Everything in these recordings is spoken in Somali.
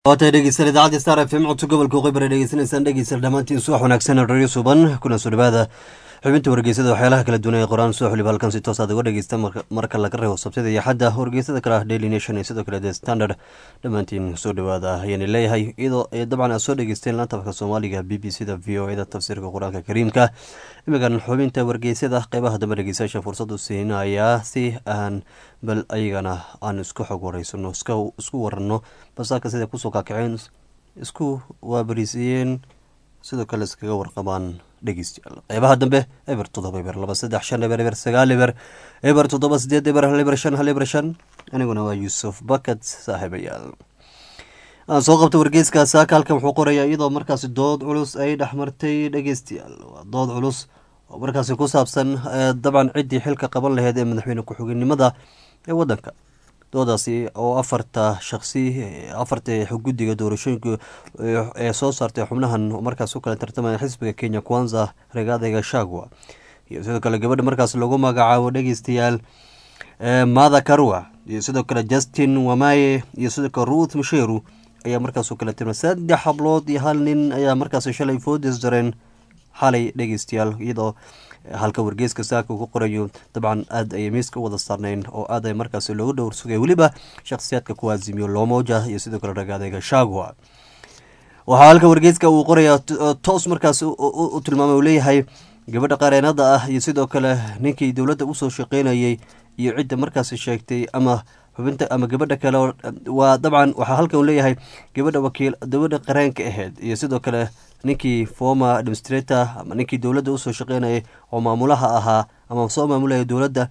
waatay dhegeysan idaacadda star f m codka gobolka qibra dhegeysanaysaan dhegeysan dhammaantiin subax wanaagsan radio suban kuna soo dhawaada xubinta wargeysada waxyaalaha kala duwan ee qoraan soo xulib halkan si toos aad uga dhegeysta marka laga reebo sabtida iyo xadda wargeysada kale ah daily nation iyo sidoo kale the standard dhammaantiin soo dhawaada ayaana leeyahay iyadoo dabcan aad soo dhegeysteen laantafka soomaaliga b b c da v o e da tafsiirka qur-aanka kariimka imigan xubinta wargeysada qeybaha dambe dhegeystayaasha fursad u siinayaa si aan bal ayagana aan isku xog wareysano isku warano basaaka sida kusoo kaakaceen isku waabariisiyeen sidoo kale iskaga warqabaan dhegeystayaal qeybaha dambe eber toddoba eber laba saddex shan eber eber sagaal eber eber toddoba sideed eber hal eber shan hal eber shan aniguna waa yuusuf bakat saaxiibayaal aan soo qabta wargeyska saaka halkan wuxuu qorayaa iyadoo markaasi dood culus ay dhexmartay dhegeystayaal waa dood culus oo markaasi ku saabsan dabcan ciddii xilka qaban laheyd ee madaxweyne ku-xigeenimada ee wadanka doodaasi oo afarta shaqsi afarta guddiga doorashooyinka ee soo saartay xubnahan markaas u kala tartamaya xisbiga kenya kwanza regaadayga shagwa iyo sidoo kale gabadha markaas lagu magacaabo dhegeystayaal mada karwa iyo sidoo kale justin wamaye iyo sidoo kale ruth musheru ayaa markaas u kala tirmay saddex hablood iyo hal nin ayaa markaas shalay foodis dareen xalay dhegeystayaal iyadoo halka wargeeska saaka ku qorayo dabcan aad ayay miiska u wada saarnayn oo aad ay markaas loogu dhowr sugay weliba shakhsiyaadka kuwaazimiyo lomoja iyo sidoo kale ragaadayga shagwa waxaa halka wargeeska uu qoraya toos markaas u tilmaamay uu leeyahay gabadha qareenada ah iyo sidoo kale ninkii dowladda usoo shaqeynayay iyo cidda markaas sheegtay ama xubinta ama gabadha kale waa dabcan waxaa halkan uu leeyahay gabadha wakiil gabadha qareenka ahayd iyo sidoo kale ninkii former administrator ama ninkii dowladda usoo shaqeynayay oo maamulaha ahaa ama soo maamulaya dowladda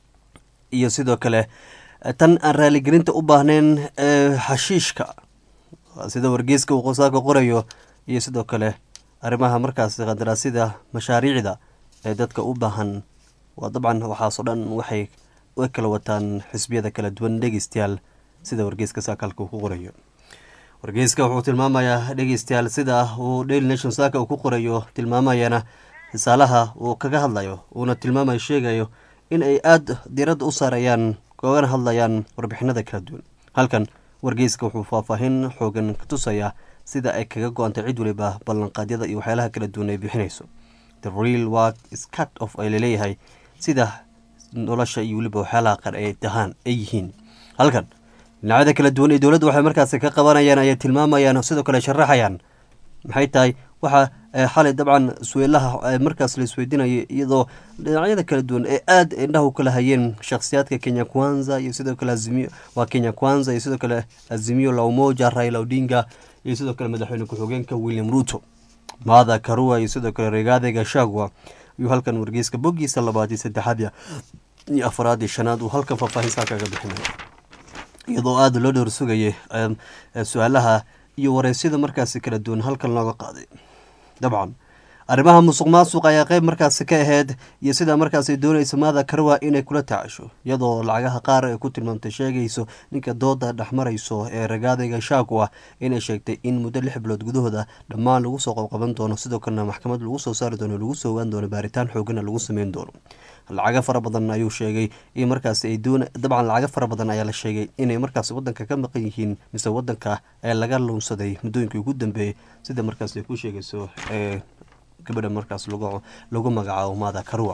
iyo sidoo kale tan aan raaligelinta u baahnayn xashiishka sida wargeyska uu qosaaka qorayo iyo sidoo kale arrimaha markaas qandaraasyada mashaariicda ee dadka u baahan waa dabcan waxaasoo dhan waxay u kala wataan xisbiyada kala duwan dhegeystayaal sida wargeyska saakalka uu ku qorayo wargeyska wuxuu tilmaamayaa dhegeystayaal sida uu daily nation saaka uu ku qorayo tilmaamayana risaalaha uu kaga hadlayo uuna tilmaamayo sheegayo in ay aada diradda u saarayaan kogana hadlayaan warbixinada kala duwan halkan wargeyska wuxuu faahfaahin xoogan ka tusayaa sida ay kaga go-antay cid waliba ballanqaadyada iyo waxyaalaha kala duwan ay bixinayso the real work scat of ay laleeyahay sida nolosha iyo weliba waxyaalaha qar ay tahaan ay yihiin halkan dhinacyada kala duwan ee dowladda waxay markaasi ka qabanayaan ayay tilmaamayaan sidoo kale sharaxayaan maxay tahay waxa xalay dabcan sueelaha markaas la isweydiinaya iyadoo dhinacyada kala duwan ee aada indhaha u kala hayeen shakhsiyaadka kenya kwanza iyo sidoo kale azimiyo waa kenya kwanza iyo sidoo kale azimiyo la umoja raila odinga iyo sidoo kale madaxweyne ku-xigeenka william ruto maada karua iyo sidoo kale regaadayga shagwa ayuu halkan wargeyska boggiisa labaad iyo saddexaad iyo afaraad iyo shanaad uu halkan faahfaahinsaa kaga bixinaya iyadoo aada loo dhowr sugayay su-aalaha iyo wareysyada markaasi kala duwan halkan looga qaaday dabcan arrimaha musuq maasuq ayaa qeyb markaasi ka aheyd iyo sidaa markaas doonaysa maada karwa inay kula tacasho iyadoo lacagaha qaar ay ku tilmaamtay sheegayso ninka dooda dhexmarayso ee ragaadayga shaagwa inay sheegtay in muddo lix bilood gudahooda dhammaan lagu soo qabqaban doono sidoo kalena maxkamad lagu soo saari doono lagu soo ogaan doono baaritaan xoogana lagu sameyn doono lacago fara badan ayuu sheegay in markaas ay doon dabcan lacago fara badan ayaa la sheegay inay markaas wadanka ka maqan yihiin mise wadanka ee laga luunsaday muddooyinkii ugu dambeeyey sida markaas ay ku sheegayso ee gabadha markaas lagu magacaabo maada karwa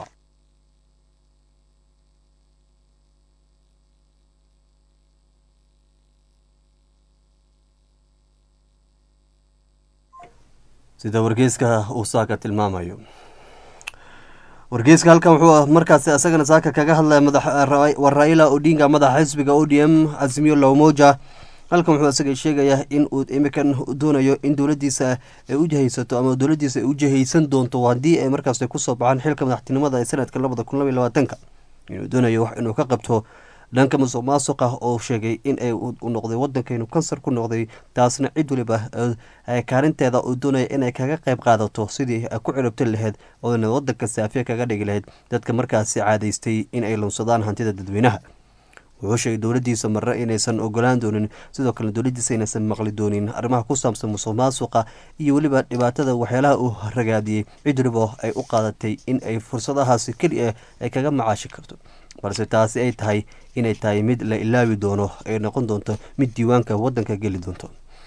sida wargeyska uu saaka tilmaamayo wargeyska halkan wuxuu markaas isagana saaka kaga hadlaya waa raila odinga madaxa xisbiga o d m azimiyo lawmoja halkan wuxuu isaga sheegayaa in uu imikan doonayo in dowladiisa ay u jahaysato ama dowladiisa ay u jahaysan doonto haddii ay markaas kusoo baxaan xilka madaxtinimada ee sanadka labada kun laba iyo labaatanka inuu doonayo wax inuu ka qabto dhanka musuq maasuqa oo sheegay in ay u noqday wadankeenu kansar ku noqday taasna cid waliba kaalinteeda uu doonaya inay kaga qayb qaadato sidii ku ciribti lahayd oona wadanka saafiya kaga dhigi lahayd dadka markaasi caadaystay in ay lunsadaan hantida dadweynaha wuxuu sheegay dowladiisa marre inaysan ogolaan doonin sidoo kale dowladiisa inaysan maqli doonin arrimaha ku saabsan musuq maasuqa iyo weliba dhibaatada waxyaalaha uu ragaadiyey cid waliba ay u qaadatay in ay fursadahaasi keliya ay kaga macaashi karto balse taasi ay tahay inay tahay mid la ilaawi doono ay noqon doonto mid diiwaanka wadanka geli doonto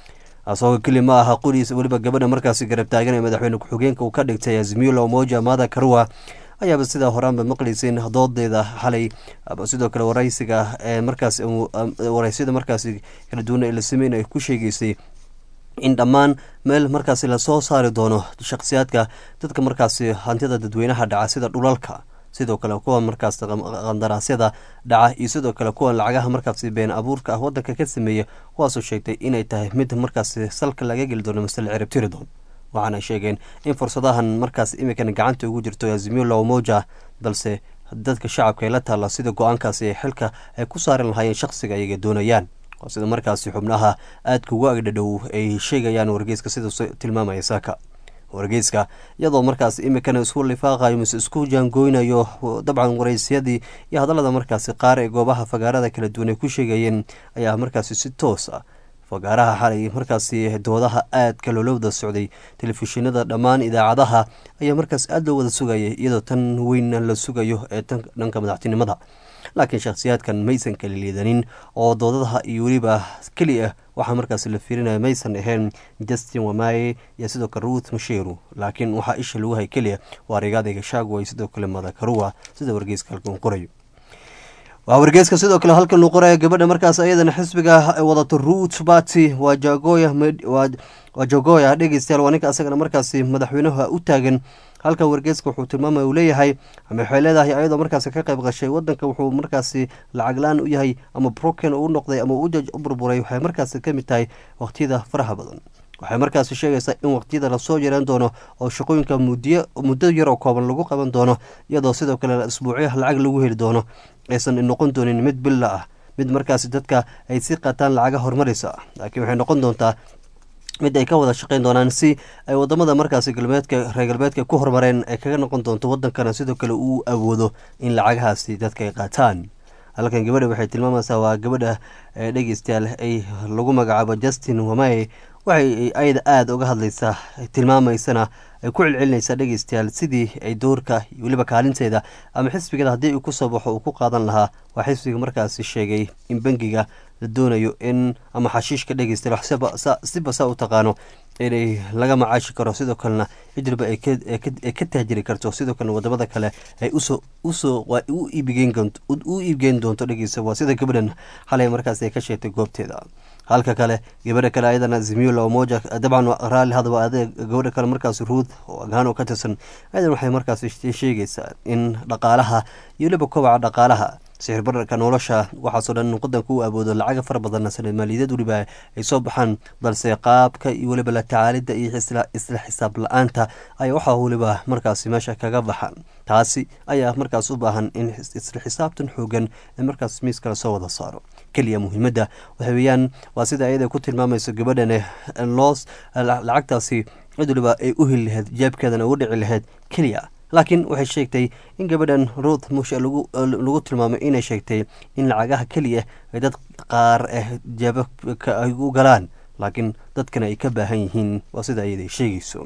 asagoo keli ma aha quriisa weliba gabadha markaasi garab taagan ee madaxweyne ku-xigeenka uu ka dhigtay azimila omoja mada karua ayaaba sidaa horaanba maqlayseen doodeeda xalay sidoo kale waraysiga ee markaas waraysyada markaasi kala duwan ee la sameyn ay ku sheegeysay in dhammaan meel markaasi lasoo saari doono shakhsiyaadka dadka markaasi hantida dadweynaha dhaca sida dhulalka sidoo kale kuwa markaas qandaraasyada dhaca iyo sidoo kale kuwa lacagaha markaasi been abuurka ah wadanka ka sameeya kuwaasoo sheegtay inay tahay mid markaasi salka laga geli doono mase la ciribtiri doono waxaana sheegeen in fursadahan markaas imikan gacanta ugu jirto azimila omoja balse dadka shacabka ay la taalla sida go-aankaasi ee xilka ay ku saari lahaayeen shaqsiga ayaga doonayaan oo sida markaasi xubnaha aadka ugu agdhadhow ay sheegayaan wargeyska sida tilmaamaya saaka wargeyska iyadoo markaas imikana isku lifaaqayo mise isku jaangooynayo dabcan waraysyadii iyo hadallada markaasi qaar ee goobaha fagaarada kala duwan ay ku sheegayeen ayaa markaasi si toos ah fagaaraha xalay markaasi doodaha aadka loolowada socday telefishinada dhammaan idaacadaha ayaa markaas aada loo wada sugayay iyadoo tan weynna la sugayo ee dhanka madaxtinimada laakiin shakhsiyaadkan maysan kala liidanin oo doodadaha iyo weliba keli ah waxaa markaas la fiirinaya maysan ahayn justin wamaye iyo sidoo kale ruth masheru laakiin waxaa isha lagu hay keliya waa rigaadayga shaagway sidoo kale madakarua sida wargeyska halkan qorayo waa wargeyska sidoo kale halkan uu qoraya gabadha markaas ayadana xisbiga wadato ruth bati waa jagoya waa jagoya dhegeystayaal waa ninka asagana markaasi madaxweynaha u taagan halka wargeyska wuxuu tilmaamaya uu leeyahay ama waxay leedahay ayadoo markaasi ka qayb qashay wadanka wuxuu markaasi lacag la-aan u yahay ama broken u noqday ama u burburay waxay markaasi kamid tahay waqtiyada faraha badan waxay markaasi sheegaysaa in waqtiyada lasoo yaraan doono oo shaqooyinka muddo yar oo kooban lagu qaban doono iyadoo sidoo kale isbuucyaha lacag lagu heli doono aysan noqon doonin mid billa ah mid markaasi dadka ay si qataan lacaga horumaraysa laakiin waxay noqon doontaa mid ay ka wada shaqeyn doonaan si ay wadamada markaasi galbeedka reer galbeedka ku horumareen ay kaga noqon doonto wadankana sidoo kale uu awoodo in lacagahaasi dadka ay qaataan halkan gabadha waxay tilmaamaysaa waa gabadha dhegeystayaal ay lagu magacaabo justin wamaye waxay ayada aada uga hadlaysaa tilmaamaysana ay ku celcelinaysaa dhegeystayaal sidii ay doorka weliba kaalinteeda ama xisbigeeda haddii uu kusoo baxo uu ku qaadan lahaa waa xisbiga markaasi sheegay in bangiga la doonayo in ama xashiishka dhegeystayaal siba saa u taqaano inay laga macaashi karo sidoo kalena cidriba ay ka tahjiri karto sidoo kalena wadamada kale ay usoo usoo u iibgeyn doonto dhegeysta waa sida gabadhan xalay markaas ay ka sheegtay goobteeda halka kale gabadha kale ayadana zimula omoja dabcan raalli hadaba adeeg gabadha kale markaas ruud oo agaan oo ka tirsan ayadan waxay markaas sheegaysaa in dhaqaalaha iyo weliba kobaca dhaqaalaha sixir bararka nolosha waxaasoo dhan wadanka u awoodo lacaga fara badanna sanad maaliyadad weliba ay soo baxaan balse qaabka iyo weliba la tacaalidda iyo isla xisaab la-aanta ayaa waxaa weliba markaasi meesha kaga baxaan taasi ayaa markaas u baahan in isla xisaabtan xoogan ee markaas miiskala soo wada saaro keliya muhiimadda waxa weeyaan waa sida ayada ku tilmaamayso gabadhane loos lacagtaasi cid waliba ay u heli lahayd jeebkeedana ugu dhici lahayd keliya laakiin waxay sheegtay in gabadhan ruuth mushe lagu tilmaamay inay sheegtay in lacagaha keliya ay dad qaar ah jeebabka ay u galaan laakiin dadkana ay ka baahan yihiin waa sida ayaday sheegayso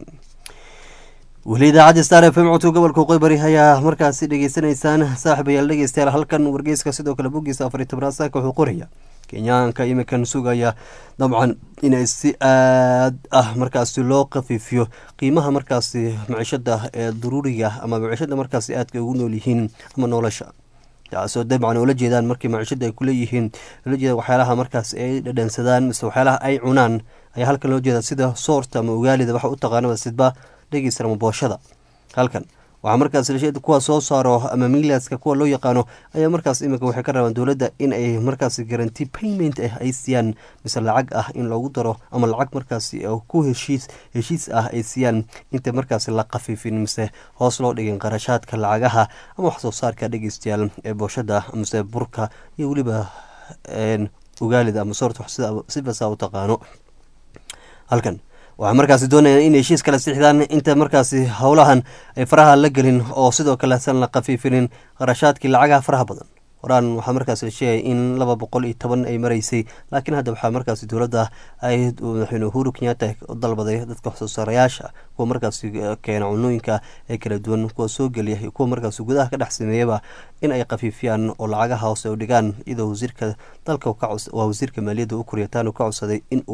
weli idaacadda star f m codka gobolka qoybari ayaa markaasi dhegeysanaysaan saaxiibayaal dhegeystayaal halkan wargeyska sidoo kale boggiisa afariy tobnaad saaka wuxuu qoraya kenyaanka imikan sugaya dabcan inay si aad ah markaasi loo khafiifiyo qiimaha markaasi maciishada ee daruuriga ama maciishada markaasi aadka ugu nool yihiin ama nolosha taasoo dabcan oola jeedaan markii maciishada ay kuleeyihiin loola jeeda waxyaalaha markaas ay dhadhansadaan mise waxyaalaha ay cunaan ayaa halkan loo jeeda sida soorta ama ogaalida waxa u taqaanaba sidba dhegeysta ama booshada halkan waxaa markaas kuwa soo saaro ama milaska kuwa loo yaqaano ayaa markaas iminka waxay ka rabaan dowladda in ay markaas garanti payment ah ay siiyaan mise lacag ah in loogu daro ama lacag markaas ku heshiis heshiis ah ay siiyaan inta markaas la khafiifin mise hoos loo dhigin qarashaadka lacagaha ama wax soo saarka dhegeystayaal ee booshada mise burka iyo weliba ogaalida ama soorta sibasa u taqaano halkan waxaa markaasi doonayaan in heshiis kala sixdaan inta markaasi howlahan ay faraha la gelin oo sidoo kale san la khafiifinin qarashaadkii lacagaha faraha badan horaan waxaa markaas la sheegay in laba boqol iyo toban ay maraysay laakiin hadda waxaa markaasi dowladda ay madaxweyne uhuru kenyatta u dalbaday dadka waxsoo saarayaasha kuwa markaasi keena cunooyinka ee kala duwan kuwa soo geliya iyo kuwa markaasi gudaha ka dhex sameeyaba in ay khafiifiyaan oo lacagaha hoose u dhigaan iyadoo wasiirka dalka waa wasiirka maaliyadda u kuryataan uu ka codsaday in uu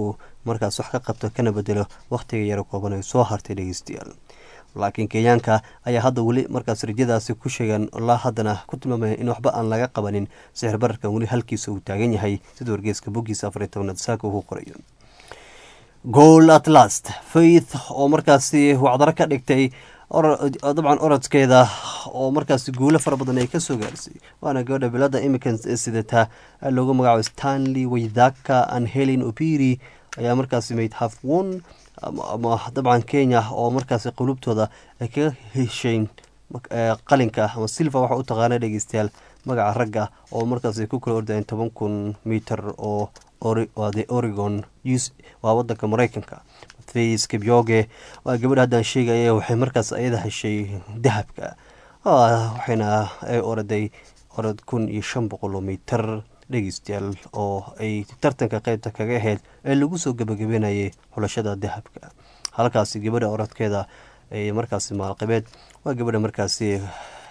markaas wax ka qabto kana bedelo wakhtiga yaro kooban ay soo hartay dhegeystayaal laakiin kenyaanka ayaa hadda weli markaas rajadaasi ku sheegan laa haddana ku tilmaamaya in waxba aan laga qabanin sixir bararkan weli halkiisa uu taagan yahay sida wargeeska boggiisa afar iyo tobanaad saaka uu ku qorayo goal at last faith oo markaasi wacdaro ka dhigtay dabcan orodkeeda oo markaasi guulo fara badan ay kasoo gaarsay waana gabadha bilada imikan sidata loogu magacaabo stanley waydaka an helen opiri ayaa markaasi mayd half one ama dabcan kenya oo markaasi qulubtooda ay kaga heshayn qalinka ama silva waxa u taqaana dhegeystayaal magaca ragga oo markaasi ku kala ordayeen toban kun miter oo the oregon waa wadanka mareykanka fays kibyoge waa gabadha haddaan sheegaya waxay markaas ayada heshay dahabka waxayna ay oraday orod kun iyo shan boqol oo mitir dhegeystayaal oo ay tartanka qeybta kaga ahayd ee lagu soo gabagabenayay xulashada dahabka halkaasi gabadha orodkeeda ay markaasi maalqabeed waa gabadha markaasi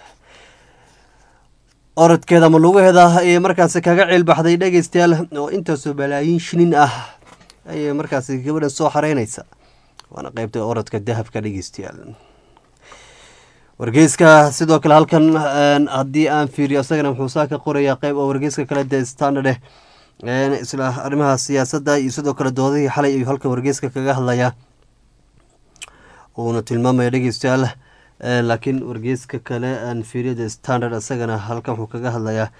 orodkeeda ama lugaheeda ayay markaasi kaga ciilbaxday dhegeystayaal oo intaasoo balaayiin shinin ah ayay markaasi gabadhan soo xareynaysa waana qeybta orodka dahabka dhegeystayaal wargeyska sidoo kale halkan haddii aan fiiriyo isagana muxuu saa ka qorayaa qeyb oo wargeyska kale de standard eh isla arrimaha siyaasadda iyo sidoo kale doodihii xalay ayuu halkan wargeyska kaga hadlayaa uuna tilmaamaya dhegeystayaal laakiin wargeyska kale aan fiiriyo de standard isagana halkan wuxuu kaga hadlayaa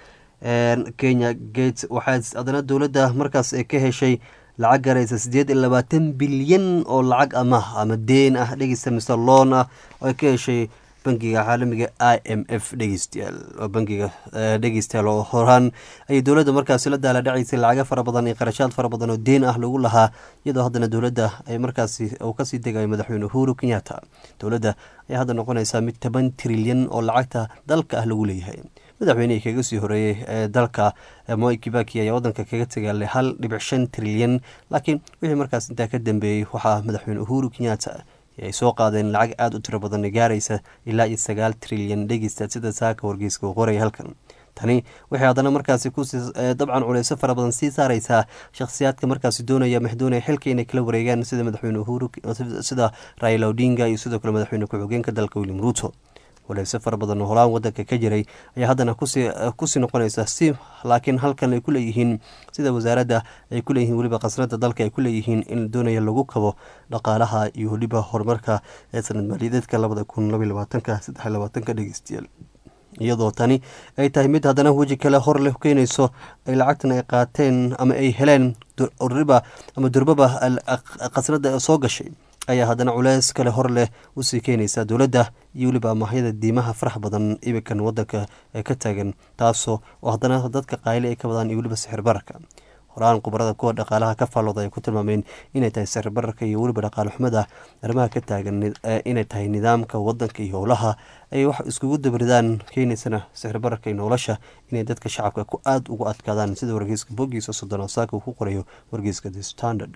kenya gates waxaa adana dowladda markaas ay ka heshay lacag garaysa siddeed iyo labaatan bilyan oo lacag ama ama deen ah dhegeysta mise loon ah oo ay ka heshay bangiga caalamiga i m f dhegeystayaal oo bangiga dhegeystayaal oo horaan ayay dowladda markaasi la daala dhacaysay lacago fara badan iyo qarashaad fara badan oo deen ah lagu lahaa iyadoo haddana dowladda ay markaasi uu kasii degayo madaxweyne uhuru kenyatta dowladda ayaa hadda noqonaysaa mid toban trilyan oo lacagta dalka ah lagu leeyahay madaxweynihii kaga sii horeeyey ee dalka moi kibaki ayaa wadanka kaga tegaalay hal dhibic shan trilyan laakiin wixii markaas intaa ka dambeeyey waxaa madaxweyne uhuru kenyatta ay soo qaadeen lacag aada u tiro badan gaaraysa ilaa iyo sagaal trilyan dhegeysta sida saaka wargeyska uu qoraya halkan tani waxay haddana markaasi kusii dabcan culeyso fara badan sii saareysaa shakhsiyaadka markaasi doonaya maxdoonaya xilka inay kala wareegaan sida madaxweyne uhuru sida raila odinga iyo sidoo kale madaxweyne ku-xigeenka dalka william ruuto waleyse fara badan oo holaan wadanka ka jiray ayaa haddana kusii noqonaysa si laakiin halkan ay ku leeyihiin sida wasaaradda ay ku leeyihiin weliba khasnada dalka ay ku leeyihiin in doonaya lagu kabo dhaqaalaha iyo weliba horumarka ee sanad maaliyadeedka labada kun labaiy labaatanka saddex labaatanka dhegeystayaal iyadoo tani ay tahay mid haddana weji kale hor leh keenayso ay lacagtan ay qaateen ama ay heleen riba ama durbaba khasnada soo gashay ayaa haddana culeys kale hor leh usii keenaysa dowladda iyo weliba amahyada diimaha farax badan ibikan wadanka ee ka taagan taasoo oo haddana dadka qayle ay ka badaan iyo weliba sixir bararka horaan khubarada kuwa dhaqaalaha ka faallooda ay ku tilmaameen inay tahay sixir bararka iyo weliba dhaqaale xumada arrimaha ka taagan inay tahay nidaamka wadanka iyo howlaha ay wax iskugu dabridaan keenaysana sixir bararka iyo nolosha inay dadka shacabka ku aada ugu adkaadaan sida wargeyska bogiisa soddon saaka uu ku qorayo wargeyska the standard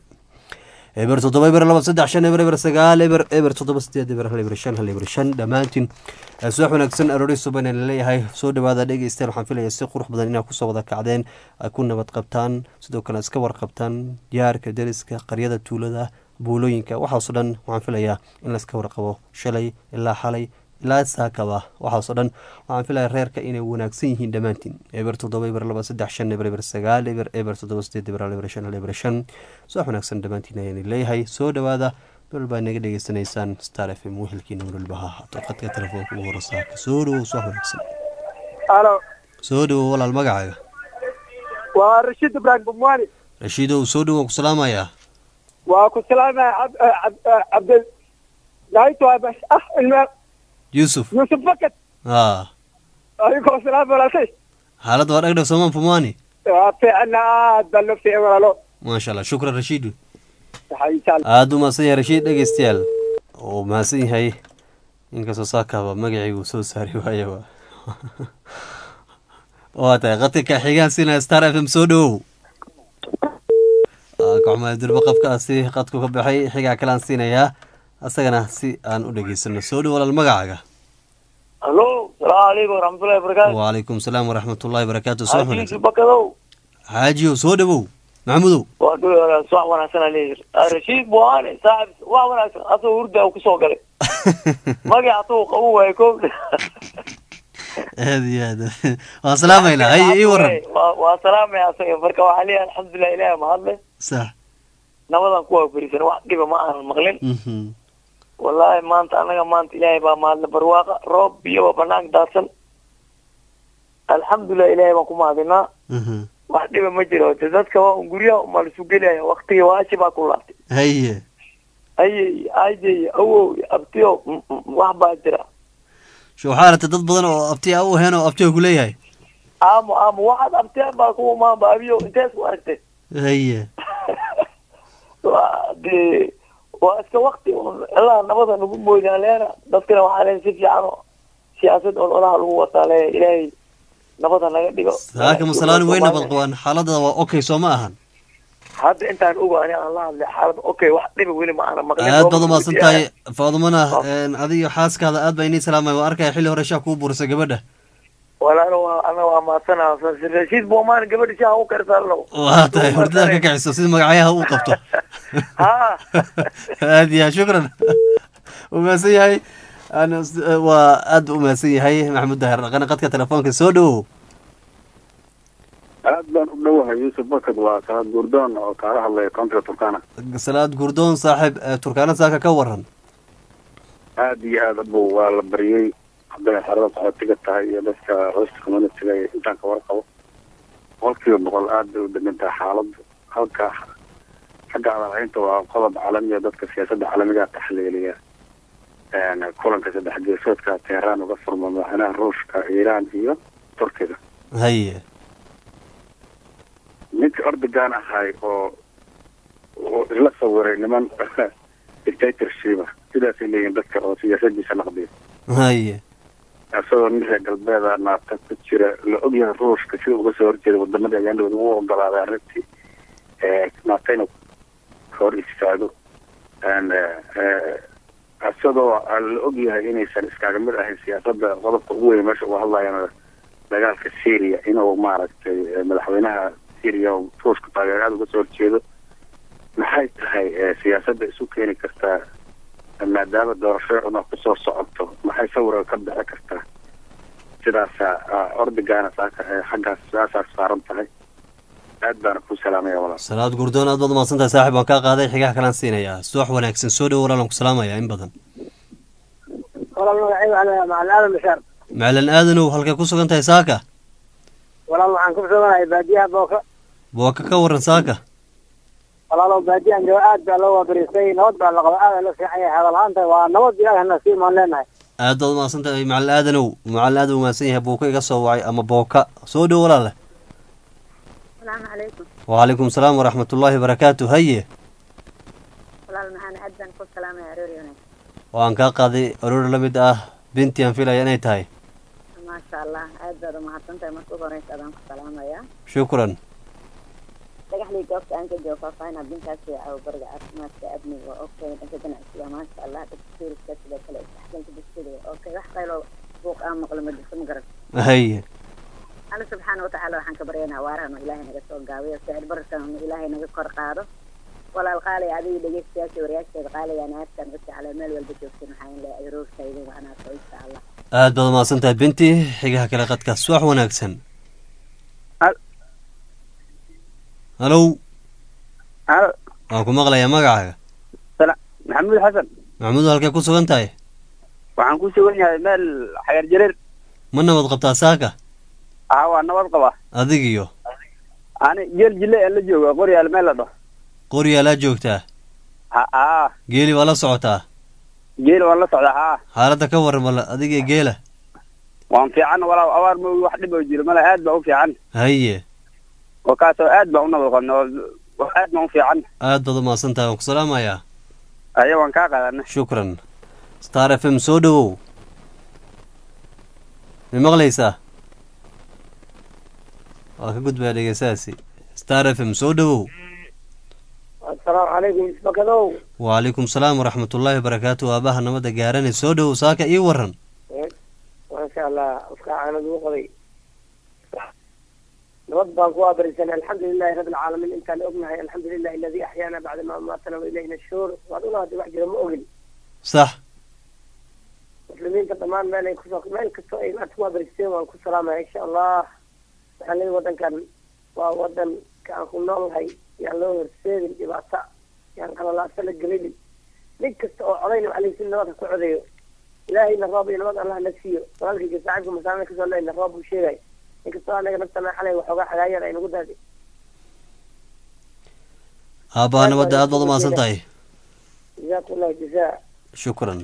eber toddoba eber laba saddex shan eber eber sagaal eber eber toddoba sideed eber hal eber shan hal eber shan dhammaantiin subax wanaagsan aroori suban aan leeyahay soo dhawaada dhegeystayaal waxaan filaya si qurux badan inaad kusoo wada kacdeen ay ku nabad qabtaan sidoo kale iska warqabtaan diyaarka deriska qaryada tuulada buulooyinka waxaasoo dhan waxaan filayaa in laiska warqabo shalay ilaa xalay ilaa saakaba waxaasoo dhan waxaan filaya reerka inay wanaagsan yihiin dhammaantiin eber toddoba eber laba saddex shan eber eber sagaal eber eber toddoba sideed eber hal eber shan hal eber shan subax wanaagsan dhammaantiin ayaan leeyahay soo dhawaada dol baa naga dhegeysanaysaan star f m wehelkiina walwalba ha ahaato qadka telefoonka ugu hora saaka soo dhawow subax wanaagsan alo soo dhawow walaal magacaaga waa rashiid ibraahim bumwani rashiidow soo dhawow ku salaamayaa waa ku salaamaya cabdi daayto ah ilme yuusuf yuusuf fakad a adigoo salaam walaalkay xaaladda waa dhagdhag soomaan pumani waa fiicana aad baa loo fiican walaalo maasha allah shukran rashiid waxaa insha allah aada u mahadsan yahay rashiid dhegeystayaal oo mahadsan yahay inkastoo saakaaba magacii uu soo saari waayaba waa tahay qadka xigaan siinaya star f m soo dhawow kacmaa durba qafkaasi qadku ka baxay xigaa kalaan siinayaa asagana si aan u dhegeysano soo dhow walaal magacaaga alo salaamu calaykum waraxmatullahi wabarakaatu wacalaykum salaam waraxmatullahi barakaatu soo xaajiisu wanaagsan bakadow xaajiyow soo dhawow maxamudow waa dul wanaagsan wax wanaagsan aan leeyahay Ah, rashiid buhane saaxib wax wanaagsan asagoo hurda kusoo galay magac asagoo qabu waayo ko aad iyo aad waan salaamaynaa haye ii waran Waa- waa salaamaya asaga marka waxaa leeyahay alxamdulilah ilaahi mahadle sax nabadan kuwaa fariisan wax dhiba ma aanan maqlin Mhm. wallaahi maanta anaga maanta ilaahay baa mahadle barwaaqa roob biyoba banaanka daadsan alxamdulilah ilaahay baan ku mahadinaa Mhm. wax dhiba ma jiro de dadka waa un guryaha umaa lasu gelaya waktiga waashi baa ku laabtay haye ayey aajey awow abtiyo mm, mm, wax baa jira sho waxaa aragtay dad badan oo abti a u heen oo abtiga ku leeyahay aamo aamo waxaad abteen baa kuwa maanba abiyo intees ku aragtay haye waa de waa iska wakti un ilaa nabada nagu mooyaan leena dadkana waxaa leen si fiican oo siyaasad on olaha lagu wataa le ilaahay nabada naga dhigo saaka masalaani way nabad qabaan xaaladda waa okay soo ma ahan hadda intaan ogo ani aan la hadlay xaalad okay wax dhiba weli ma aana maqlin aad baad umahadsan tahay faadumana adiyo xaaskaada aad baa inii salaamay waa arkaya xilli hore shaa kuu burisay gabadha walaalo waa ana waa maadsana rashiid boomaan gabadhi shaha u karsaalo waa tahay hurdada ka kaciso sida magacyaha uu qabto ha aad ya shukran umahadsan yahay Aan- waa aad u mahadsan yahay maxamuud daahir dhaqane qadka telefoonka soo dhowow aad baan u dhowahay yuusuf bakad waa salaad guurdoon oo kaala hadlaya koontiga turkana salaad gurdoon saaxiib eh, turkaana saaka ka waran aad iyo aad abu waa la baryey hadday xerada qaxootiga tahay iyo dadka hosta communityga iyo intaan ka warqabo boqolkiiba boqol aad bay u degan tahay xaaladdu halka xagga adalhaynta waa qodob caalamiya dadka siyaasadda caalamiga taxliiliya Een, kulanka saddex geesoodka teheraan uga furma madaxweynaha ruushka iiraan iyo turkiga haye ninkii ordogan ahay oo oo isla sawiray niman dictatorshipa sidaasay leeyihin dadka oo siyaasadiisa naqdiya haye isagoo nin reer galbeeda naabta ku jira la ogyahay ruushka sida uga soo horjeeda wadamadii ayaandhawad ugu ogolaaday arrintii ee naabta inuu ka hor istaago Een, eh, isagoo la ogyahay inaysan iskaaga mid ahayn siyaasadda qodobka ugu weyn meesha uga hadlayana dagaalka syria inuu maaragtay eh, madaxweynaha syria oo ruushka taageer aada uga soo horjeedo maxay tahay eh, siyaasadda isu keeni kartaa maadaama doorasho una kusoo socoto maxay sawirka ka bixi kartaa sidaasa ordigana saaka eh, xaggaas sidaasaa saaran tahay aad baana ku salaamaya walaal salaad gurdoon aad baad umahadsan tahay saaxiib waan kaa qaaday xigaha kalaan siinayaa subax wanaagsan soo dhowo walaalan ku salaamayaa in badan walaal magacayga ana macalin aadan bishaar macalin aadanow halkay ku sugan tahay saaka walaal waxaan ku suganahay baadiyaha booka booka ka waran saaka walaalow baadiyahan jooga aad baa loo waabariistay nabad baa la qaba aad la fiican yahay hadalhaanta waa nabad ilaahna sii maan leenahay aad baad umahadsan tahay macalin aadanow macalin aad u mahadsan yahay buuka iga soo wacay ama booka soo dhowo walaale asalaamu calaykum wacalaykum salaam waraxmatullaahi barakaatu haye walaal maxaan aad baan ku salaamaya aroori wanaag waan kaa qaaday aroor la mid ah binti aan filaya inay tahay maasha allah aad baad umahadsan tahay marka ugu horeysa adaan ku salaamaya shukran dhagaxlii goobta aan ka joogo faahfaahinaa bintaasi aw bariga caafimaadka amniga waa okay dhanka ganacsiga maasha allah dhanka tuuriska sidoo kale isdhexgalka bulshada waa okay wax qaylo buuq aan maqlo ma jirto ma garan haye alla subxaana watacaala waxaan ka baryaynaa waarahan oo ilaahay naga soo gaabiyo sicir bararkan oo ilaahay naga kor qaado walaal qaalay adiga dhegeystayaasha wariyaasheeda qaalayaan aadkan u jeclay meel walba joogtin waxaan leeyahay roogtayda wanaagso insha allah aad baad umahadsan tahay binti xigaha kale qadka subax wanaagsan Hal- halow halo waan ku maqlayaa magacaaga maxamuud xasan maxamuud halkay ku sugan tahay waxaan ku sugan yahay meel xagar jareer ma nabad qabtaa saaka aha waa nabad qaba adigiyo ani jeel jile aan la jooga qoryaal meel la dhaho qoryaalaa joogtaa ha haa geeli waa la socotaa geel waan la socdaa haa xaaladda ka waran bal adiga iyo geela waan fiican walaal abaar ma wax dhib oo jiro male aad baa u fiican haye oo kaasoo aad baa u nabad qabna oo aad baa u fiican aad baad umahadsan tahay waan ku salaamayaa aya waan kaa qaadana shukran star f m soo dhowow ma maqlaysaa waa ka gudbaya dhegeystahaasi star f m soo dhowow asalaamu calaykum isbakadow wacalaykum salaam waraxmatullaahi wabarakaatu aabaha nabadda gaaranay soo dhowow saaka ii waran maasha allah afka caanad uu qoday nabad baan ku abarisanay alxamdu lilahi rabi alcaalamiin intaan ognahay alxamdu lilahi aladi axyaana bacda ma amaatana wa ilayhi nashuur waad unaadi wax jira ma ogin sax muslimiinta dhammaan meel ay kusoo meel kastoo ay maanta ku abaristeen waan ku salaamaya insha allah waxaan leeyahay wadankan waa wadanka aan ku noolnahay yaan loo horseedin dhibaato yaan qalalaasa la gelinin nin kasta oo codayna waxaa leeyahay si nabadka ku codayo ilaahayna roob iyo nabad allah na siiyo walaalkayga saaxiibka masaamil kasoo leeyna roob buu sheegay inkastoo anaga naftana xalay waxoogaa xagaayada ay nagu daadi aabbaha nabadda aad baad umahadsan tahay jazaakum allahu jazaa shukran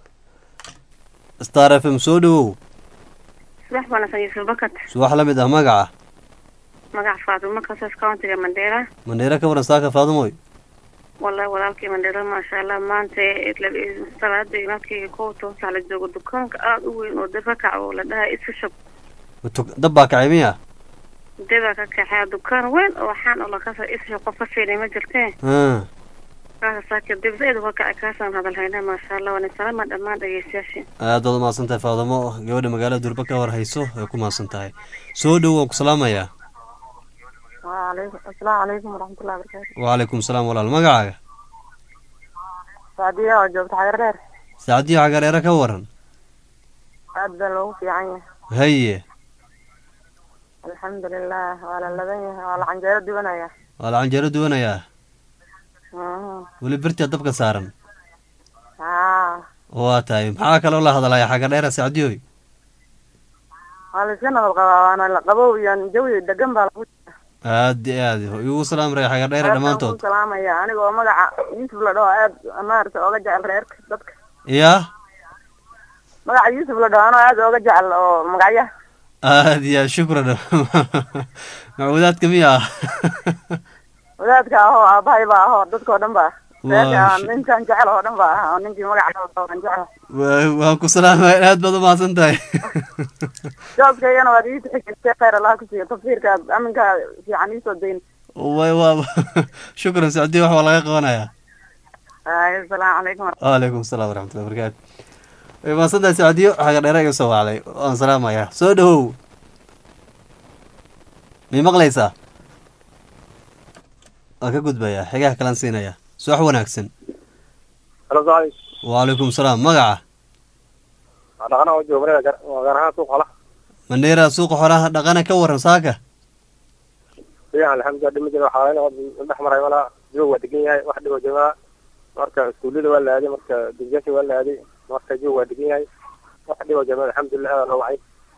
star f m soo dhawow subax wanaagsan yuusuf bakat subax la mid ah magaca magac faadumo kasaas countiga mandheera mandheere ka waran saaka faadumoy wallahi walaalkii mandheera maasha allah maanta salaada imaadkayga kow toosaa la joogo dukaanka aada u weyn oo dab ka kac oo la dhahay isfishop Tuk- dab baa kacay miya dabaa ka kaxeya dukaan weyn oo waxaan oo lakasa isfishop qof ka fiinay ma jirtee Ah, kaasa saaka dib zaid uga kacay kaasaan hadal haynaa maasha allah waana salama dhammaan dhegeystayaashii aad baad umahadsan tahay faadumo gabadha magaalada durba ka war hayso ay ku mahadsan tahay soo dhow waan ku salaamayaa waalaikum asalaamu calaykum waraxmatullahi wabarakaatu wacalaykum salaam walaal magacaaga saadiya oo joogta xagar dheer saacadiyo cagareere ka waran aad baa loogu fiican yahay haye alxamdulilah waa la ladan yahay waa la canjeero duwanaya waa la canjeero duwanayaa weli birtia dabka saaran haa waa tahay maxaa kaloo la hadalaya xaga dheera saacadiyoy waa la iska nabad qabaa waana la qabow iyo jawi degan baa lagu aad iyo aad igu salaam ray xaga dheere dhammaantood ku salaamaya aniga oo magaca yuusuf la dhaho aad maarata ooga jecel reerka dadka yaa magaca yuusuf la dhaho anoo aad ooga jecel oo magacya aad iyo aad shukran macbuudaadka miya ah wadaadka ahoo aabahay baa ahoo dadkao dhan ba Waa reerka sh- ninkan jecel oo dhan ba ah oo ninkii magaca aan jecel Waa- waan ku salaamaya aad baad umahadsan tahay jooskaygana waad ii tixgelisay khayr allah ku siiyo tafsiirkaad aminka fiican iisoo dayn way waa shukran saacadiyo wax waa laga qabanayaa asalaamu calaykum waalaikum salaam waraxmatullahi wabarakaatu way mahadsan tahay saacadiyo xaga dheere iga soo wacday waan salaamayaa soo dhawow may maqlaysaa waan ka gudbayaa xigaha kalaan siinayaa subax wanaagsan halo saaxiib wacalaykum salaam magaca dhaqana oo jooga gaar ahaan suuq xola mandheera suuqa xoolaha dhaqana ka waran saaka fiican alxamdulilah dhima jira waxaa laga dhex maray walaa joog waa degan yahay wax dhibo joogaa marka iskuullada waa la aaday marka dugsiyaasha waa la aaday marka joog waa degan yahay wax dhibo joogaa alxamdulilah aad loo wacay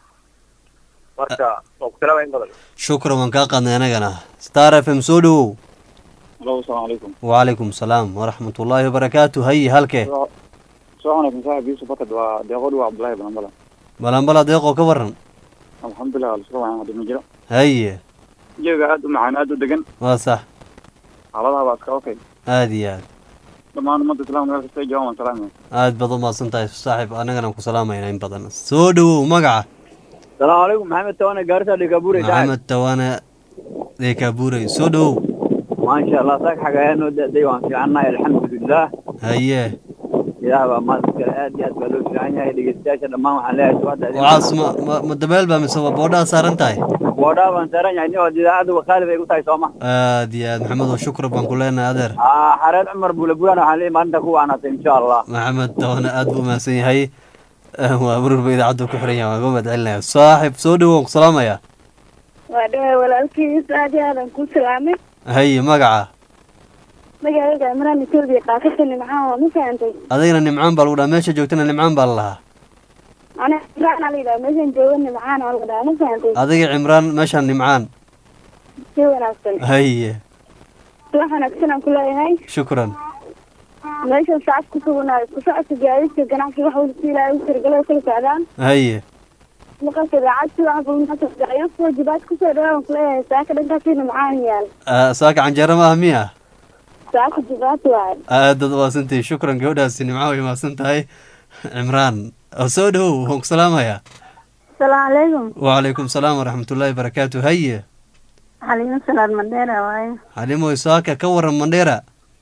marka waa ku salaamaya in badan shukran waan kaa qaadnay anagana star f m soo dhawow alo asalaamu calaykum wacalaykum salaam waraxmatullaahi wabarakaatu haye halkee soo wanaagsan saaxib yuusuf bakad waa deeqood waa cabdullaahi banambala balambala deeqoo ka waran alxamdulilah waa lasoo wacan hadda ma jiro haye jeega aad u macaan aad u degan waa sax xaaladaha baa iska okay aad iyo aad dhammaan ummadda islaamka meel kasta ay joogaan waan salaamaya aad baad umahadsan tahay saaxiib anagana aan ku salaamayna in badan soo dhawow magaca salaamu calaykum maxamed tawane gaarisa dhikabuure maxamed tawane deekaabuurey soo dhawow maasha allah saak xagayaa noo da-day waan fiicannahay alxamdulilah haye ilaah baa maanta kale aad iyo aad baa loo fiican yahay dhegeystayaasha dhammaan waxaan leeyahay subaxda idin waxaas ma ma ma dabeel baa mise waa boodhaa saaran tahay boodhaa baan saaran yahay nin oo idaacadda wakaalid ay ku tahay sooma aad iyo aad maxamed oo shukra baan ku leenahay adeer aa xareed cumar buulabulaan waxaan leeyahay maalinta ku wacnaatay insha allah maxamed tawane aad buu umahadsan yahay waa marurba idaacaddu ku xiran yahay waan uga mahad celinaya saaxiib soo dhawow waan ku salaamayaa waa dhawaay walaalkiis aad iyo aadan ku salaamay haye magaca magaalada imraan etoobiya qaasatan nimcaan waa ma fahantay adigana nimcaan baa lagu dhaha meesha joogtana nimcaan baa la lahaa ana imraan aa la yidhaha meeshan jooga nimcaan aa la dhaha ma fahantay adiga cimraan meeshaan nimcaan si wanaagsan haye wax wanaagsan aan ku leeyahay shukran meeshan sacad ku suganaay ku socodka gaadiidka ganacsiga wax walba si ilaahay u tirgalay kala socdaan haye maqalka idaacad si wax walba gayo waajibaad kusoo dhawaa aan ku leeyahay saaka dhankaasi nimcaan yaal Ah, saaka canjeero ma ah miya saaka jibaad waay aadaad umahadsantahay shukran gabadhaasi nimco way mahadsan tahay cimraan oo soo dhawow waan ku salaamayaa asalaamu calaykum wacalaykum salaam waraxmatullaahi barakaatu haye xaliimo salaad mandheera waaye xalimoy saaka ka waran mandheera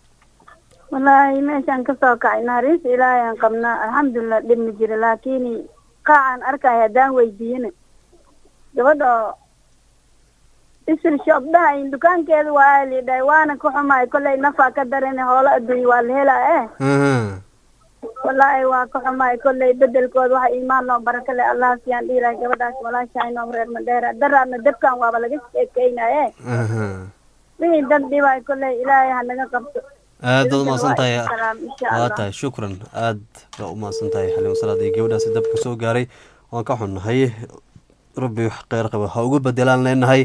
wallaahi meeshaan kasoo kacay naxariis ilaahay aan qabnaa alxamdulilah dhib ma jiro laakiin qaacaan arkaya haddaan weydiiyana gabadha oo isir shop dhahayn dukaankeeda waa lidhahay waana ka xumaay kollay nafaa ka darane hoola adduunya waa la helaa eh aha wallaahi waa ka xumaay kollay bedelkooda waxa iimaan noo baraka le allah siyaan dhiilahay gabadhaas walaashahay noom reer mandheera daraadna dabkan waaba laga sheekeynaye aha wixii dad dhibaay kollay ilaahay ha naga qabto aad baad umahadsan tahay Salaam, insha waa Allah. tahay shukran aad baa umahadsan tahay xaliimo salaad iyo gabadhaasi dabka soo gaaray waan ka xunnahay rabbi wax kheyr qaba ha ugu bedelaan leenahay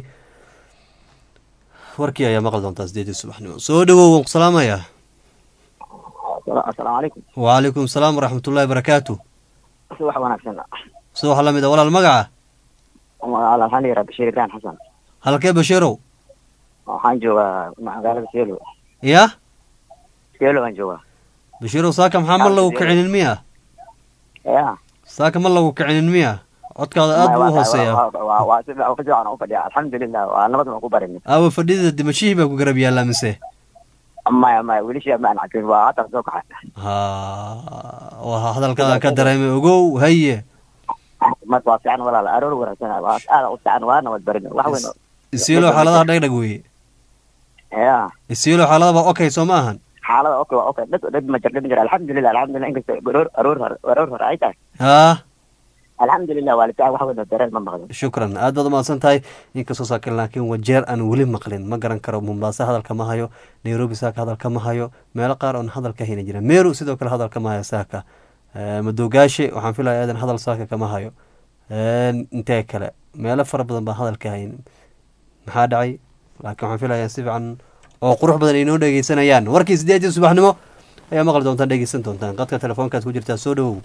warkii ayaa maqli doontaa sideedii subaxnimo soo dhawow waan ku salaamayaa asalaamu calaykum wacalaykum salaam waraxmatullahi barakaatu subax wanaagsan subax la mid a walaal magaca waxaan la yidhaha bashiir ibrahim xasan halkee bashiirow waxaan joogaa magaalada seelo ya seelo aan joogaa bashiirow saaka maxaa ma lagu kicinin miya ya saaka ma lagu kicinin miya codkaada aad buu u hooseeyaa waa si si fiican u fadhiya alxamdulilah waa nabad baan ku barinay aawa fadhida dimashihii baa ku garab yaallaa mise maya maya weli shii maan cabin waa hadda soo kaxay ha waa hadalkaada ka dareemay ogow haye marka waa fiican walaal aroor wanaagsan waa aad u fiican waa nabad barinay wax weyn oo- isiilo xaaladaha dhagdhag weeye ya isiilo xaaladaba okay soo ma ahan xaalada okay waa okay dhib dhib ma jir dhib ma jir alxamdulilah alxamdulilah inkastoo aroor aroor hore aroor hore ay tahay ha alxamdulilah waa la fiican wax weyn oo dareen ma maqlin shukran aad baad umahadsan tahay inkastoo saakin laakiin wajeer aan weli maqlin ma garan karo mombasa hadalka ma hayo nairobi saaka hadalka ma hayo meelo qaar oon hadalka hayna jira meru sidoo kale hadalka ma hayo saaka Eh, madoogaashe waxaan filaya aadan hadal saaka kama hayo Eh, intee kale meelo fara badan baan hadalka hayn maxaa dhacay laakiin waxaan filayaa si fiican oo qurux badan ay noo dhegeysanayaan warkii sideedii subaxnimo ayaa maqli doontaan dhegeysan doontaan qadka telefoonkaad ku jirtaa soo dhawow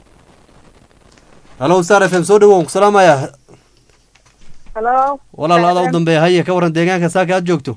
halo star f m soo dhawow ku salaamaya halo walaal adaa u dambeeya haye ka waran deegaanka saaka aad joogto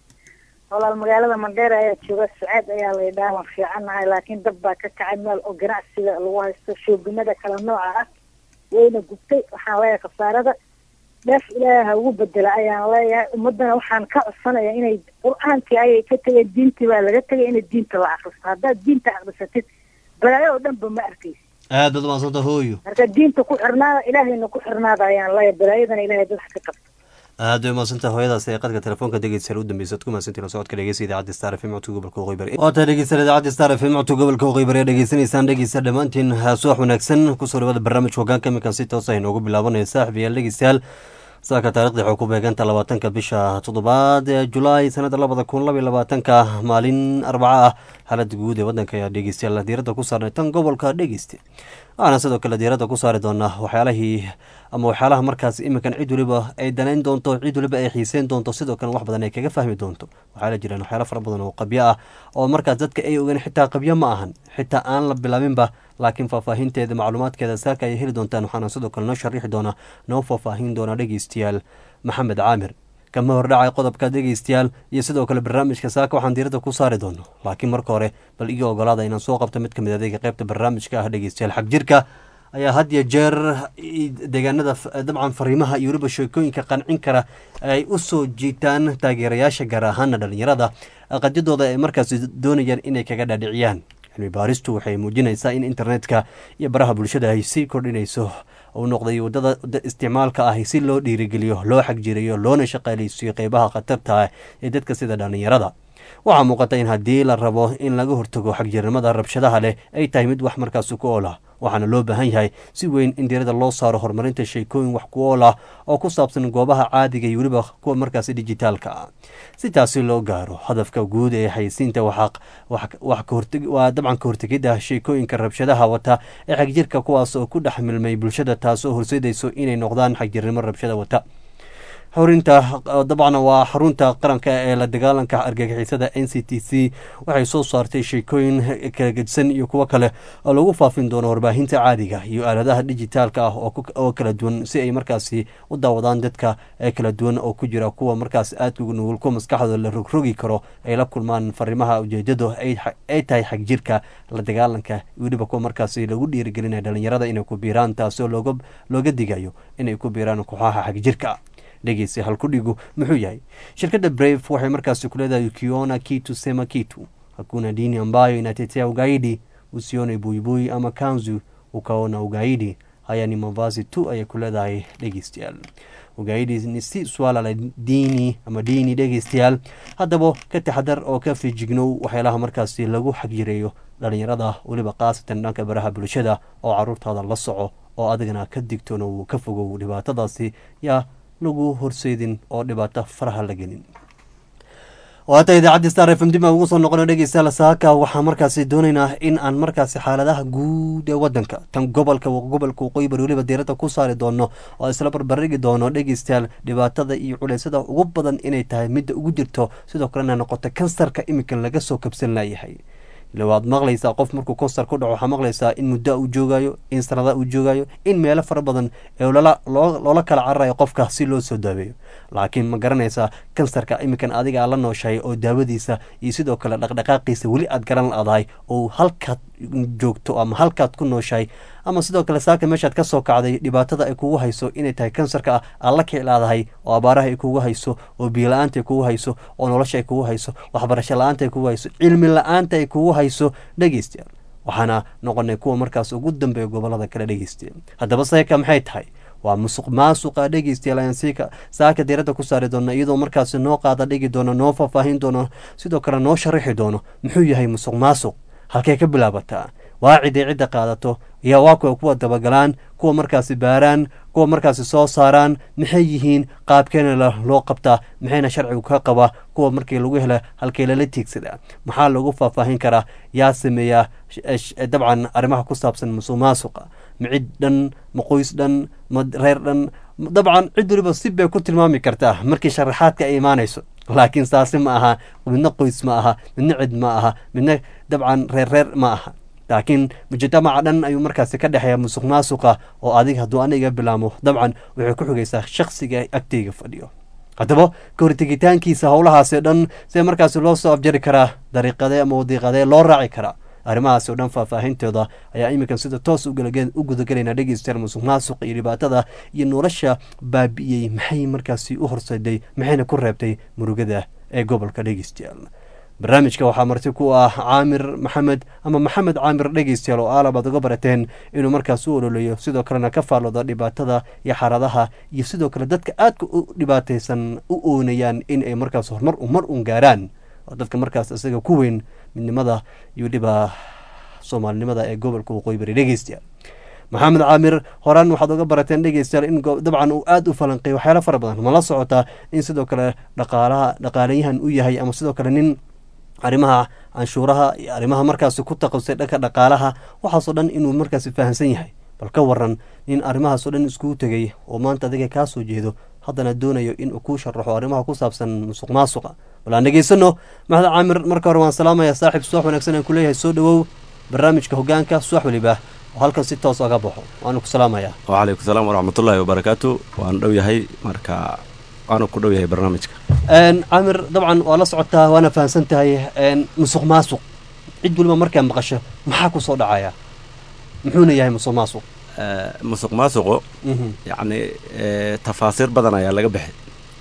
walaal magaalada mandheer ayaa jooga sacaad ayaa la yidhaha waan fiicannahay laakiin dab baa ka kacay meel oo ganacsiga lagu haysto shoogimada kala nooca ah wayna gubtay waxaan leeyahay khasaarada dheef ilaahay ha ugu bedela ayaan leeyahay ummadana waxaan ka codsanaya inay qur-aankii ayay ka tegeen diintii baa laga tegay inay diinta la akristo haddaad diinta akrisatid balaayo oo dhanba ma arkaysi aad baad umahadsanta hooyo marka diinta ku xirnaada ilaahayna ku xirnaada ayaan leeyahay balaayadana ilaahay dad wax ka qabto aad bay umahadsanta hooyadaas ee qadka telefoonka dhegeystayaal u dambeysa ad ku mahadsantiin la socodka dhegeysa idaacadda star f m codka gobolka waqooyi waa tahay dhegeystayaal idaacadda star f m codka gobolka waqooyi bari dhegeysanaysaan dhegeysta dhammaantiin subax wanaagsan kusoo dhawaada barnaamijka hogaanka iminkan si toos ah inoogu bilaabanaya saaxib yaal dhegeystayaal saaka taarikhda waxay ku beeganta labaatanka bisha toddobaad ee julaay sanada labada kun laba iyo labaatanka maalin arbaca ah xaalada guud ee wadanka ayaa dhegeystayaal diiradda ku saarnay tan gobolka dhegeyste waxaana sidoo kale diiradda ku saari doonaa waxyaalahii ama waxyaalaha markaas iminkan cid waliba ay danayn doonto cid waliba ay xiiseyn doonto sidoo kale wax badan ay kaga fahmi doonto waxaa la jiraan waxyaala fara badan oo qabyo ah oo markaas dadka ay ogaan xitaa qabyo ma ahan xitaa aan la bilaabinba laakiin faahfaahinteeda macluumaadkeeda saaka ay heli doontaan waxaana sidoo kale noo sharaxi doonaa noo faahfaahin doonaa dhegeystayaal maxamed caamir kama hordhacay qodobka dhegeystayaal iyo sidoo kale barnaamijka saaka waxaan diiradda ku saari doono laakiin marka hore bal iyo ogolaada inaan soo qabto mid kamid adeega qeybta barnaamijka ah dhegeystayaal xag jirka ayaa had iyo jeer deegaanada dabcan fariimaha iyo weliba sheekooyinka qancin kara ay u soo jiitaan taageerayaasha gaar ahaana dhalinyarada qadyadooda ay markaas doonayaan inay kaga dhaadhiciyaan cilmi baaristu waxay muujinaysaa in internetka iyo baraha bulshada ay sii kordhinayso uu noqday wadada isticmaalka ah si loo dhiirigeliyo loo xagjiriyo loona shaqaaleysiiyo qeybaha khatarta ah ee dadka sida dhalinyarada waxaa muuqata in haddii la rabo in laga hortago xagjirnimada rabshadaha leh ay tahay mid wax markaasi ku ool ah waxaana loo baahan yahay si weyn in diirada loo saaro horumarinta sheekooyin wax ku ool ah oo ku saabsan goobaha caadiga iyo weliba kuwa markaasi dijitaalka ah si taasi loo gaaro hadafka guud ee xayisiinta waa dabcan ka hortegidda sheekooyinka rabshadaha wata ee xagjirka kuwaas oo ku dhex milmay bulshada taas oo horseedayso inay noqdaan xagjirnimo rabshada wata xorinta dabcan waa xarunta qaranka ee la dagaalanka argagixisada n c t c waxay soo saartay sheekooyin kala gedisan iyo kuwo kale oo lagu faafin doono warbaahinta caadiga iyo aaladaha dijitaalka ah oo kala duwan si ay markaasi u daawadaan dadka kala duwan oo ku jira kuwa markaas aadka ugu nugul kuwa maskaxdooda la rogrogi karo ay la kulmaan fariimaha ujeedadu ay tahay xagjirka la dagaalanka weliba kuwa markaasi lagu dhiirigelinaya dhalinyarada inay ku biiraan taasoo looga digayo inay ku biiraan kooxaha xagjirka dhegeysa halkudhigu muxuu yahay shirkadda brave waxay markaasi ku leedahay ukiona kitu sema kitu hakuna dini ambayo inatetea ugaidi usione buibui ama kanzu ukaona ugaidi haya ni mavazi tu ayay ku leedahay dhegeystayaal ugaidhi si swalala dini ama dini dhegeystayaal haddaba ka taxadar oo ka fiijignow waxyaalaha markaasi lagu xagjireeyo dhalinyarada weliba khaasatan dhanka baraha bulshada oo caruurtaada la soco oo adigana ka digtoonow ka fogow dhibaatadaasi yaa lagu horseedin oo dhibaato faraha la gelin waata idaacaddi star f m dib aan ugu soo noqono dhegeystayaal saaka waxaan markaasi doonaynaa in aan markaasi xaaladaha guud ee wadanka tan gobolka gobolka waqooyi bari weliba diiradda ku saari doono oo isla barbarigi doono dhegeystayaal dhibaatada iyo culeysada ugu badan inay tahay midda ugu jirto sidoo kalena noqota kansarka iminkan laga soo kabsan layahay ila waad maqlaysaa qof markuu konsar ku dhaco waxaa maqlaysaa in muddo uu joogayo in sanada uu joogayo in meelo fara badan ee loola kala cararayo qofka si loo soo daaweeyo laakiin ma garanaysaa kansarka iminkan adiga aad la nooshahay oo daawadiisa iyo sidoo kale dhaqdhaqaaqiisa weli aad garan laadahay oo halkaad joogto ama halkaad ku nooshahay ama sidoo kale saaka meeshaad ka soo kacday dhibaatada ay kugu hayso inay tahay kansarka ah aad la kiclaadahay oo abaaraha ay kugu hayso oo biyo la-aanta ay kugu hayso oo nolosha ay kugu hayso waxbarasho la-aanta ay kugu hayso cilmi la-aanta ay kugu hayso dhegeystayaal waxaana noqonay kuwa markaas ugu dambeeya gobolada kale dhegeystayaal haddaba seeka maxay tahay waa musuq maasuqa dhegeystayaal ayaan siika saaka diiradda ku saari doona iyadoo markaasi noo qaada dhigi doono noo faahfaahin doono sidoo kale noo sharaxi doono muxuu yahay musuq maasuq halkay ka bilaabataa waa ciday cidda qaadato iyo waa kuwa kuwa dabagalaan kuwa markaasi baaraan kuwa markaasi soo saaraan maxay yihiin qaabkeena loo qabtaa maxayna sharcigu ka qabaa kuwa markii lagu hela halkay lala tiigsadaa maxaa lagu faahfaahin karaa yaa sameeyaa dabcan arrimaha ku saabsan musuq maasuqa ma cid dhan ma qoys dhan ma reer dhan dabcan cid waliba si bay ku tilmaami kartaa markii sharaxaadka ay imaanayso laakiin saasi ma aha midna qoys ma aha midna cid ma aha midna dabcan reer reer ma aha laakiin mujtamaca dhan ayuu markaasi ka dhexeeya musuq maasuqa oo adig hadduu aniga bilaamo dabcan waxay ku xigaysaa shaksiga agteyga fadhiyo haddaba kahortegitaankiisa howlahaasi o dhan see markaasi loo soo afjari karaa dariiqadee ama wadiiqadee loo raaci karaa arrimahaasi o dhan faahfaahintooda ayaa iminkan sida toos u gudagelaynaa dhegeystayaal musuq maasuqa iyo dhibaatada iyo nolosha baabi'iyey maxay markaasi u horseeday maxayna ku reebtay murugada ee gobolka dhegeystayaal barnaamijka waxaa marti ku ah caamir maxamed ama maxamed caamir dhegeystayaal oo aalab aad uga barateen inuu markaas u ololeeyo sidoo kalena ka faallooda dhibaatada iyo xaaladaha iyo sidoo kale dadka aadka u dhibaataysan u oonayaan in ay markaas horumar mar un gaaraan oo dadka markaas isaga ku weyn midnimada iyo dhiba soomaalinimada ee gobolka waqooyi bari dhegeystayaal maxamed caamir horaan waxaad uga barateen dhegeystayaal in dabcan uu aada u falanqeey waxyaalo fara badan mala socotaa in sidoo kale dhaqaalaha dhaqaalayahan u yahay ama sidoo kale nin arrimaha canshuuraha iyo arrimaha markaasi ku taqabsay dhanka dhaqaalaha waxaasoo dhan inuu markaasi fahamsan yahay bal ka waran nin arrimahaasoo dhan iskugu tegay oo maanta adiga kaa soo jeedo haddana doonayo inuu kuu sharaxo arrimaha ku saabsan musuq maasuqa bal aan dhegeysano maxmed caamir marka hore waan salaamaya saaxiib suwax wanaagsan aan kuleeyahay soo dhowow barnaamijka hogaanka suwax weliba oo halkan si toos oga baxo waanu ku salaamaya wacalaykum salaam waraxmatullaahi wabarakaatu waan dhow yahay marka waana ku dhow yahay barnaamijka caamir dabcan waa la socotaa waana fahamsan tahay musuq maasuq cid weliba markaa maqasho maxaa ku soo dhacaya muxuuna yahay musuq maasuq musuq maasuqu yacni tafaasiir badan ayaa laga bixi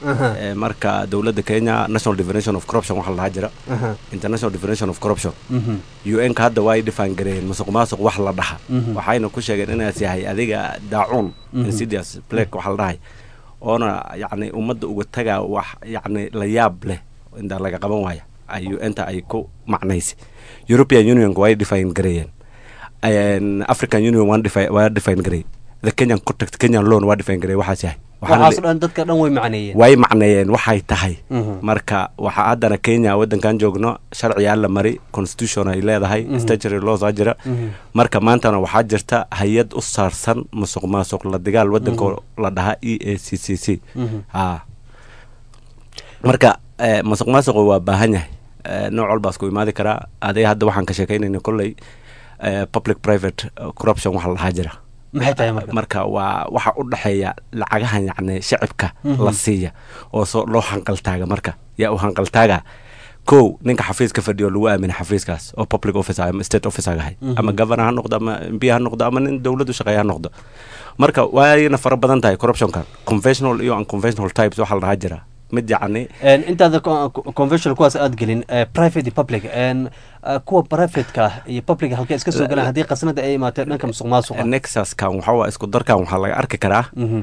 marka dowladda kenya national definition of corruption waxaa la dhahaa jira international definition of corruption u n ka hadda waa ay dhifaan gareeyeen musuq maasuq wax la dhaha waxayna ku sheegeen inaas yahay adiga daacuun insidious plague waxaa la dhahay oona yacni ummadda uga tagaa wax yacni la yaab leh intaa laga qaban waaya ay u-nta ay ku macnaysay european unionka waa ay define gareeyeen african union waa define gareey the kenyan contact kenyan loan waa define gareey waxaas yahay waxaaso dhan dadka dhan way macneeyeen way macneeyeen waxay tahay marka waxaa haddana kenya waddankan joogno sharciyaa la mari constitution ay leedahay statutory laws aa jira marka maantana waxaa jirta hay-ad u saarsan musuq maasuq la dagaal waddanka la dhahaa e a c c c a marka musuq maasuqu waa baahan yahay nooc walbaas ku imaadi karaa adiga hadda waxaan ka sheekaynayna kolley public private corruption waxa la dhahaa jira maxay tahay marka marka waa waxa u dhexeeya lacagahan yacni shacibka la siiya oo soo loo hanqaltaaga marka yaa u hanqaltaaga kow ninka xafiiska fadhiyo lagu aamina xafiiskaas oo public office ama state office agahay ama governor ha noqdo ama mp ha noqdo ama nin dowladdu shaqeeya ha noqdo marka waayna fara badan tahay corruptionkan conventional iyo unconventional types waxaa la dhahaa jira mid yacni intaada conventional kuwaas aad gelin private iyo public kuwa privateka iyo public halkee iska soo galaan haddii qasnada ay imaatee dhanka musuq maasuqa nexuskan waxa waa isku darkan waxaa laga arki karaa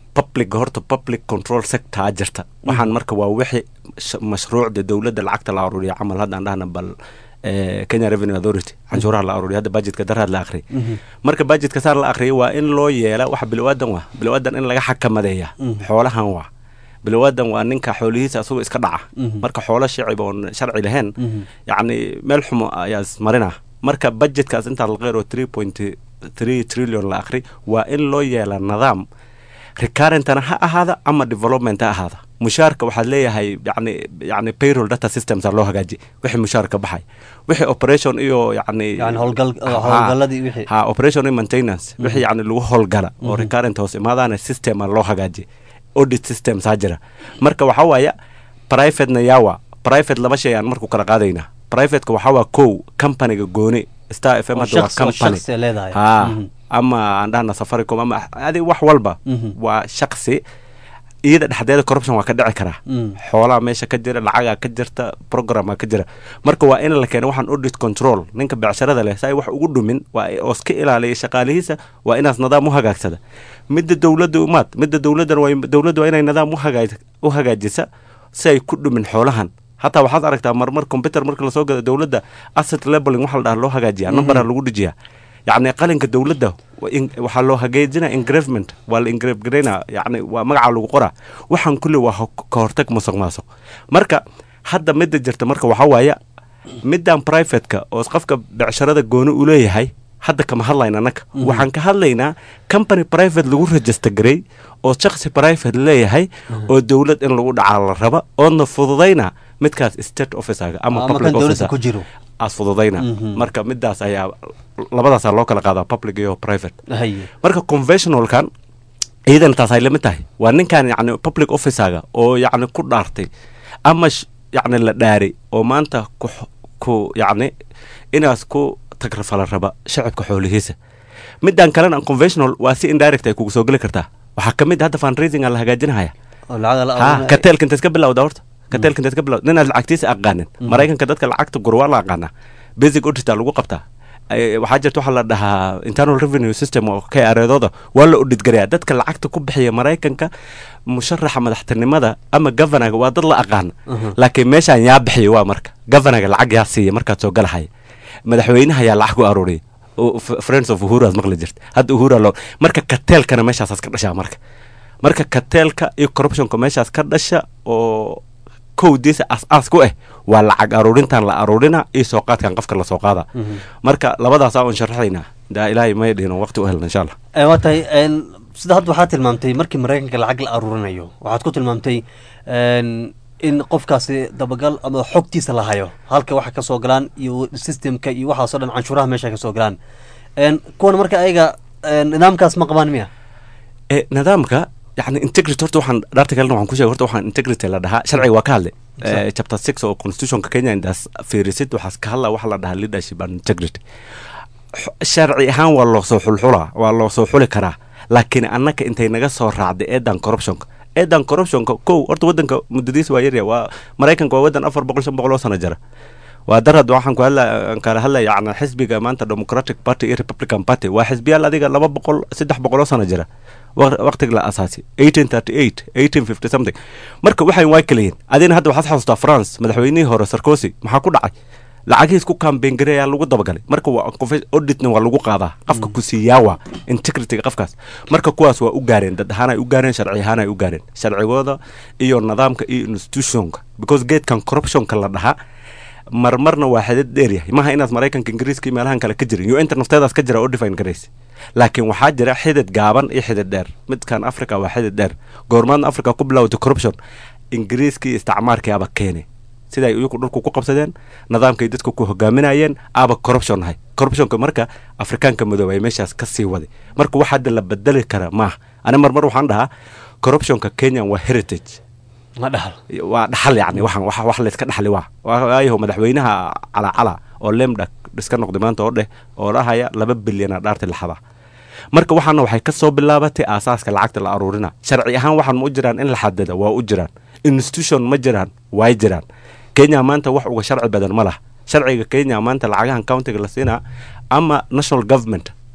public horta public control sector jirta waxaan marka waa wixii sh- mashruucda dowladda lacagta la aruuriya camal haddaan dhahna bal eh, kenya revenue authority canshuuraha la aruuriya hadda budgetka daraad la akhriyay marka budgetka saar la akhriyay waa in loo yeela waxa bilowaadan waa bilowaadan in laga xakamadeeya Mhm. xoolahan waa bilowaadan waa ninka xoolihiisa asagoo iska dhaca Mhm. marka xoolo shicib oon sharci lahayn Mhm. yacni meel xumo ayaa ismarina marka budgetkaas intaa la qeyro three point three trillion la akhri waa in loo yeela nidaam recurrentana ha ahaada ama development ha ahaada mushaarka waxaad leeyahay yani yani payroll data systems aa loo hagaaji wixii mushaar ka baxay wixii operation iyo yani Yani howlgal- Ha, howlgalladii wixii. ha operation iyo maintenance wixii yani lagu howlgala oo Mhm. recurrent hoos imaadaana system aa loo hagaaji audit systems aa jira marka waxaa waaya privatena yawa private laba shay aan marku kala qaadayna privateka waxaa waa kow companiga gooni star f m Oo hadda waa shakhsi- oo company shakhsi ay leedahay. ha Mhm. ama aan dhahna safaricom ama adi wax walba Mhm. waa shaksi iyada dhexdeeda corruption waa ka dhici karaa Mm. xoolaha meesha ka jira lacagaa ka jirta programaa ka jira marka waa in la keeno waxaan audit control ninka becsharada leh si ay wax ugu dhumin waa oo iska ilaaliya shaqaalihiisa waa inaas nidaam u hagaagsada midda dowladda umaad midda dowladdan waa dowladda waa inay nidaam u hagaaj u hagaajisa si ay ku dhumin xoolahan hataa waxaad aragtaa marmar computer marka lasoo gado dowladda asset labeling waxa la dhaha loo hagaajiyaa numberaa lagu dhijiyaa yacni qalinka dowladda wa- in- waxaa loo hagaajinaa engravement waa la engrave garaynaa yacni waa magaca lagu qoraa waxaan kulli waa ho- ka hortag musuq maasuq marka hadda midda jirta marka waxaa waaya middan privateka oo qofka becsharada gooni u leeyahay hadda kama hadlayna annaga Mhm. waxaan ka hadlaynaa company private lagu register garay oo shakhsi private leeyahay oo dowlad in lagu dhacaa la raba oodna fududayna midkaas state officerga ama Ama public kan dowladda officer ku jiro. aas fududayna Mhm. marka midaas ayaa labadaasaa loo kala qaadaa public iyo private Haye. marka conventionalkan iyadana taas ay lamid tahay waa ninkan yacni public officerga oo yacni ku dhaartay ama sh- yacni la dhaaray oo maanta ku x- ku yacni inaas ku tagrafala raba shacabka xoolihiisa midan kalena conventional waa si indirect ay kugu soo geli kartaa waxaa ka mid ah hadda fundraising aa la hagaajinahaya oo lacag la ha aruurinaya. kateelka inta iska bilowda horta kateelka inta iska bilowda ninaad lacagtiisa aqaanin Mhm. maraykanka dadka lacagta gur waa la aqaanaa basic auditor lagu qabtaa Ay- waxaa jirta waxaa la dhahaa internal revenue system oo ka areedooda waa la audit garayaa dadka lacagta ku bixiya maraykanka musharaxa madaxtinimada ama governaga waa dad la aqaan Mhm. laakiin meeshaan yaa bixiya waa marka governaga lacag yaa siiya markaad soo galahaya madaxweynaha yaa lacag ku aruuriya Oo f- friends of uhuru aad maqli jirta hadda uhura loo marka kateelkana meeshaasaas ka dhashaa marka marka kateelka iyo corruptionka meeshaas ka dhasha oo kowdiisa as-aas ku ah waa lacag aruurintan la aruurina iyo soo qaadkan qofka lasoo qaada Mhm. marka labadaasaa un sharaxaynaa daa ilaahay may dhihin waqti u helna insha allah Eh, waa tahay een, sida hadda waxaad tilmaamtay markii maraykanka lacag la aruurinayo waxaad ku tilmaamtay een, in qofkaasi dabagal ama xogtiisa la hayo halka waxa ka soo galaan iyo systemka iyo waxaasoo dhan canshuuraha meesha ka soo galaan Een, kuwan marka ayaga een, nidaamkaas ma qabaan miya e nidaamka yani integrity horta waxaan dhaarta kalena waxaan ku sheegay horta waxaan integrity la dhahaa sharciga waa ka hadlay Eh, chapter six oo constitutionka kenya indaas fiirisid waxaas ka hadla waxa la dhahaa leadership and integrity X- sharci ahaan waa loo soo xulxulaa waa loo soo xuli karaa laakiin annaka intay naga soo raacday eedan corruptionka eedan corruptionka kow horta wadanka muddadiisa waa yarya waa maraykanka waa wadan afar boqol shan boqol oo sano jira waa darad waxaan ku hadla aan kala hadlaya yacni xisbiga maanta democratic party iyo republican party waa xisbiyaal adiga laba boqol saddex boqol oo sano jira wa- waqtiga la asaasi eighteen thirty eight eighteen fifty something marka waxay waa kala yihiin adina hadda waxaad xasuustaa france madaxweynihii hore sarkozy maxaa ku dhacay lacagihiis ku campaign gareeyaa lagu dabagalay marka waa confe- auditna waa lagu qaadaa qofka ku siiyaawa integrityga qofkaas marka kuwaas waa u gaareen dad ahaan ay u gaareen sharci ahaan ay u gaareen sharcigooda iyo nidaamka iyo institutionka because geedkan corruptionka la dhahaa marmarna waa xidid dheeryahay maha inaad maraykanka ingiriiska iyo meelahan kale ka jirin yo inta nafteedaas ka jira oo define garaysa laakiin waxaa jira xidid gaaban iyo xidid dheer midkan africa waa xidid dheer goormaadna africa ku bilowday corruption ingiriiska iyo isticmaarkii aba keenay siday iyagu dhulku ku qabsadeen nidaamkay dadku ku hogaaminayeen aba corruption ahay corruptionka marka afrikaanka madoobay meeshaas ka sii waday marka wax hadda la bedeli kara maaha ani marmar waxaan dhahaa corruptionka kenyan waa heritage ma dhahal waa dhaxal yacni waxaan wax wax layska dhaxli waa waayaho madaxweynaha calacala oo lemdak iska noqday maanta oo dheh oo dhahaya laba bilyana dhaarti laxada marka waxaana waxay ka soo bilaabatay aasaaska lacagta la aruurina sharci ahaan waxaan ma u jiraan in la xadida waa u jiraan institution ma jiraan way jiraan kenya maanta wax uga sharci badan ma laha sharciga kenya maanta lacagahan countiga la siinaa ama national government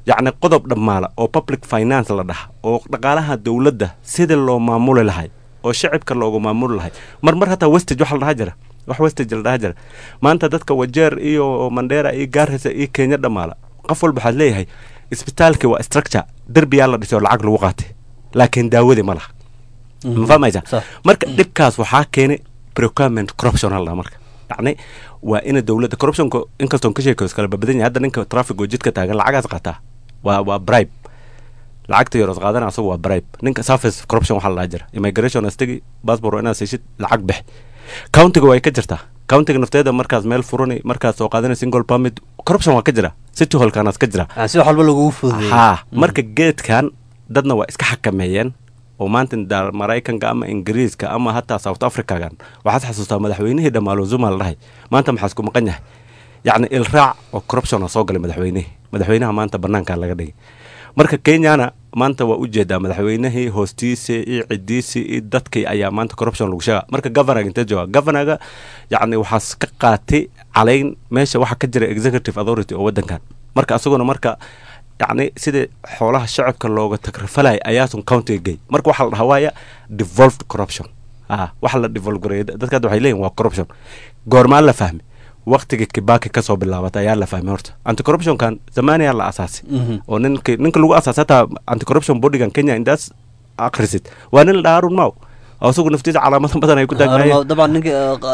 yacni qodob dhammaala oo public finance la dhaha oo dhaqaalaha dowladda sidii loo maamuli lahay oo shacibka loogu maamuli lahay mar mar hataa westage waxa la dhaha jira wax westage la dhaha jira maanta dadka wajeer iyo mandheera iyo gaarisa iyo kenya dhammaala qof walba waxaad leeyahay isbitaalkii waa structure derbiyaa la dhisay oo lacag lagu qaatay laakiin daawadii ma laha ma fahmaysa marka dhibkaas waxaa keenay procurement corruption hal marka yacni waa ina dowladda corruptionka inkastoon ka sheekayo iskala babadan yahay hadda ninka traffic oo jidka taagan lacagaas qaataa waa waa bribe lacagta yarood qaadana asagu waa bribe ninka surface corruption waxaa la dhaha jira immigration astagi passport inaad siishid lacag bix countiga way ka jirtaa countiga nafteeda markaas meel furani markaas soo qaadana single permit corruption waa ka jira city hallkanaas ka jira si wax walba lagugu fududeeyey haa marka geedkan dadna waa iska xakameeyeen oo maanta da- maraykanka ama ingiriiska ama hataa south africagan waxaad xasuustaa madaxweynihii dhammaalo zuma la dhahay maanta maxaas ku maqan yahay yacni ilraac oo corruption a soo galay madaxweynihii madaxweynaha maanta banaankaa laga dhigay marka kenyana maanta waa ujeedaa madaxweynihii hoostiisii iyo cidiisii iyo dadkii ayaa maanta corruption lagu sheega marka governaga intee jooga governaga yacni waxaas ka qaatay calayn meesha waxaa ka jira executive authority oo wadankan marka asaguna marka yacni sidii xoolaha shacabka looga tagrafalaya ayaasun countiga gey marka waxaa la dhahaa waaya devolved corruption ah waxa la devolve gareeya dadka hadda waxay leeyihin waa corruption goormaa la fahmi waqtiga kibaki kasoo bilaabatay ayaa la fahmay horta anti corruptionkan zamaniyaa la asaasay oo ninka ninka lagu asaasay hataa anti corruption bodygan kenya indaas akhrisid waa nin la dhahaa arun maw oo isagu naftiisa calaamado badan ay ku taagnaayeen dabcan ninka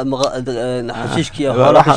xashiishkii xoolaha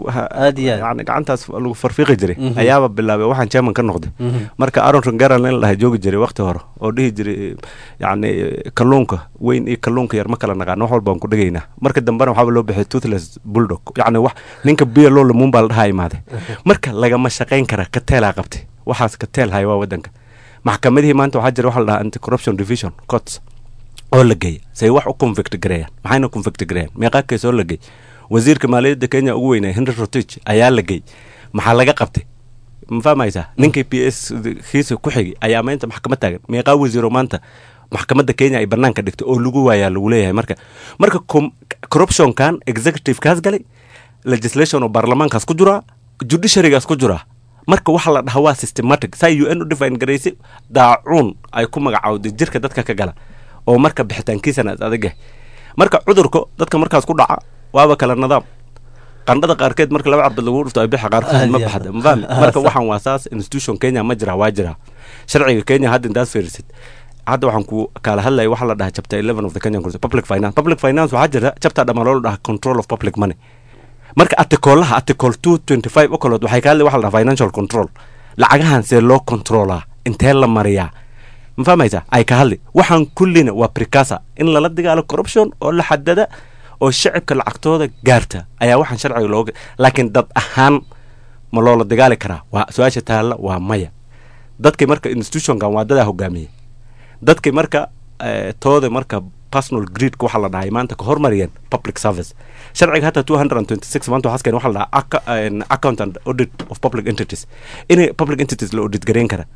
aad iyo aad yani gacantaas lagu farfiiqi jiray Mhm. ayaaba bilaabay waxaan chairman ka noqday Mhm. marka aron rongeran in la dhahay joogi jiray waqti hore oo dhihi jiray yani kalluunka weyn iyo kalluunka yar ma kala naqaano wax walbaan ku dhigaynaa marka dambena waxaaba loo bixiyay toothless bulldog yacni wax ninka biyo loo lamuun baa la dhahaa imaaday marka lagama shaqayn kara kateelaa qabtay waxaas kateel haya waa wadanka maxkamadihii maanta waxaa jira waxa la dhahaa anti corruption division courts oo la geeya say wax u convict gareeyaan maxayna convict gareeyaan meeqaa kees oo la geey wasiirka maaliyadda kenya ugu weynaa henry rotich ayaa la geey maxaa laga qabtay ma fahmaysaa ninkii p s kiisa ku xigay ayaa maanta maxkamad taagan meeqaa wasiiro maanta maxkamadda kenya ay banaanka dhigtay oo lagu waayaa lagu leeyahay marka marka com- corruptionkan executivekaas galay legislation oo baarlamaankaas ku jiraa judiciarygaas ku jiraa marka waxa la dhahaa waa systematic saa u n u define garaysay daacuun ay ku magacaawday jirka dadka ka gala oo marka bixitaankiisana is adag yahay marka cudurka dadka markaas ku dhaca waaba kala nidaam qandhada qaarkeed marka laba carbad lagu dhufto ay bixa qaarkood ma Aad iyo baxda aad. ma fahmi Ah, marka sax. waxaan waa saas institution kenya ma jira waa jira sharciga kenya hadda intaas fiirisid hadda waxaan ku kala hadlaya waxa la dhahaa chapter 11 of the kenyan constitution public finance public finance waxaa jira chapter dhammaan loo dhahaa control of public money marka artikolaha article 225 oo kalood waxay ka hadlay waxa la dhahaa financial control lacagahan see loo controlaa intee la mariyaa ma fahmaysa ay ka hadli waxaan kullina waa precasa in lala dagaalo corruption oo la xadada oo shacibka lacagtooda gaarta ayaa waxaan sharciga looga laakiin dad ahaan ma loola dagaali karaa waa su-aasha taalla waa maya dadkii marka institutionkan waa dadaa hogaamiye dadkii marka eh, tooda marka personal gridka waxaa la dhahay maanta ka hormariyeen public service sharciga hata 226 maanta waxaas keen waxaa la dhahaa acca- en, account and audit of public entities inay public entities la audit gareyn kara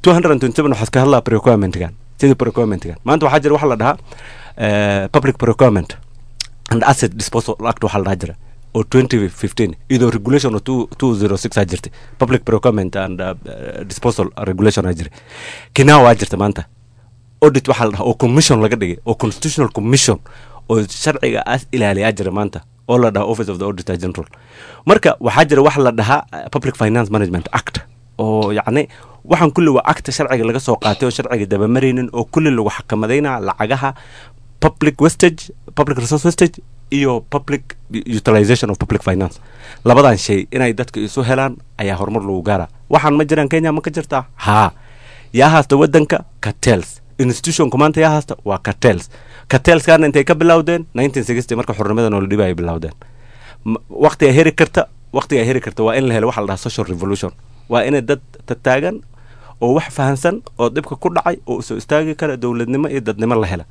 227 waxaas ka hadlaa procurement-gan sidii procurement-gan maanta waxaa jira waxaa la dhahaa eh, public procurement and asset disposal act waxaa la dhaha jira oo 2015 iyadoo regulation oo 206 aa jirtay public procurement and uh, uh, disposal regulation aa jira kinaa waa jirta maanta audit waxaa la dhahaa oo commission laga dhigay oo constitutional commission oo sharciga as ilaaliyaa jira maanta oo la dhahaa office of the auditor general marka waxaa jira waxa la dhahaa uh, public finance management act oo yacni waxaan kulli waa acta sharciga laga soo qaatay oo sharciga dabamaraynin oo kulli lagu xakamadayna lacagaha public wastage public resource wastage iyo public utilization of public finance labadan shay inay dadka isu helaan ayaa horumar lagu gaaraa waxaan ma jiraan kenya ma ka jirtaa haa yaa haasta wadanka cartels institutionka maanta yaa haasta waa cartels cartelskaana intay ka bilowdeen 1960 marka xornimada noola dhiba ay bilowdeen M- waqti ay heri karta waqti ay heri karta waa in la helo waxa la dhahaa social revolution waa inay dad tataagan oo wax fahansan oo dhibka ku dhacay oo soo istaagi kara dowladnimo iyo dadnimo la hela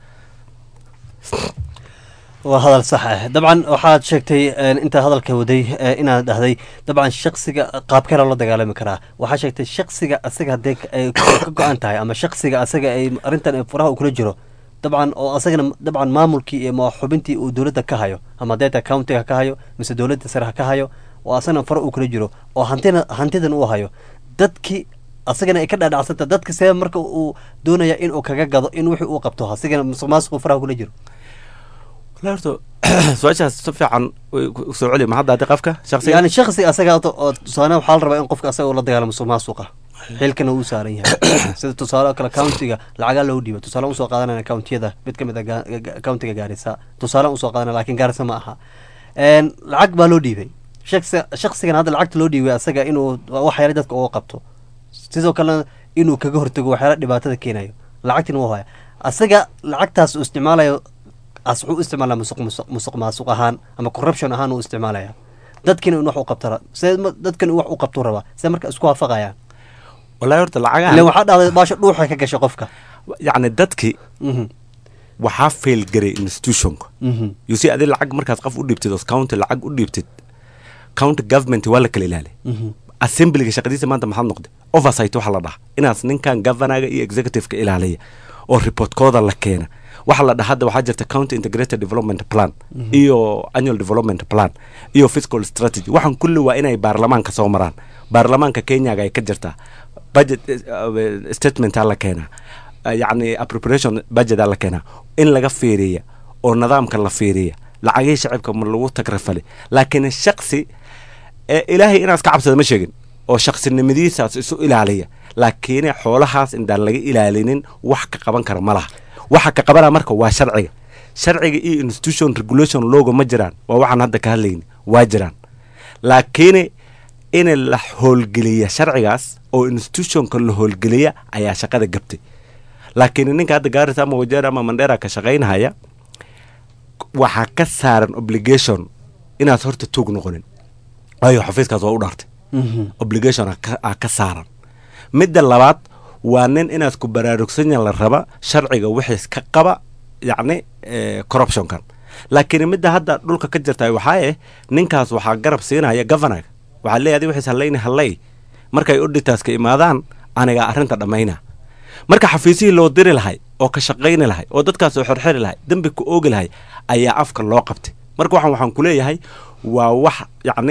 waa hadal sax ah dabcan waxaad sheegtay een, intaa hadalka waday ee, inaad dhahday dabcan shaksiga qaabkee loola dagaalami karaa waxaa sheegtay shaksiga asaga haddee ka- ay ka go-an tahay ama shaksiga asaga ay arrintan ay furaha uu kula jiro dabcan oo asagana dabcan maamulkii iyo ma xubintii uu dowladda ka hayo ama deeta countiga ka hayo mise dowladda sare ha ka hayo oo asagana fara uu kula jiro oo hantina hantidan uu hayo dadkii asagana ay ka dhaadhacsanta dadka see marka uu doonaya in uu kaga gado in wixii uu qabto asigana musuq maasuqu faraha kula jiro wala horta su-aashaas si fiican way ku- soo celi maxadda haddi qafka shaksiga yani shaksi asaga oo- oo tusaale waxaa la rabaa in qofka asaga ula dagaalamo musuq maasuqa xilkana uu saaran yahay sida tusaale oo kale countiga lacagaa loo dhiiba tusaale usoo qaadanayna countiyada mid ka mid a ga- ga- countiga gaarisa tusaale usoo qaadanaya laakiin gaarisa ma aha Een, lacag baa loo dhiibay shaksi shaksigan hadda lacagta loo dhiibay asaga inuu waxyaala dadka uga qabto sidoo kalena inuu kaga hortago waxyaala dhibaatada keenayo lacagtina wuu haya asaga lacagtaas uu isticmaalayo as wuxuu u isticmaalaa musuq musuq musuq maasuq ahaan ama corruption ahaan uu isticmaalaya dadkina in wax u qabto ra- see ma- dadkan in wax u qabtuu rabaa see marka isku waafaqayaan wallahi horta lacagahan ilen waxaa dhahday baasha dhuuxa ka gasha qofka yacni dadki Mhm. waxaa fail garay institutionka Mhm. you see adi lacag markaad qof u dhiibtid oo county lacag u dhiibtid county government waa la kala ilaali Mhm. assemblyga shaqadiisa maanta maxaad noqday oversight waxa la dhaha inaas ninkan governaga iyo executiveka ilaaliya oo reportkooda la keena waxa la dhaha hadda waxaa jirta county integrated development plan Mhm. iyo annual development plan iyo fiscal strategy waxaan kulli waa inay baarlamaanka soo maraan baarlamaanka kenyaga ay ka jirtaa budget uh, statementaa la keenaa Uh, yacni appropriation budgetaa la keenaa in laga fiiriya oo nidaamka la fiiriya lacagihii shacibka ma lagu tagrafali laakiin shaksi ee ilaahay inaas ka cabsada ma sheegin oo shaqsinimadiisaas isu ilaaliya laakiin xoolahaas indaan laga ilaalinin wax ka qaban kara ma laha waxa ka qabana marka waa sharciga sharciga iyo institution regulation logo ma jiraan waa waxaan hadda ka hadlayni waa jiraan laakiin in la howlgeliya sharcigaas oo institutionka la howlgeliya ayaa shaqada gabtay laakiin ninka hadda gaaris ama wajeer ama mandheera ka shaqaynahaya waxaa ka saaran obligation inaad horta tuug noqonin waayo xafiiskaas waa u dhaartay obligation aa ka- aa ka saaran midda labaad waa nin inaad ku baraarugsanyan la raba sharciga wixiis ka qaba yacni eh, corruptionkan laakiin midda hadda dhulka ka jirta waxaa eh ninkaas waxaa garab siinaya governaga waxaa leeyahay adi wixiis hallayni hallay markay auditaska imaadaan anigaa arrinta dhammayna marka xafiisihii loo diri lahay oo ka shaqayni lahay oo dadkaas oo xerxeri lahay dembi ku oogi lahay ayaa afka loo qabtay marka waxaan waxaan ku leeyahay waa wax yacni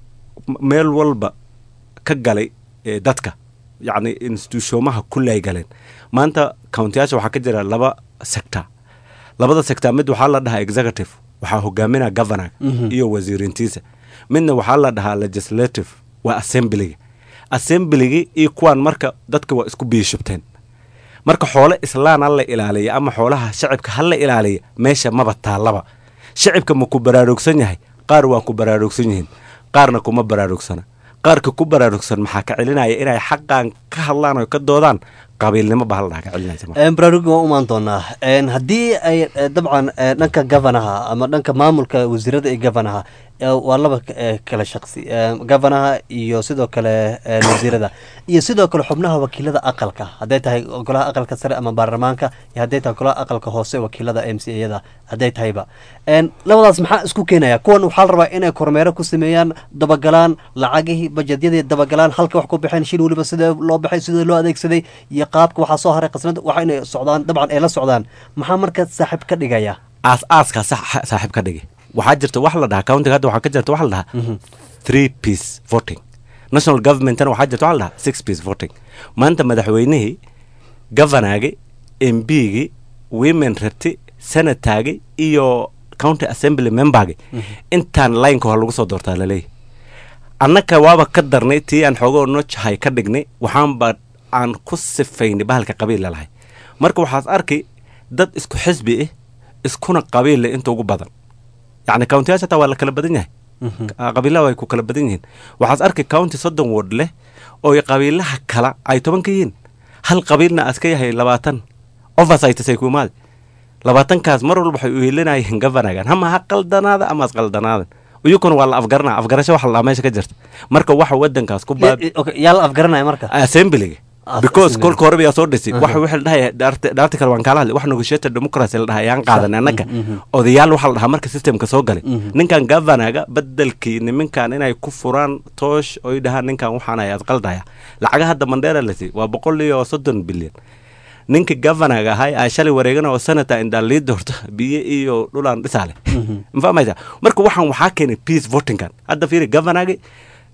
m- meel walba ka galay ee dadka yacni institutionaha kulli ay galeen maanta countiyaasha waxaa ka jira laba sector labada sector mid waxaa la dhahaa executive waxaa hogaaminaa governor Mhm. iyo wasiirintiisa midna waxaa la dhahaa legislative waa assemblyga assemblygi iyo kuwan marka dadka waa isku biyashubteen marka xoole islaan ha la ilaaliya ama xoolaha shacibka ha la ilaaliya meesha maba taallaba shacibka ma ku baraarugsan yahay qaar waa ku baraarugsan yihiin qaarna kuma baraarugsana qaarka ku baraarugsan maxaa ka celinaya inay xaqan ka hadlaan oo ka doodaan qabiilnimo baa la dhaha ka celinaysa marka. Een, baraaruga waan u imaan doonaa Een, haddii ay eh, dabcan eh, dhanka gavanaha ama dhanka maamulka wasiirada iyo gavanaha eh, waa laba eh, kala shaqsi Eh, gavanaha iyo sidoo kale eh, wasiirada iyo sidoo kale xubnaha wakiilada aqalka hadday tahay golaha aqalka sare ama baarlamaanka iyo hadday tahay golaha aqalka hoose wakiilada m c yada hadday tahayba Een, labadaas maxaa isku keenaya kuwan waxaa la rabaa inay kormeero ku sameeyaan dabagalaan lacagihii bajedyadii dabagalaan halka wax ku baxeen shil weliba sidee loo baxay sidee loo adeegsaday iyo qaabka waxaa soo haray qasnada waxa inay socdaan dabcan ay la socdaan maxaa marka saaxiib ka dhigaya aas-aaska sax- saaxiib ka dhigay waxaa jirta wax la dhahaa countiga hadda waxaa ka jirta wax la dhahaa three piece voting national governmentna waxaa jirta wax la dhahaa six piece voting maanta madaxweynihii governaagi mbigi women rabti senataagi iyo county assembly membergi intaan lineka waa lagu soo doortaa laleeyahy annaka waaba ka darnay tii aan xoogoo nojahay ka dhignay waxaanba aan ku sifaynay bahalka qabiil lalahay marka waxaas arki dad isku xisbi ah iskuna qabiil leh inta ugu badan yacni countiyaasha hataa waa la kala badan yahay Ah, qabiilaha way ku kala badan yihiin waxaas arki county soddon ward leh oo qabiilaha kala ay toban ka yihiin hal qabiilna aska yahay labaatan oversights ay ku imaade labaatankaas mar walba waxay u helinayeen governagan hama ha qaldanaada ama has qaldanaadan iyukuna waa la afgaranaa afgarasho waxa la dhahaa meesha ka jirta marka waxa wadankaas ku baab yaa la afgaranaya marka assemblyga Ah, because assembly. kolka horeba yaa soo dhisay Aha. waxa wixii la dhahaya dhaarti dhaarti kale waan kaala hadlay wax negotiated democracy la dhahay ayaan qaadan annaga Mhm, mhm. odayaal waxa la dhahaa marka systemka soo galay Mhm. ninkan governaga bedelkii niminkan inay ku furaan toosh oy dhahaan ninkan waxaan ayaad qaldaya lacaga hadda mandheera la siiyey waa boqol iyo soddon bilyan ninka governaga ahay aa shalay wareegana oo senator indaan lii doorto biyo iyo dhulaan dhisaale ma fahmaysa marka waxaan waxaa keenay peace votingkan hadda fiiri governaga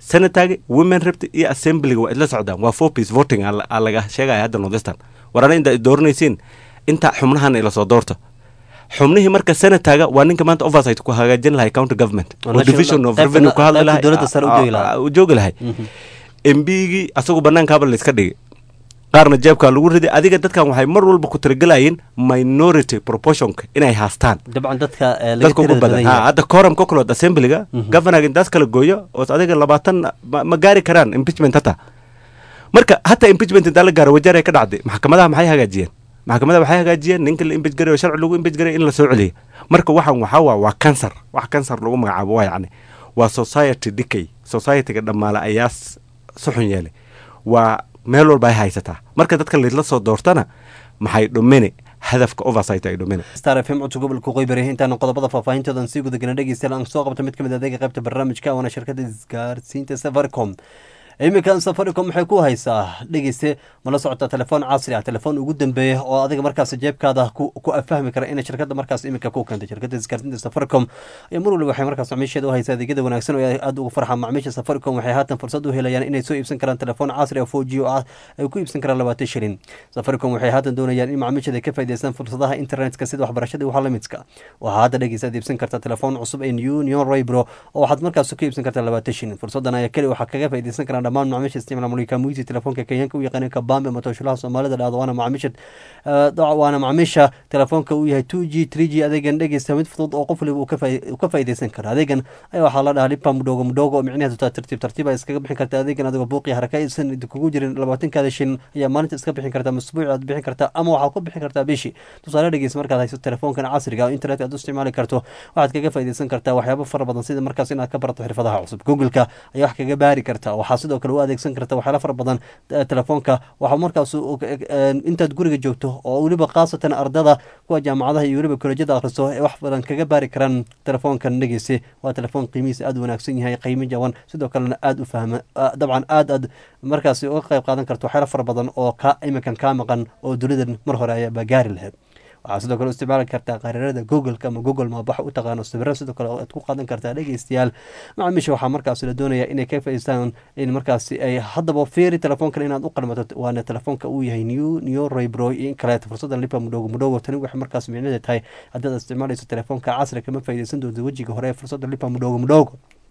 senataga women repta iyo assemblyga waa isla socdaan waa four piece voting aa la- aa laga sheegaya hadda northeastern war ana inta dooranaysiin inta xubnahan ila soo doorto xubnihii marka senataga waa ninka maanta oversight ku hagaajin lahay county government Waa oo national- division of qaybta- revenue ku hadli qaybta lahay dowladda sare u joogi lahaa. aa- aa- u joogi lahay mbigii asagu banaankaaba la iska dhigay qaarna jeebkaa lagu riday adiga dadkan waxay mar walba ku tiragelayeen minority proportionka inay haastaan dabcan dadka eh, laga dadka ugu tirada badan badan ha yahay hadda quorum cocolod assemblyga governorga intaas kala gooyo oo adiga labaatan ma, ma gaari karaan impeachment hata marka hata impeachment intaa la gaaro wajaar ay ka dhacday maxkamadaha maxay hagaajiyeen maxkamadaha waxay hagaajiyeen ninka la impeach garay oo sharci lagu impeach garay in la soo celiyo marka waxan waxaa waa waa cancer wax cancer lagu magacaabo waa yacni waa society decay societyga dhammaale ayaa s- si xun yeelay waa meel walba ay haysataa marka dadka laisla soo doortana maxay dhumini hadafka oversight ay dhumini star f m codka gobolka qoybari intaana qodobada faahfaahintoodan sii gudagana dhegeystayaal aan soo qabto mid ka mid ah adeega qaybta barnaamijka waana shirkada isgaarsiinta safaricom iminkan safaricom waxay ku haysaa dhegeyste mala socota telefoon casri ah telefoon ugu dambeeya oo adiga markaas jeebkaada ku ku afahmi kara inay shirkada markaas iminka ku keentay shirkada isgaarsiinta safaricom ayaa mar waliba waxay markaas macmiisheeda u haysaa adeegyada wanaagsan oo ay aada ugu farxaan macmiisha safaricom waxay haatan fursad u helayaan inay soo iibsan karaan telefoon casri ah 4G oo ah ay ku iibsan karaan labaatan shilin safaricom waxay haatan doonayaan in macmiisheeda ka faa'iideystaan fursadaha internetka sida waxbarashada iyo waxa la midka waxaa hadda dhegeysa aad iibsan kartaa telefoon cusub ee union raybro oo waxaad markaas ku iibsan kartaa labaatan shilin fursadan ayaa keli waxaa kaga faa'iideysan karaan dhammaan macaamiisha isticmaala mulika muisi telefoonka kenyaanka u yaqaaneen kabambe ama tooshulaha soomaalida dhahdo waana macaamiisha eh, dac- waana macaamiisha telefoonka uu yahay 2g 3g adeegan dhegeysta mid fudud oo qof waliba uu ka faa'i- uu ka faa'iideysan karo adeegan ayaa waxaa la dhahaa lipa mudhogo mudhogo oo micnaheedu taa tartiib tartiib ay iskaga bixin karta adeegan adigoo buuqi haraka aysan kugu jirin labaatankaada shilin ayaa maalinta iska bixin kartaa masbuuci aad bixin kartaa ama waxaad ku bixin kartaa bishii tusaale dhegeysa markaad hayso telefoonkan casriga oo internet aad u isticmaali karto waxaad kaga faa'iideysan kartaa waxyaabo fara badan sida markaas inaad ka barato xirfadaha cusub googleka ayaa wax kaga baari kartaa waxaa sidoo kale u adeegsan karta waxyaalo fara badan eh, telefoonka waxaa markaas u- eh, intaad guriga joogto oo weliba khaasatan ardada kuwa jaamacadaha iyo weliba kolejyada akhristo ee wax badan kaga baari karaan telefoonkan dhegeyse waa telefoon qiimihiisa aad u wanaagsan yahay qiimo jaban sidoo kalena aad u fahma ah, dabcan aad aad markaasi uga qayb qaadan karto waxyaalo fara badan oo ka iminkan kaa maqan oo dunidan mar hore ayaaba gaari lahayd waxaa sidoo kale u isticmaali kartaa qariirada googleka ama google map waxa u taqaano sawirada sidoo kale aad ku qaadan kartaa dhegeystayaal macaamiisha waxaa markaas la doonaya inay ka faa'iideystaan in markaasi ay haddaba fiiri telefoonkan inaad u qalmato waana telefoonka uu yahay new new raybro iyo in kaleeto fursadan lipa mudhogo mudhogo tani waxay markaas micnaheeda tahay haddaad isticmaalayso telefoonka casri kama faa'iideysan doonto wejiga hore ee fursadda lipa mudhogo mudhogo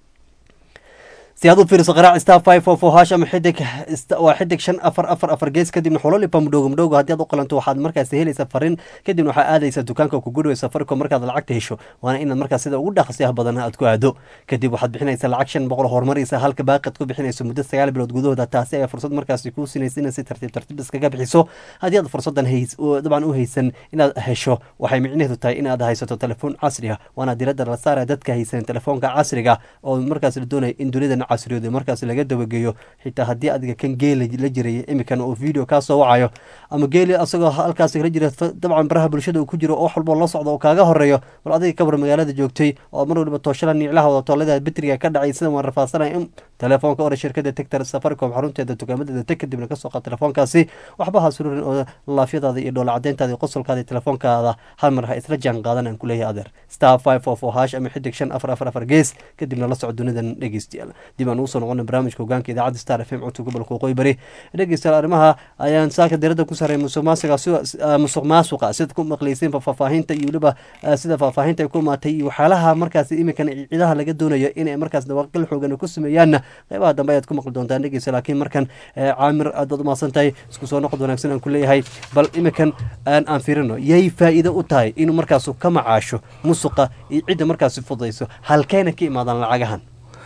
si aad u fiiriso qaraac star five four four hash ama xidig sta- waa xidig shan afar afar afar gees kadibna xulo lipa mudhogo mudhogo haddii aad u qalanto waxaad markaasi helaysaa farin kadibna waxaa aadaysaa dukaanka ku gudhaway safaricom markaad lacagta hesho waana inaad markaas sida ugu dhaqsiyaha badan aad ku aado kadib waxaad bixinaysaa lacag shan boqol horumaraysa halka baaqad ku bixinayso muddo sagaal bilood gudahooda taasi ayaa fursad markaasi kuu sinaysa inaad si tartiib tartiib iskaga bixiso haddii aad fursadan hays oo dabcan u haysan inaad hesho waxay micnaheedu tahay inaad haysato telefoon casri ah waana diradda la saaraya dadka haysan telefoonka casriga oo markaas la doonaya in dunidan casriyooda markaas laga dabageeyo xitaa haddii adiga kan geela la jiray imikan oo video kaa soo wacayo ama geeli asagoo halkaas la jira fa- dabcan baraha bulshada uu ku jiro oo wax walbo la socdo oo kaaga horeeyo bal adiga kabar magaalada joogtay oo mar waliba tooshada niiclaha wada toolada bitriga ka dhacay sida waan rafaasanaya in telefoonka ore shirkada tegtar safaricom xarunteeda dukaamadeeda teg kadibna kasoo qaad telefoonkaasi waxba ha sururin oo laafyadaada iyo dhoola cadeyntaada iyo qosolkaada iyo telefoonkaada hal mar ha isla jaan qaadan aan kuleeyahay adeer star five four four hash ama xidig shan afar afar afar gees kadibna la soco dunidan dhegeystayaal dib aan ugu soo noqona barnaamijka hogaanka idaacadda star f m codka gobolka waqooyi bari dhegeystayaal arrimaha ayaan saaka diradda ku saaray musuq maasuqa si- ah, musuq maasuqa sida ku maqlayseenba faahfaahinta iyo weliba ah, sida faahfaahinta ay ku imaatay iyo waxyaalaha markaas iminkan ciidaha laga doonayo inay markaas dawaaqil xoogan ku sameeyaanna qeybaha dambe ayaad ku maqli doontaan dhegeysta laakiin markan eh, caamir aad baad umahadsan tahay isku soo noqod wanaagsan aan ku leeyahay bal iminkan aan aan fiirino yay faa'iido u tahay inuu markaas ka macaasho musuqa iyo cidda markaasi fudayso halkeena ka imaadaan lacagahan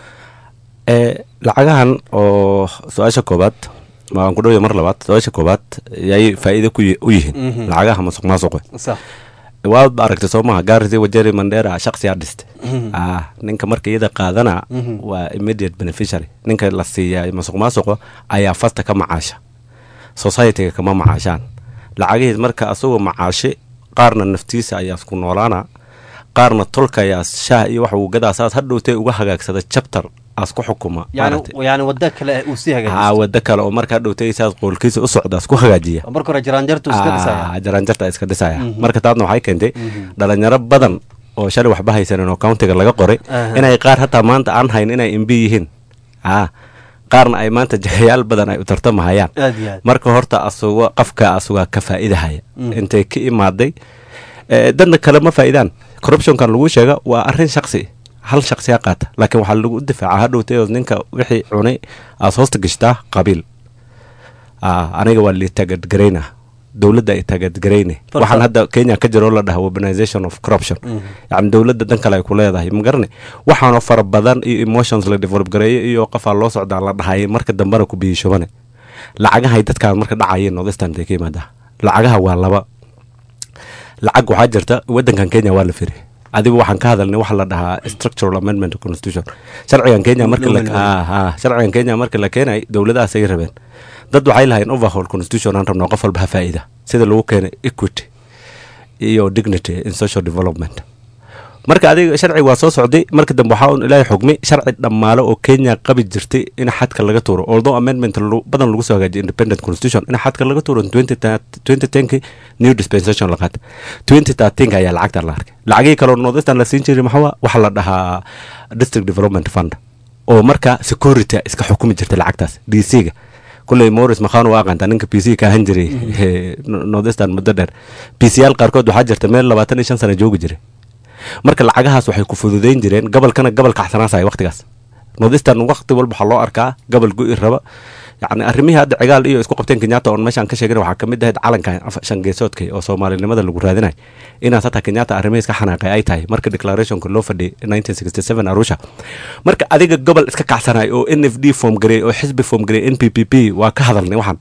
ee lacagahan oo su-aasha koobaad waan ku dhowya mar labaad su-aasha koobaad yay faa'iido ku yi- u yihiin Mhm. lacagaha masuq maasuqa sax waad ba aragtay soo maha gaarisi wajeri mandera shaqsiyaa dhiste Mhm. ah ninka marka iyada qaadana Mhm. waa immediate beneficiary ninka la siiya masuq maasuqa ayaa fasta ka macaasha societyga kama macaashaan lacagihiis marka asagoo macaashi qaarna naftiisa ayaa isku noolaana qaarna tolka ayaa shaah iyo wax uu gadaa saas hadhowtay uga hagaagsada chapter aas ku xukuma yani maaragtay. yani waddo kale uu sii haa hagaajisto wado kale oo marka hadhowtay saas qoolkiisa u socda isku hagaajiya oo marka hore jaraanjartu iska dhisaya Ah, jaranjarta iska dhisaya Mhm. marka taadna waxay keentay Mhm. dhalinyaro badan oo shalay waxba haysanin oo countiga laga qoray Aha. inay qaar hataa maanta aan hayn inay imbi yihiin ah qaarna ay maanta jahayaal badan ay u tartamahayaan Aad iyo aad. marka horta asuga qafka asugaa ka faa'iidahaya Mm. intay ka imaaday Eh, dadna kale ma faa'iidaan corruptionkan lagu sheega waa arrin shaksi hal shaksiya qaata laakiin waxaa lagu difaaca hadhowtay oo ninka wixii cunay aad hoosta gashtaa qabiil Ah, aniga waa liitagadgarayna dowladda ay taagadgarayne Farta- waxaan hadda kenya ka jiro oo la dhaha urbanization of corruption yacni dowladda dan kale ay ku leedahay ma garane waxaanoo fara badan iyo emotions la develop gareeyo iyo qofaa loo socdaa la dhahayay marka dambena ku biyishubane lacagahay dadkaan marka dhacayeen northeastern bay ka yimaadaa lacagaha waa laba lacag waxaa jirta wadankan kenya waa la firi adigu waxaan ka hadalnay waxa la dhahaa structural amendment of constitution sharcigan kenya marka la Loo ah, ah, sharcigan kenya marka la keenay dowladahaas ay rabeen dad waxay lahayn overhaul constitution aan rabno qof walba ha faa'iida sida lagu keenay equity iyo dignity in social development marka adiga sharci waa soo socday marka dambe waxaa un ilaahay xugmay sharci dhammaale oo kenya qabi jirtay in xadka laga tuuro although amendment lu- badan lagu soo hagaajiyay independent constitution in xadka laga tuuro 2010 new dispensation la qaatay 2013 ayaa lacagta la arkay lacagihii kaloo northeastern la siin jiray maxaa waxaa la dhahaa district development fund oo marka security iska xukumi jirtay lacagtaas d c ga kulley morris makhaan waa aqaantaa ninka p c ka ahan jiray eh, northeastern muddo dheer p c yaal qaarkood waxaa jirta meel labaatan iyo shan sano joogi jiray marka lacagahaas waxay ku fududayn jireen gobolkana gobol kacsanaasaya waqtigaas northeastern waqti walba waxaa loo arkaa gobol go'i raba yacni arrimihii hadda cigaal iyo isku qabteen kenyatta oon meeshaan ka sheegin waxaa ka mid ahayd calankan af- shan geesoodka oo soomaalinimada lagu raadinay inaas hataa kenyatta arrimihiis ka xanaaqay ay tahay marka declarationka loo fadhiyay 1967 arusha marka adiga gobol iska kacsanay oo n f d form gareey oo xisbi form gareey n p p p waa ka hadalnay waxaan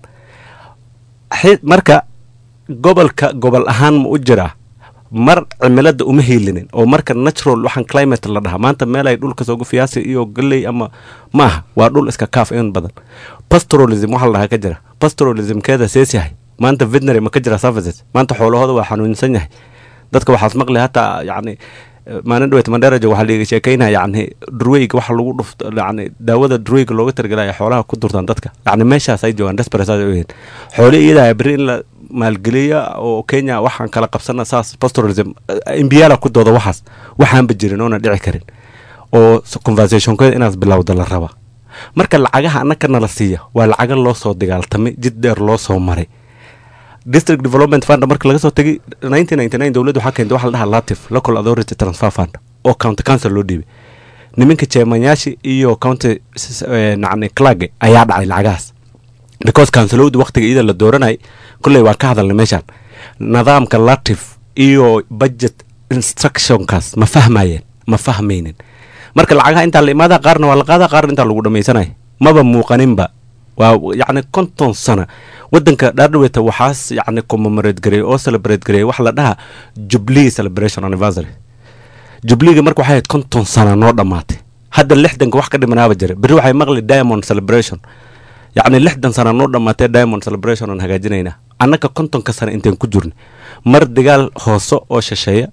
Xi- marka gobolka gobol ahaan ma u jiraa mar cimilada uma hiilinin oo marka natural waxaan climate la dhahaa maanta meel ay dhulka soogu fiyaasi iyo galley ama maaha waa dhul iska kaaf in badan pastoralism waxaa la dhahaa ka jira pastoralismkeeda sees yahay maanta veterinary ma ka jira services maanta xoolahooda waa xanuunsan yahay dadka waxaas maqli hataa yacni eh, maalin dhaweyt mandharajo waxaa liiga sheekeynaya yacni durweyga waxa lagu dhufto yacni daawada durweyga looga targelaya xoolaha ku durtaan dadka yacni meeshaas ay joogaan desperate ay u yihiin xoole iyadaa beri in la maalgeliya oo kenya waxaan kala qabsana saas pastoralism imbiyala ku dooda waxaas waxaanba jirin oona dhici karin oo s- conversationkeeda inaas bilowda la raba marka lacagaha annaka nala siiya waa lacaga loo soo dagaaltamay jid dheer loo soo maray district development fund marka laga soo tegay 1999 dowladda waxaa keentay waxa la dhahaa latif local authority transfer fund oo county council loo dhiibay niminka chairmanyaashii iyo county s- eh, nacni clage ayaa dhacay lacagahaas because councilowda waqtiga iyada la dooranay kulley waa ka hadalnay meeshaan nidaamka latif iyo budget instructionkaas ma fahmayeen ma fahmaynin marka lacagaha intaa la imaada qaarna waa la qaadaa qaarna intaa lagu dhamaysanaya maba muuqaninba waa yacni konton sana wadanka dhaardhaweyta waxaas yacni commemorate gareey oo celebrate gareey waxa la dhahaa jubilee celebration anniversary jubliga marka waxay ahayd konton sana noo dhammaatay hadda lixdanka wax ka dhimanaaba jira berri waxay maqli diamond celebration yacni lixdan sana noo dhammaatee diamond celebration aan hagaajinaynaa annaka kontonka sana intaan ku jirna mar dagaal hoose oo shisheeya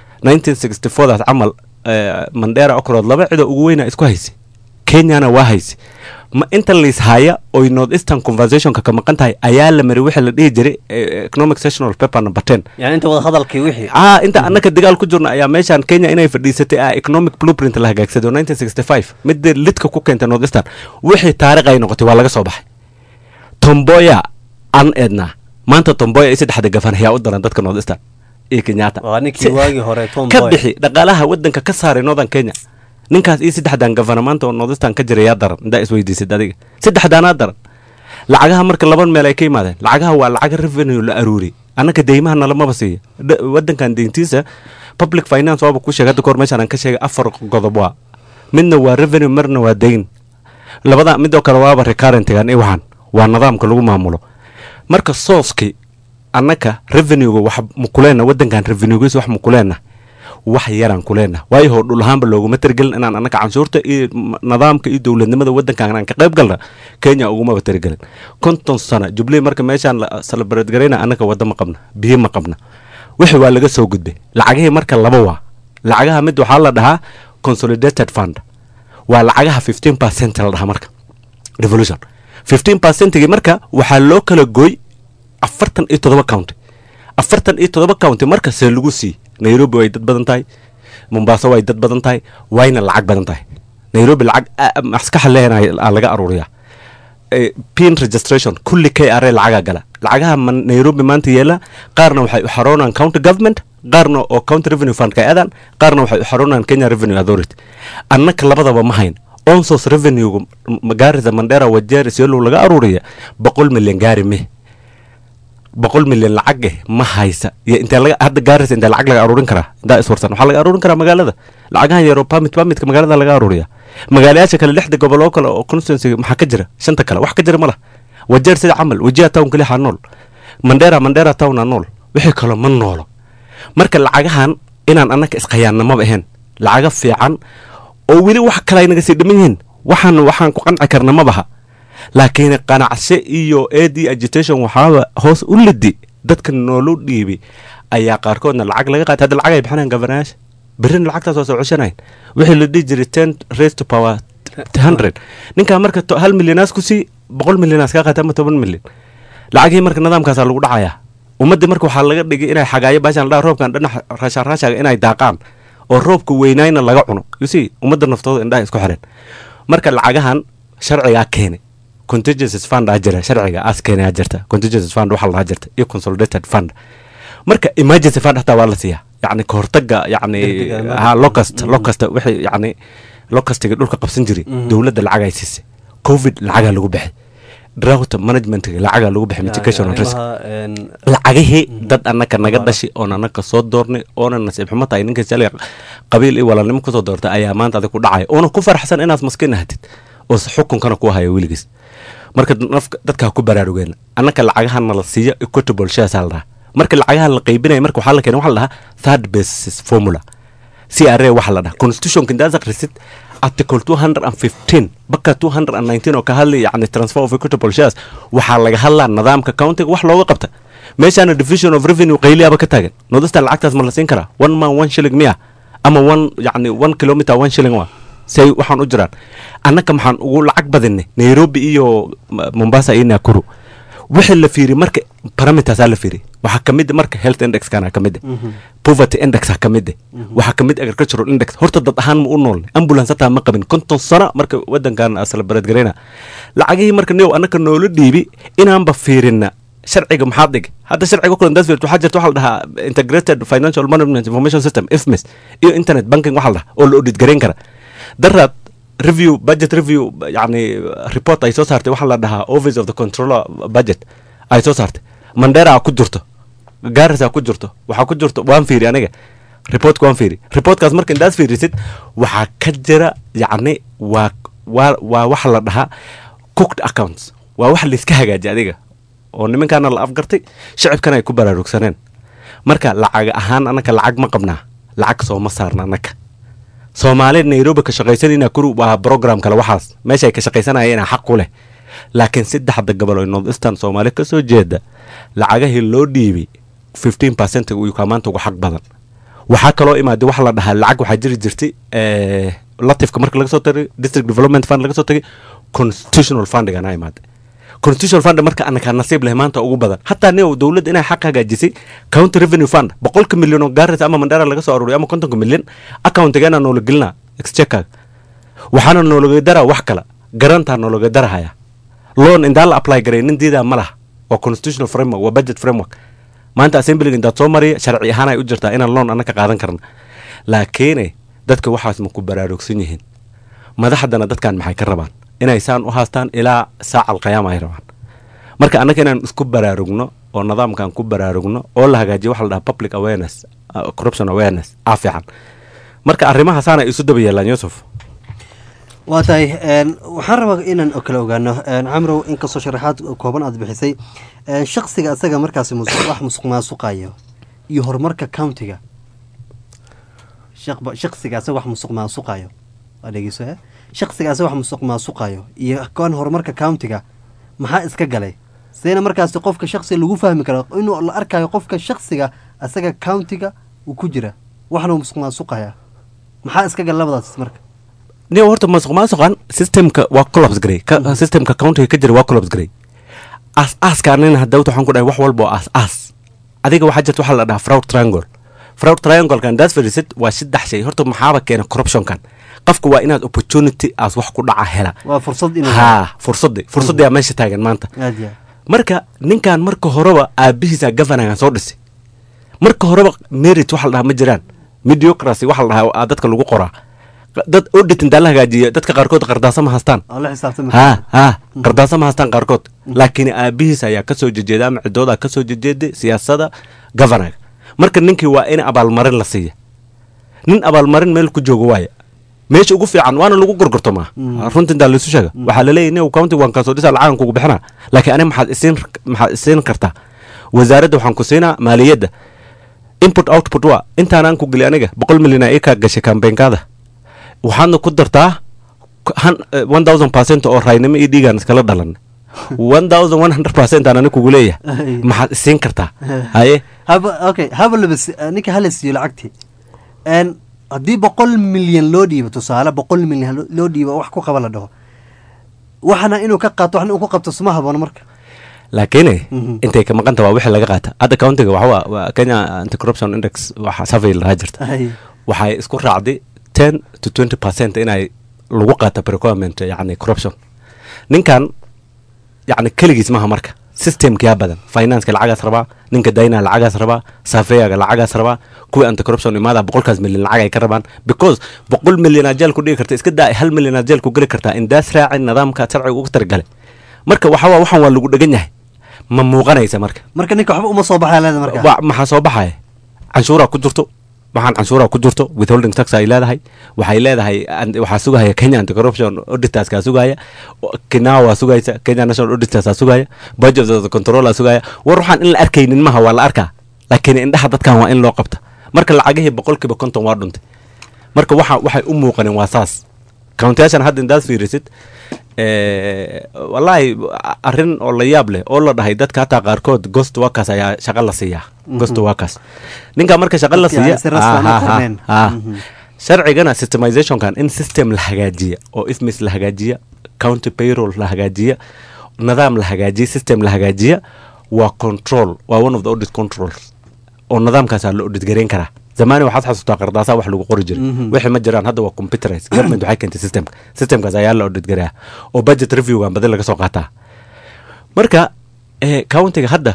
1964 daas camal eh, mandera okrood laba cidoo ugu weyna isku haysay kenyana waa haysay ma inta liis haya oy north eastern conversationka ka maqan tahay ayaa la maray wixii la dhihi jiray eh, economic sectional paper number 10 yani inta wada hadalkii wixii ah inta annaka dagaal ku jirna ayaa meeshaan kenya inay fadhiisatay ah economic blueprint la hagaagsaday oo 1965 midda lidka ku keentay north eastern wixii taariikh ay noqotay waa laga soo baxay tomboya an edna maanta tomboya iyo saddexda gafan ayaa u daran dadka north eastern iyo kenyatta waa ninkii waagii hore Tom ka Boy. bixi dhaqaalaha wadanka ka saaray northern kenya ninkaas iyo saddexdan gafana maanta oo north eastern ka jira yaa daran indaa isweydiisid adiga saddexdaanaa daran lacagaha marka laban meel ay ka yimaadeen lacagaha waa lacaga revenue la aruuriyay annaka deymaha nalamaba siiya Dha- wadankan deyntiisa public finance waaba ku sheegay hadda kahor meeshaan aan ka sheegay afar godob waa midna waa revenue marna waa deyn labada midoo kale waaba recurrentigan iyo waxaan waa nidaamka lagu maamulo marka sooski annaka revenuega wax mukuleena wadankan revenuegiisa wax mukuleena wax yaraan kuleena waayo hoo dhul ahaanba looguma tirigelin inaan annaka canshuurta iyo m- nidaamka iyo dowladnimada wadankan aan ka qayb galna kenya ugumaba tirigelin konton sana jubilee marka meeshaan la celebrate garayna annaka wadda ma qabna biyo ma qabna wixii waa laga soo gudbay lacagihii marka laba waa lacagaha mid waxaa la dhahaa consolidated fund waa lacagaha 15 percent la dhahaa marka revolution 15 percentigii marka waxaa loo kala gooy afartan iyo todoba county afartan iyo todoba county marka see lagu sii nairobi way dad badan tahay mombaaso way dad badan tahay wayna lacag badan tahay nairobi lacag a- maskaxa leeyahay aa laga aruuriyaa Eh, pin registration kulli k r lacagaa gala lacagaha ma- nairobi maanta yeela qaarna waxay u xaroonaan county government qaarna oo county revenue fund ka aadaan qaarna waxay u xaroonaan kenya revenue authority annaka labadaba ma hayn onsos revenue magaarisa mandera wajeeri siolow laga aruuriya boqol milyan gaari me boqol milyan lacag eh ma haysa iyo intee laga hadda gaaraysa intee lacag laga aruurin karaa intaa iswarsan waxaa laga aruurin karaa magaalada lacagahan yaroo pamit pamitka magaalada laga aruuriya magaalayaasha kale lixda gobol oo kale oo constituency maxaa ka jira shanta kale wax ka jira ma lah wajeer sida camal wajiha town kaliya nool mandera mandera towna nool wixii kale ma noolo marka lacagahan inaan annaka isqayaanna maba ahayn lacaga fiican oo weli wax kale ay naga sii dhiman yihiin waxaan waxaan ku qanci karna ma baha laakiin qanacse iyo ad agitation waxaaba hoos u lidi dadka noolu dhiibi ayaa qaarkoodna lacag laga qaatay hadda lacag ay bixinayaan gabanayaasha berrina lacagtaas waa soo coshanayn wixii la dhihi jiray ten raise to power hundred ninkaa marka to- hal milyanaas ku sii boqol milyanaas kaa qaata ama toban milyan lacagihii marka nidaamkaasaa lagu dhacayaa ummaddii marka waxaa laga dhigay inay xagaayo baashan la dhaha roobkan dhinac raashaan raashaaga inay daaqaan oo roobka weynayna laga cuno you see ummadda naftooda indhaha isku xireen marka lacagahan sharcigaa keenay contingencies fund aa jira sharciga aas keenay aa jirta contingencies fund waxaa lahaa jirta iyo consolidated fund marka emergency fund hataa waa la siiyaa yacni kahortaga yacni Degdega, ha locust locust wixii yacni locustiga dhulka qabsan jiray dowladda lacag ay siisay covid lacagaa lagu bixay drought managementga lacagaa lagu bixay mitigation and risk lacagihii dad annaka naga dhashay oon annaka soo doornay oona nasiib xumo tahay ninka shalay qabiil iyo walaalnimo kusoo doortay ayaa maanta adig ku dhacaya oona ku faraxsan inaad maskiin ahatid oo s- xukunkana ku haya weligiis marka nafka dadkaa ku baraarugeen annaka lacagahana la siiyo equitable shares aa la dhahaa marka lacagahan la qaybinaya marka waxaa la keenay waxaa la dhahaa third basis formula c r a waxaa la dhahaa constitutionka indaas akhrisid article 215 baka 219 oo ka hadlay yani transfer of equitable shares waxaa laga hadlaa nidaamka countiga wax looga qabta meeshaana division of revenue qayliyaaba ka taagan nodastan lacagtaas ma la siin karaa one man one shilling miya ama one yani one kilometer one shilling wa say waxaan u jiraan annaka maxaan ugu lacag badinay nairobi iyo M- mombasa iyo nakuru wixii la fiiri marka parameters aa la fiiri waxaa ka mid marka health index kana ka mid poverty index ha ka mid waxaa ka mid agricultural index horta dad ahaan ma u nool ambulance hataa ma qabin konton sano marka wadankan asla baradgareyna lacagihii marka new annaka noola dhiibi inaanba fiirina sharciga maxaa dhig hadda sharciga kulan daas fiirto waxaa jirta waxaa la dhahaa integrated financial management information system ifmis iyo internet banking waxaa la dhahaa oo la audit gareyn kara daraad review budget review yani report ay soo saartay waxaa la dhahaa office of the controller budget ay soo saartay mandera ku jirto gaarisa ku jirto waxaa ku jirto waan fiiri aniga reportka waan fiiri reportkaas marka indaas fiirisid waxaa ka jira yacni waa waa waa waxa la dhahaa cooked accounts waa wax layska hagaajiy adiga oo nimankaana la afgartay shacibkana ay ku baraarugsaneen marka lacag ahaan annaka lacag ma qabnaa lacag sooma saarna annaka soomaali nairobi ka shaqaysanayna kuru waa program kale waxaas meesha ay ka shaqaysanayeen xaq ku leh laakiin saddexda gobol oo north eastern soomaali ka soo jeeda lacagahii loo dhiibay fifteen percent uu kaa maanta ugu xaq badan waxaa kaloo imaaday waxa la dhahaa lacag waxaa jiri jirtay eh, latifka marka laga soo tagay district development fund laga soo tagay constitutional fundigana imaaday constitutional fund marka anakaa nasiib leh maanta ugu badan hataa nin dowladda inay xaq hagaajisay county revenue fund boqolka milyan oo gaaraysa ama mandara laga soo aruuriyo ama kontonka milyan accountigeena noola gelinaa exchecker waxaana noolaga daraa wax kala garantaa noolaga darahaya loan indaa la apply garay nin diidaa ma laha waa constitutional framework waa budget framework maanta assemblyga intaad soo mariya sharci ahaan ay u jirtaa inaan loan annaka qaadan karna laakiine dadka waxaas ma ku baraarugsan yihiin madaxdana dadkan maxay ka rabaan inay saan u haastaan ilaa saaca alqiyaama ay rabaan marka annaka inaan isku baraarugno oo nidaamkan ku baraarugno oo la hagaajiyo waxa la dhaha public awareness uh, corruption awareness aa fiican marka arrimahaasana isu daba yeelaan yusuf waa tahay een, waxaan rabaa inaan o kale ogaano een, camrow inkastoo sharaxaad kooban aad bixisay een, shakhsiga asaga markaasi mus- wax musuq maasuqayo iyo horumarka countiga shaqba- shakhsiga asaga wax musuq maasuqayo waa dhegeyso eh? shakhsiga asaga wax musuq maasuqayo iyo kan horumarka countiga maxaa iska galay sideyna markaasi qofka shakhsiga lagu fahmi karo inuu la arkayo qofka shakhsiga asaga countiga uu ku jira waxna uu musuq maasuqaya maxaa iska gala labadaas marka nin horta masuq maasuqan systemka waa collapse garay ka systemka countiga ka jira waa collapse garay as aaska anina hadda waxaan ku dhahay wax walba oo aas aas adiga waxaa jirta waxaa la dhahaa fraud triangle fraud trianglekan daas fadhiisid waa saddex shay horta maxaaba keena corruptionkan qofka waa inaad opportunity aas wax ku dhaca hela waa fursad inuu ha fursaddi fursaddiyaa meesha taagan maanta aad yaa marka ninkan marka horeba aabihiisa gavanagan soo dhisay marka horeba merit waxa la dhahaa ma jiraan mediocracy waxa la dhahaa aa dadka lagu qoraa dad audit intaa la hagaajiya dadka qaarkood qardaasa ma haystaan oo la xisaabtami ha ha qardaasa ma haystaan qaarkood laakiin aabihiis ayaa kasoo jejeeda ama cidooda kasoo jejeeday siyaasada gavanaga marka ninkii waa in abaalmarin la siiya nin abaalmarin meel ku joogo waaya meesha ugu fiican waana lagu gorgortomaa runta intaa laysu sheega waxaa laleeyahy nin county waan kasoo dhisa lacagan kugu bixina laakiin ani maxaad isiin maxaad isiin kartaa wasaaradda waxaan ku siinaa maaliyadda input output waa intaanaan ku geli aniga boqol milyan aa ii kaa gashay kambeynkaada waxaadna ku dartaa one thousand percent oo raynimo iyo dhiigaan iskala dhalan one thousand one hundred percent aan ani kugu leeyahay maxaad isiin kartaa haye haba okay haba labas ninka hala siiyo lacagtii n haddii boqol milyan loo dhiibo tusaale boqol milyan lo- loo dhiibo wax ku qaba la dhaho waxana inuu ka qaato waxna uu ku qabto suma haboono marka laakiin intay ka maqanta waa wixii laga qaata hadda countiga waxa waa- waa kenya anti corruption index waxa survey lahaa jirta Ay. waxay isku raacday ten to twenty percent inay lagu qaata prequirement yani corruption ninkan yani keligiis maha marka systemkiyaa badan financeka lacagaas rabaa ninka dayna lacagaas rabaa safeyaga lacagaas rabaa kuwii anti corruption imaada boqolkaas milyan lacag ay ka rabaan because boqol milyan aad jeel ku dhigi karta iska daa hal milyan aad jeel ku geli kartaa indaas raacin nidaamka sharciga ugu targale marka waxa waa waxan waa lagu dhegan yahay ma muuqanaysa marka marka ninka waxba uma soo baxaya leeda marka Wa- maxaa soo baxaya canshuuraa ku jirto waxaan canshuuraa ku jirto withholding tax ay leedahay waxay leedahay an- waxaa sugaya kenya anti corruption auditorska sugaya kinawa waa sugaysa kenya national auditors sugaya budget of the controller sugaya war waxaan in la arkaynin maha waa la arkaa laakiin indhaha dadkan waa in loo qabta marka lacagihii boqolkiiba konton waa dhuntay marka waxa waxay u muuqanin waa saas countyashan hadda indaad fiirisid eh, wallaahi arrin oo la yaab leh oo la dhahay dadka hataa qaarkood ghost workers ayaa shaqo la siiyaa ghost Mhm. workers ninka marka shaqo la Dadkii aan siiya si rasmi aan u ah, ah, qorneen. ah. Mhm. sharcigana systemizationkan in system la hagaajiya oo ifmis la hagaajiya county payroll la hagaajiya nidaam la hagaajiya system la hagaajiya waa control waa one of the audit controls oo nidaamkaasaa la audit gareyn karaa zamaani waxaad xasuustaa qardaasaa wax lagu qori jiray Mhm. wixii ma jiraan hadda waa computerized government waxay keentay systemka systemkaas ayaa la audit gareeya oo budget reviewgan badi laga soo qaataa marka eh, countiga hadda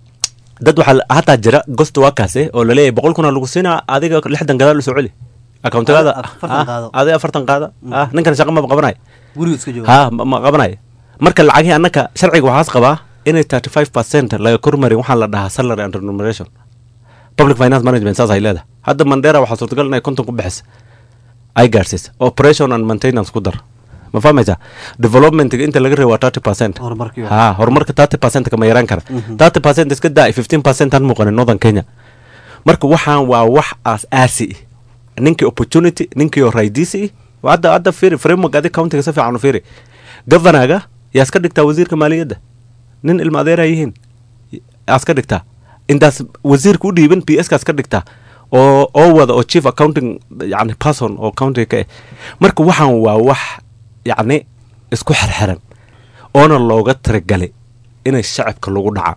dad waxaa la- hataa jira ghost workers eh, oo laleeyahay boqol kuna lagu siinaa adiga lixdan gadaal usoo celi accountigaada Adiga afartan qaado. adiga afartan qaada ah ninkan shaqa maba qabanay guriga iska jooga ha ma ma qabanay marka lacagihii annaka sharciga waxaas qabaa inay thirty five percent laga kormarin waxaa la dhahaa salary and remuneration public finance management saas ay leedahay hadda mandera waxaa suurtagal inay konton ku bixisa ay gaarsiisa operation and maintenance ku dar ma fahmaysaa developmentiga inta laga reebo waa thirty percent Horumarkii waa. ha horumarka thirty percent kama yaraan kara Mhm. thirty percent iska daa fifteen percent aan muuqanin northern kenya marka waxaan waa wax aas aasi ah ninkii opportunity ninkii oo raydiisi ah hadda hadda fiiri framework adi countiga si fiican u fiiri governaga yaa iska dhigtaa wasiirka maaliyadda nin ilma adeeraa yihiin yaa iska dhigtaa intaas wasiirka u dhiibin p s kaas ka dhigtaa oo oo wada oo chief accounting yani person oo countiga ka eh marka waxaan waa wax yacni isku xirxiran oona looga tiragalay inay shacabka lagu dhaca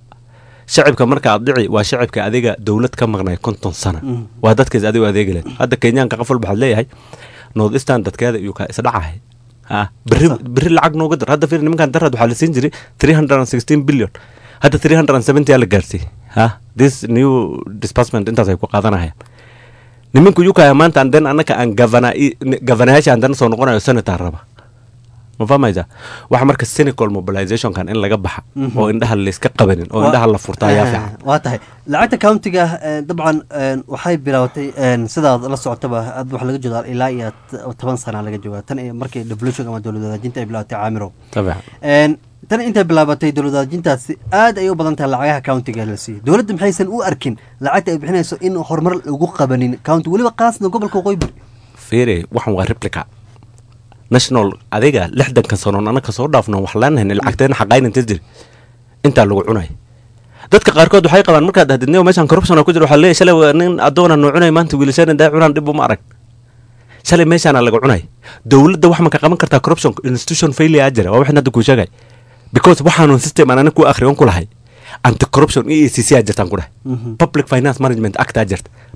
shacibka marka aad dhici waa shacibka adiga dowlad ka maqnay konton sana Mm. waa dadkaas adigu adeegi leed hadda kenyaanka qof walba waxaad leeyahay north eastern dadkeeda iyuu ka isdhacahay ha berri berri lacag nooga dar hadda fiir nimankan darad waxaa la siin jiray three hundred and sixteen billion hadda three hundred and seventy aa la gaarsiiyey ha this new disbursement intaas ay ku qaadanayaan nimanku yukaya maanta anden annaka aan gavana gavanayaasha andana soo noqonayo senator raba ma fahmaysa waxa marka cynical mobilizationkan in laga baxa Mhm. oo indhaha layska qabanin oo Waa- indhaha la furta ayaa Eh, fiican waa tahay lacagta countiga eh, dabcan eh, waxay bilaabatay eh, sidaad la socotaba ad waxa laga joogaa ilaa iyo t- toban sana laga joogaa tan iyo markii devolution ama dowlad wadaajinta ay bilaabatay caamirow Tabican. En, tan intay bilaabatay dowlad wadaajintaasi aad ay u badan tahay lacagaha countiga la siiyey dowladda maxaysan u arkin lacagta ay bixinayso in horumar lagu qabanin county weliba qaasna gobolka waqooyi bari fiiri waxan waa replica national adiga lixdanka sanoon anaka soo dhaafno wax leenahayn lacagteena xaqayn inta jiri intaa lagu cunay dadka qaarkood waxay qabaan markaad dahdidnimo meeshan corruption ku jira waxaa leeyahay shalay waa nin adoona noo cunay maanta wiilashaan indaa cunaan dhib uma arag shalay meeshaana laga cunay dowladda wax ma ka qaban kartaa corruption institution failure aa jira waa waxaan hadda kuu sheegay because waxaanu system aan aniga ku akhriyon ku lahay anti corruption e a c c aa jirtaan ku dhahay Mhm. public finance management act aa jirta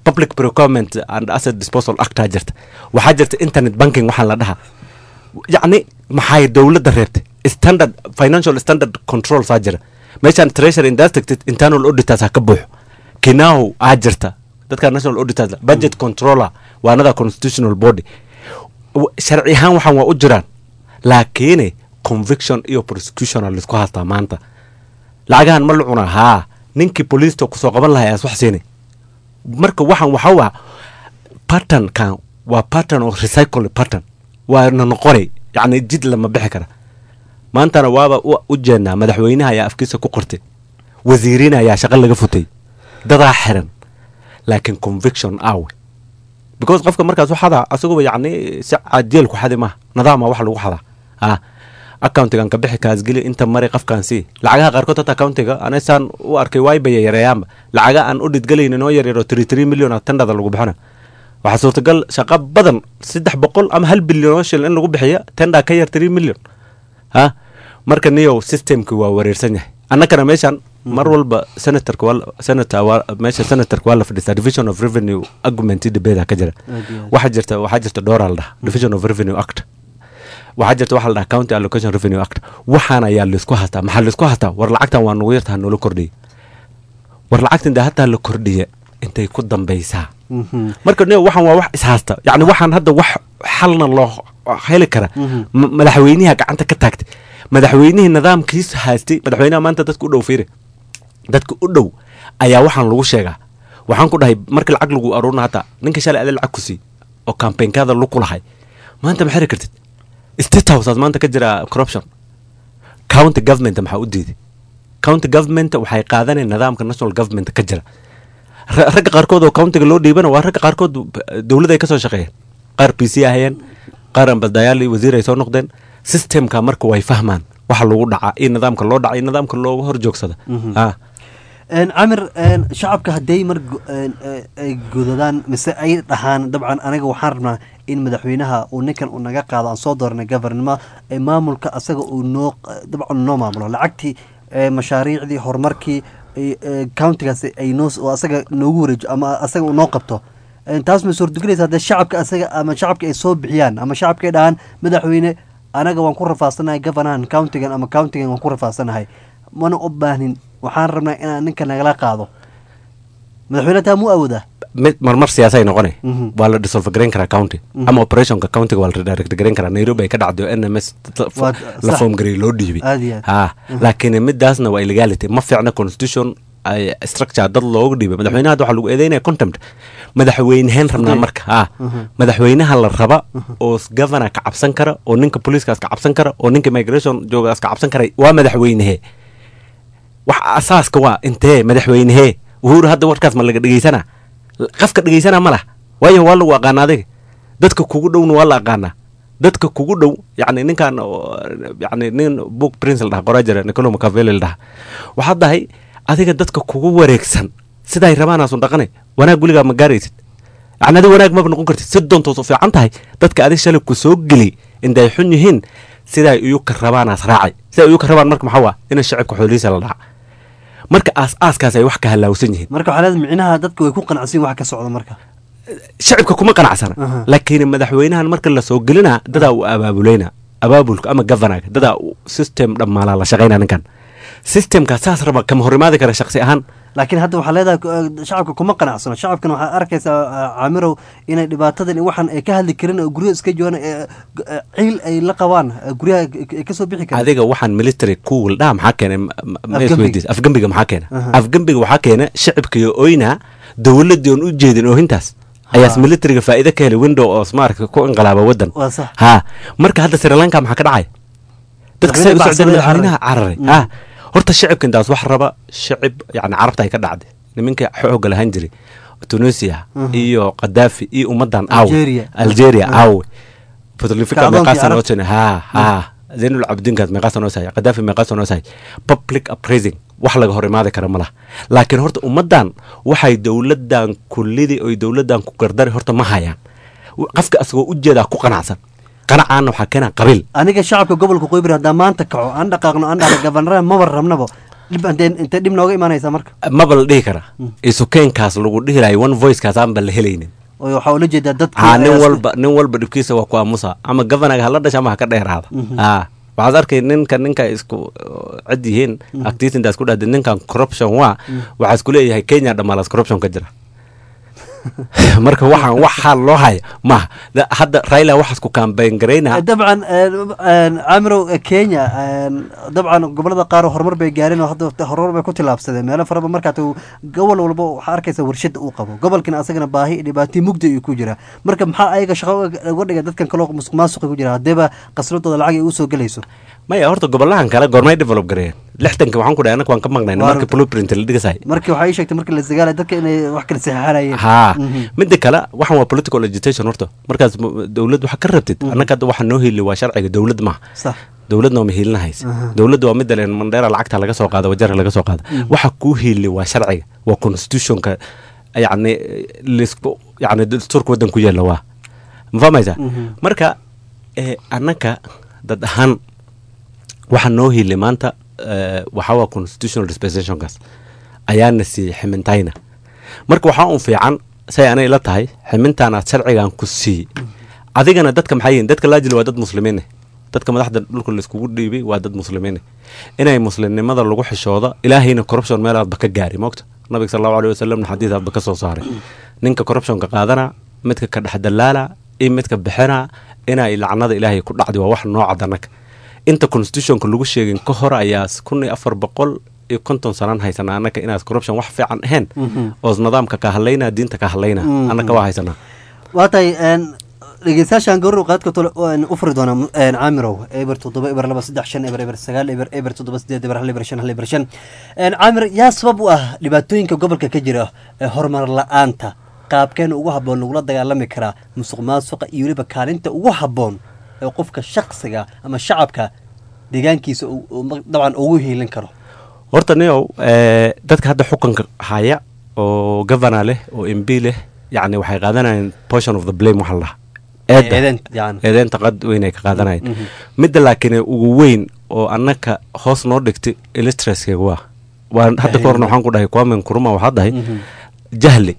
public procurement and asset disposal actaa jirta waxaa jirta internet banking waxaa la dhahaa yacni maxay dowladda reebtay standard financial standard control saa jira meeshaan treasury indaas tagtid internal auditors ha ka buuxo kinahu aa jirta dadka national auditors budget controller waa another constitutional body W- sharci ahaan waxaan waa u jiraan laakiin conviction iyo prosecution aa laisku haystaa maanta lacagahan ma la cunaa haa ninkii booliista kusoo qaban lahaa aas wax siinay marka waxaan waxa waa patternkan waa pattern oo recycle pattern waa na noqonay yacni jid lama bixi kara maantana waaba u u jeednaa madaxweynaha ayaa afkiisa ku qortay wasiiriin ayaa shaqo laga futay dadaa xiran laakiin conviction awe because qofka markaas u xadaa asaguba yacni si caadiyeel ku xadi maaha nidaama wax lagu xadaa ah accountigan ka bixi kaasgeli inta mari qofkaan sii lacagaha qaarkood hata accountiga anaysaan u arkay waybaya yareeyaanba lacaga aan u dhidgelaynin oo yaryaro three three million a tendhada lagu bixina waxaa suurtagal shaqo badan saddex boqol ama hal bilyan oo shil in lagu bixiya tendha ka yar three million ha marka niyow systemki waa wareersan yahay annagana meeshaan mar walba senatorka waa senator waa meesha senatorka waa la fadhiistaa division of revenue argument debate ka jira Aad iyo aad. waxaa jirta waxaa jirta dhowraa la dhaha division of revenue act waxaa jirta waxaa la dhaha county allocation revenue act waxaan ayaa laisku hastaa maxaa laisku hastaa war lacagtan waa nugu yartaha noola kordhiya war lacagtan dee hataa la kordhiya intay ku dambaysaa marka ne waxaan waa wax ishaysta yacni waxaan hadda wax xalna loo heli kara ma- madaxweyniha gacanta ka taagtay madaxweynihii nidaamkiis haystay madaxweynaha maanta dadka u dhow fiiri dadka u dhow ayaa waxaan lagu sheegaa waxaan ku dhahay markii lacag lagu aruurna hata ninka shalay ada lacag ku sii oo campaignkaada luku lahay maanta ma xiri kartid state houseaad maanta ka jira corruption county government maxaa u diiday county government waxay qaadaneen nidaamka national government ka jira Ra- ragga qaarkood oo countiga loo dhiibana waa ragga qaarkood dowladda ay ka soo shaqeeyeen qaar p c ahayeen qaar ambasdayaal iyo wasiir ay soo noqdeen systemka marka way fahmaan waxa lagu dhacaa iyo nidaamka loo dhaca iyo nidaamka looga hor joogsada Mhm. ah Een, camir een, shacabka hadday mar go- een, ee, ay godadaan mise ay dhahaan dabcan aniga waxaan rabnaa in madaxweynaha uu ninkan uu naga qaado aan soo dooranay governimo ee maamulka asaga uu noo dabcan noo maamulo lacagtii ee, mashaariicdii horumarkii ee, ee, countigaasi ay noo oo asaga noogu wareejo ama asaga uu noo qabto Een, taas ma suurtagelaysa haddee shacabka asaga ama shacabka ay soo bixiyaan ama shacabka ay dhahaan madaxweyne anaga waan ku rafaasanahay governahan countigan ama countigan waan ku rafaasanahay mana u baahnin waxaan rabnaa inaan ninka nagala qaado madaxweyne taa muu awoodaa mid marmar siyaasay noqonay Mhm. waa la dissolve gareyn karaa county Mhm. ama operationka countiga waa la redirect gareyn karaa nairobi ay ka dhacday oo n m s Waa- la sax. form gareey loo dhiibay Aad iyo aad. ha Mhm. laakiin midaasna waa illegality ma fiicna constitution ay structure dad looga dhiibay madaxweynaha hadda waxaa lagu eedeynaya contempt madaxweyneheen rabnaa Okay. marka ha Mhm. madaxweynaha la raba oo governor ka cabsan kara oo ninka poliiskaas ka cabsan kara oo ninka migration joogaas ka cabsan kara waa madaxweynehe wax asaaska waa intee madaxweynehee uhuru hadda warkaas ma laga dhegeysana qafka dhegeysana ma lah waayo waa lagu aqaana adiga dadka kugu dhowna waa la aqaanaa dadka kugu dhow yacni ninkan oo, yacni nin book prince la dhaha qoraa jira nicolo macaveli la dhaha waxaad dahay adiga dadka kugu wareegsan siday rabaanaasun dhaqanay wanaag weligaa ma gaaraysid yacni adiga wanaag maba noqon kartid si doontoos u fiican tahay dadka adig shalay ku soo geli inday xun yihiin siday iyuka rabaanaas raacay siday iyuka rabaan marka maxaa waa in shacibka xoolihiisa la dhaca marka aas-aaskaas ay wax ka halaawsan yihiin marka waxaa leedahay micnaha dadka way ku qanacsan yihiin wax ka socda marka shacibka kuma qanacsana Aha. laakiin madaxweynahan marka la soo gelina dadaa uu abaabuleyna abaabulka ama governaga dadaa uu system dhammaalaa la shaqayna ninkan systemka saas raba kama hor imaadi kara shaqsi ahaan laakiin hadda waxaa leedahay eh, shacabka kuma qanacsano shacabkan waxaa arkaysaa eh, caamirow inay dhibaatadan iyo waxaan ay ka hadli karin oo guryaha iska joogaan eh, g- eh, ciil ay la qabaan eh, guryaha ay ka soo bixi karin adiga waxaan military cool dhaha maxaa keenay ma- ma- ma Afgembiga. isweydiis afgembiga maxaa keena Aha. afgembiga waxaa keena shacibkiyo oyna dowladii oon u jeedin oohintaas ayaas militariga faa'iido ka helay window oo smarka ku inqilaaba wadan Waa sax. ha marka hadda sri lanka maxaa ka dhacay dadka say u Madaxweyne socdeen bacsaday madaxweynaha cararay. cararay Mm. ha horta shacibka intaas wax raba shacib yani carabta ay ka dhacday niminka xooga lahaan jiray tunisia Mhm. iyo qadaafi iyo ummadan aawe Algeria. algeria Ah. aawe botlifika Kacdoonkii meeqaa carabta. sanootine ha ha zaynul cabdinkaas meeqaa sanoo sahay qadaafi meeqaa sanoo sahay public appraising wax laga hor imaadi kara ma laha laakiin horta ummadan waxay dowladan kullidii oy dowladan ku gardari horta ma hayaan qofka asagoo u jeedaa ku qanacsan qanacaana waxaa keena qabiil aniga shacabka gobolka qoybir haddaan maanta kaco aan dhaqaaqno aan dhahno gabanaraha maba rabnabo dhib hadee intee dhib nooga imaanaysaa marka maba la dhihi karaa isukeenkaas lagu dhihi lahay one voicekaas aan ba la helaynin oo waxaa ula jeedaa dadka ha nin walba nin walba dhibkiisa waa ku aamusa ama governaga hala dhasha ama ha ka dheeraada ha waxaad arkay ninka ninka isku cid yihiin activitintaas ku dhahda ninkan corruption waa waxaa isku leeyahay kenya dhammaalaas corruption ka jira marka waxaan wax xaal loo haya maha Da- hadda raila waxaas ku kaambeyn garaynaa dabcan caamirow kenya een, dabcan gobolada qaar horumar bay gaareen oo hadda horumar bay ku tilaabsadeen meelo faraba markaat gobol walba waxaa arkaysa warshada uu qabo gobolkana asagana baahi dhibaato mugdi ayuu ku jiraa marka maxaa ayaga shaqo uga uga dhiga dadkan kaloo musuq maasuqa ku jira haddeeba qasradooda lacag ay usoo gelayso maya horta gobolahan kale goormay develop gareeyeen lixdanka waxaan ku dhahay anaka waan ka maqnayna Waa marka runta. blueprint la dhigasay markii waxaa ii sheegtay markii la sagaalay dadka inay wax kala saxaxanayeen haa midda kale waxan waa political agitation horta markaas m- dowlad waxa ka rabtid annaka hadda waxa noo heli waa sharciga dowlad maaha sax dowladna waa mahiilinahaysa Aha. dowladda waa midda leen mandheera lacagta laga soo qaada wajara laga soo qaada waxa kuu hiili waa sharciga waa constitutionka yacni lisku yacni dastuurka waddan ku yaalla waa ma fahmaysaa marka eh, annaka dad ahaan waxa noo hiili maanta eh, waxaa waa constitutional dispensationkaas ayaana siiyey ximintayna marka waxaa un fiican say anay la tahay ximintaanaad sharcigan ku siiyey adigana dadka maxay yihiin dadka laajil waa dad muslimiine dadka madaxda dhulka laiskugu dhiibay waa dad muslimiine inay muslimnimada lagu xishoodo ilaahayna corruption meelaadba ka gaari moogta nabiga sal allahu aleyh wasalamna xadiisaadba ka soo saaray ninka corruptionka qaadana midka ka dhex dalaala iyo midka bixina inay lacnada ilaahay ku dhacdi waa wax nooca danaka inta constitutionka lagu sheegin ka hor ayaa kun iyo afar boqol iyo konton sanaan haysanaa annaka inaas corruption wax fiican ahayn oos nidaamka ka hadlaynaa diinta ka hadlaynaa Mhm. annaka waa haysanaa waa tahay een, dhegeystayaashaan gawraw qaadka tole waan u furi doonaa een, caamirow eber toddoba eber laba saddex shan eber eber sagaal eber eber toddoba sideed eber hal eber shan hal eber shan Een, caamir yaa sabab u ah dhibaatooyinka gobolka ka jira ee horumar la-aanta qaabkeena ugu habboon lagula dagaalami karaa musuq maasuqa iyo weliba kaalinta ugu habboon ee qofka shaksiga ama shacabka deegaankiisa uu- uu ma- dabcan ugu hiilin karo horta niow eh, dadka hadda xukunka haya oo governor leh oo mb leh yacni waxay qaadanayaan portion of the blame waxa la dhahaa eedda Eedeynta, yacni. eedeynta qad weyn ay ka qaadanayaan Mhm. midda laakiin ugu weyn oo annaka hoos noo dhigtay illustraskeega waa waa hadda ka horna waxaan ku dhahay kwamen kuruma waxaa dhahay Mhm. jahli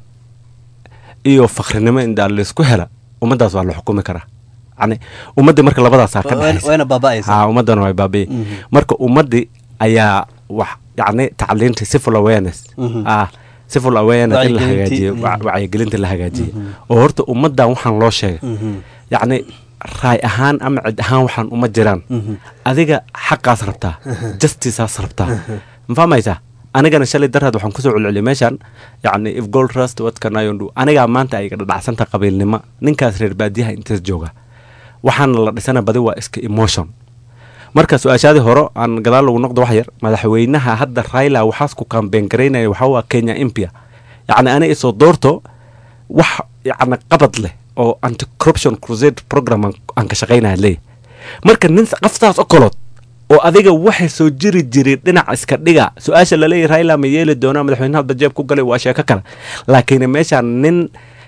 iyo fakrinimo indaa laysku hela ummaddaas waa la xukumi karaa yani ummadda marka labadaasaa ka Wa- dhexaysa wayna baaba'aysaa. ha ummaddana way baabi'i Mhm. marka ummaddii ayaa wax yacni tacliinta civil awareness Mhm. ah civil awareness in la Wacyigelintii, hagaajiyo mhm. wa- wacyigelinta la hagaajiyo oo horta ummaddan waxaan loo sheegay Mhm. yacni raay ahaan ama cid ahaan waxaan uma jiraan Mhm. adiga xaqaas rabtaa justiceaas rabtaa ma fahmaysaa anigana shalay daraad waxaan kusoo celceliyay meeshan yacni if gold trust what can I undo anigaa maanta ay dhadhacsanta qabiilnimo ninkaas reer baadiyaha intaas jooga waxaana la dhisana badi waa iska emotion marka su-aashaadii hore aan gadaal lagu noqdo wax yar madaxweynaha hadda raila waxaas ku kaambeen garaynaya waxaa waa kenya impia yacni ani isoo doorto wax yacni qabad leh oo anti corruption crusade program aan- aan ka shaqaynaya leeyahy marka nin qaftaas okolood oo adiga waxay soo jiri jiray dhinac iska dhiga su-aasha laleeyahy raila ma yeeli doonaa madaxweynaha hadda jeeb ku galay waa sheeko kale laakiin meeshaan nin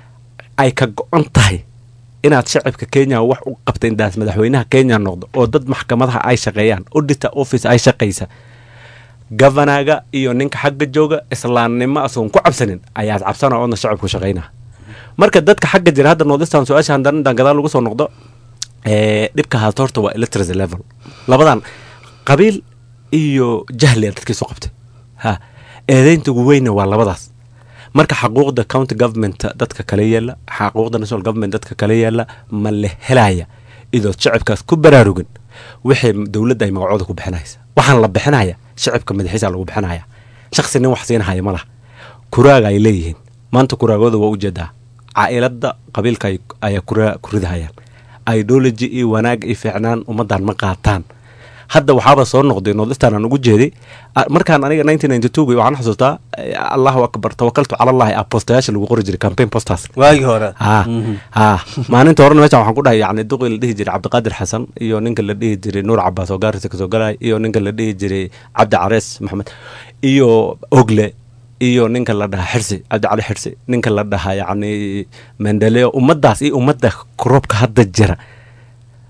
ay ka go-an tahay inaad shacabka kenya wax u qabta indaas madaxweynaha kenya noqdo oo dad maxkamadaha ay shaqeeyaan auditor office ay shaqaysa governaga iyo ninka xagga jooga islaamnimo asoon ku cabsanin ayaad cabsana oodna shacabku shaqaynaa marka dadka xagga jira hadda noodistan su-aasha haddana intaan gadaal lagu soo noqdo ee, dhibka haata horta waa illiteracy level labadan qabiil iyo jahli dadkii soo qabtay ha eedeynta ugu weyna waa labadaas marka xaquuqda county government dadka kale yeela xaquuqda national government dadka kale yeela ma la helaya idood shacabkaas ku baraarugin wixii dowladda ay magacooda ku bixinaysa waxaan la bixinaya shacabka madaxiisa lagu bixinaya shaksi nin wax siinahaya ma laha kuraaga ay leeyihiin maanta kuraagooda waa ujeedaa caailada qabiilka ay- ayaa kuraa ku ridahayaan ideology iyo wanaag iyo fiicnaan ummaddan ma qaataan hadda waxaaba soo noqday nordistan aan ugu jeeday Ah, markaan aniga 1992 waxaan xasuustaa eh, allahu akbar tawakaltu cala allahi ah postayaasha lagu qori jiray campaign posters waagii hore ha ha maalinta horena meeshan waxaan ku dhahay yani duqii la dhihi jiray cabdiqaadir xasan iyo ninka la dhihi jiray nuur cabaas oo gaarisa kasoo galay iyo ninka la dhihi jiray cabdi carees maxamed iyo ogle iyo ninka la dhahaa xirsi cabdi cali xirsi ninka la dhahaa yacni mendeleo ummaddaas iyo ummadda korobka hadda jira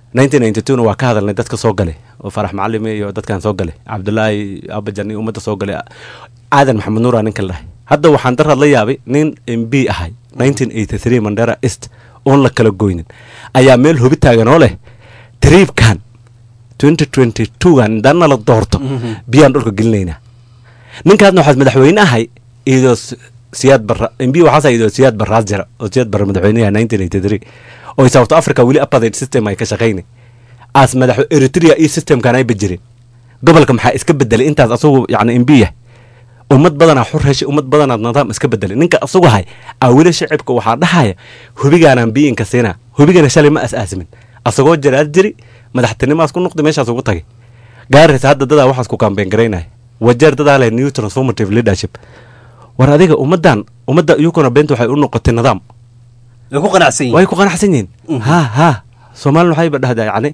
nineteen ninety two na waa ka hadalnay dadka soo gale oo farax macalime iyo dadkan soo gale cabdulaahi abajan iyo ummadda soo gale aadan maxamed nuura ninka la dhahay hadda waxaan daraad la yaabay nin m b ahay nineteen eighty three mandera east oon la kala goynin ayaa meel hobi taagan oo leh triibkan twenty twenty twogan indaana la doorto biyaan dhulka gelinaynaa ninkaasna waxaad madaxweyne ahay iyadoo siyaad barra m b waxaasa iyadoo siyaad barraas jira oo siyaad barra madaxweynaha nineteen eighty three oo south africa weli apartheid system ay ka shaqaynay as madax eritrea iyo systemkan ay bajireen gobolka maxaa iska bedelay intaas asagu yacni m b yah ummad badanaa xur heshay ummad badanaad nidaam iska bedelay ninka asagu ahay aa weli shacibka waxaa dhahaya hubigaanaan biyinka siinaa hubigana shalay ma as-aasimin asagoo jaraad jiri madaxtinimaas ku noqday meeshaas ugu tagay gaaris hadda dadaa waxaas ku kaambeen garaynaya wajeer dadaa leh new transformative leadership war adiga ummaddan ummadda iyukuna beenta waxay u noqotay nidaam way ku qanacsan yihiin way ku qanacsan yihiin ha ha soomaalina waxayba dhahdaa yacni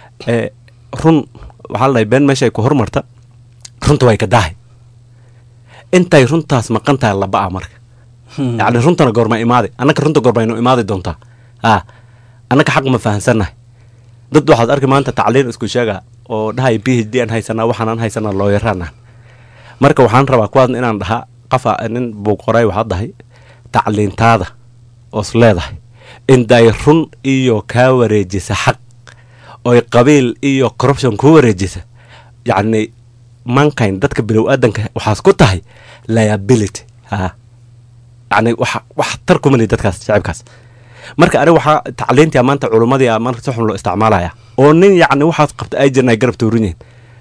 run waxaa la dhahay been meesha ay ku hormarta runta way ka daahay intay runtaas maqan tahay laba-a marka yacni runtana goorma imaaday annaka runta goorma inu imaadi doontaa ha annaka xaq ma fahansannahay dad waxaad arki maanta tacliin isku sheega oo dhahay b h d aan haysanaa waxaanaan haysanaa looyaraanah marka waxaan rabaa kuwaasna inaan dhahaa qafa nin buu qoray waxaad dhahay tacliintaada oos leedahay inday run iyo kaa wareejisa xaq oy qabiil iyo corruption kuu wareejisa yacni mankind dadka bilow aadanka waxaas ku tahay liability ha yacni wax wax tar kuma lihi dadkaas shacibkaas marka aniga waxaa tacliintii maanta culummadii a marka si xun loo isticmaalaya oo nin yacni waxaas qabta ay jirna ay garab tuurin yihiin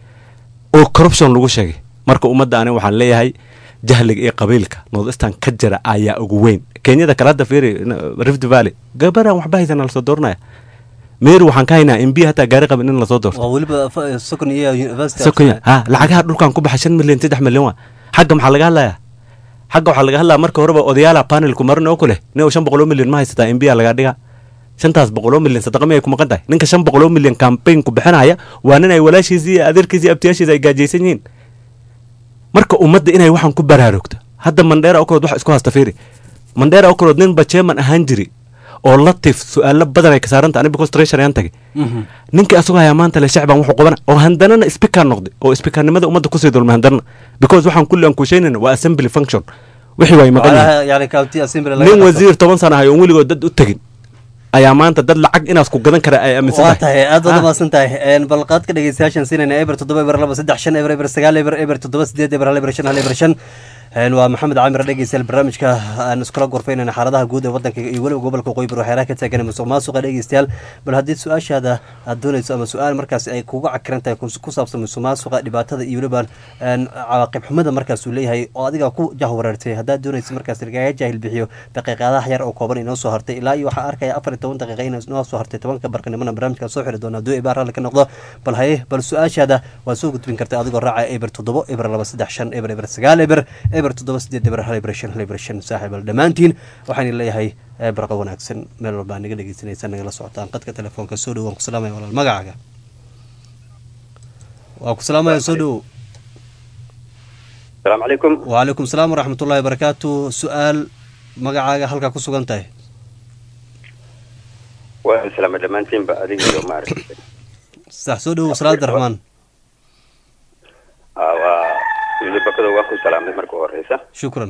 oo corruption lagu sheegay marka ummadda aniga waxaan leeyahay jahliga iyo qabiilka northeastern ka jira ayaa ugu weyn kenyada kale hadda fiiri rift valley gabaraan waxba haysana lasoo dooranaya meeri waxaan ka haynaa mb hataa gaari qabin in lasoo doorto waa weliba sokon iyo university sokonya ha lacagaha dhulkan ku baxa shan milyan saddex milyan waa xagga maxaa laga hadlayaa xagga waxaa laga hadlaya marka horeba odayaala panelku marin oo ku leh nin shan boqoloo milyan ma haysataa mb a lagaa dhiga shantaas boqoloo milyan sadaqa miyay ku maqan tahay ninka shan boqoloo milyan campaign ku bixinaya waa nin ay walaashiisi iyo adeerkiisi iyo abtiyaashiisa ay gaajaysan yihiin marka ummadda inay waxaan ku baraarugto hadda mandheera oo kalood wax isku hasta fiiri mandheera oo kalood ninba jeeman ahaan jiri oo latif su-aalo badan ay ka saaranta ani because treasure ayaan tagay ninkii asagoo hayaa maanta le shacban wuxuu qabana oo handanana speaker noqday oo speakernimada ummadda kusii dulmay handanana because waxaan kulli aan kuusheynayna waa assembly function wixii way maqan yihiin yani county assembly nin wasiir toban sana ahay oon weligood dad u tegin ayaa maanta dad lacag inaas ku gadan kara ay aaminsan waa tahay aad baad umaasan tahay balqaadka dhegeystayaashan siinayna eber toddoba eber laba saddex shan eber eber sagaal eber eber toddoba sideed eber hal eber shan hal eber shan waa maxamed caamir dhegeystayaal barnaamijka aan iskula gorfaynayna xaaladaha guud ee wadanka iyo weliba gobolka qoybar waxyaalaha ka taagan musuq maasuqa dhegeystayaal bal haddii su-aashaada aad doonayso ama su-aal markaas ay kuga cakiran tahay ku saabsan musuq maasuqa dhibaatada iyo weliba cawaaqib xumada markaas uu leeyahay oo adiga ku jahwareertay haddaad doonayso markaas lagaga jaahil bixiyo daqiiqadaha yar oo kooban inoo soo hartay ilaa iyo waxaa arkaya afar iyo toban daqiiqa inoo soo hartay tobanka barqanimona barnaamijka soo xiri doona hadduu ibaar ralli ka noqdo bal haye bal su-aashaada waad soo gudbin karta adigoo raacaya eber toddobo eber laba saddex shan eber eber sagaal eber eber toddoba sideed eber hal eber shan hal eber shan saaxiib al dhammaantiin waxaan leeyahay barqa wanaagsan meel walbaa naga dhegeysanaysa nagala socotaan qadka telefoonka soo dhow waan ku salaamaya walaal magacaaga waa ku salaamaya soo dhow asalaamu calaykum wacalaykum salaam waraxmatullahi wabarakaatu su-aal magacaaga halkaa ku sugan tahay waa islaama dhammaantiinba adiga iyo maaragtay sax soo dhow salaada raxmaan waa bakado waan ku salaamay marka horeysa shukran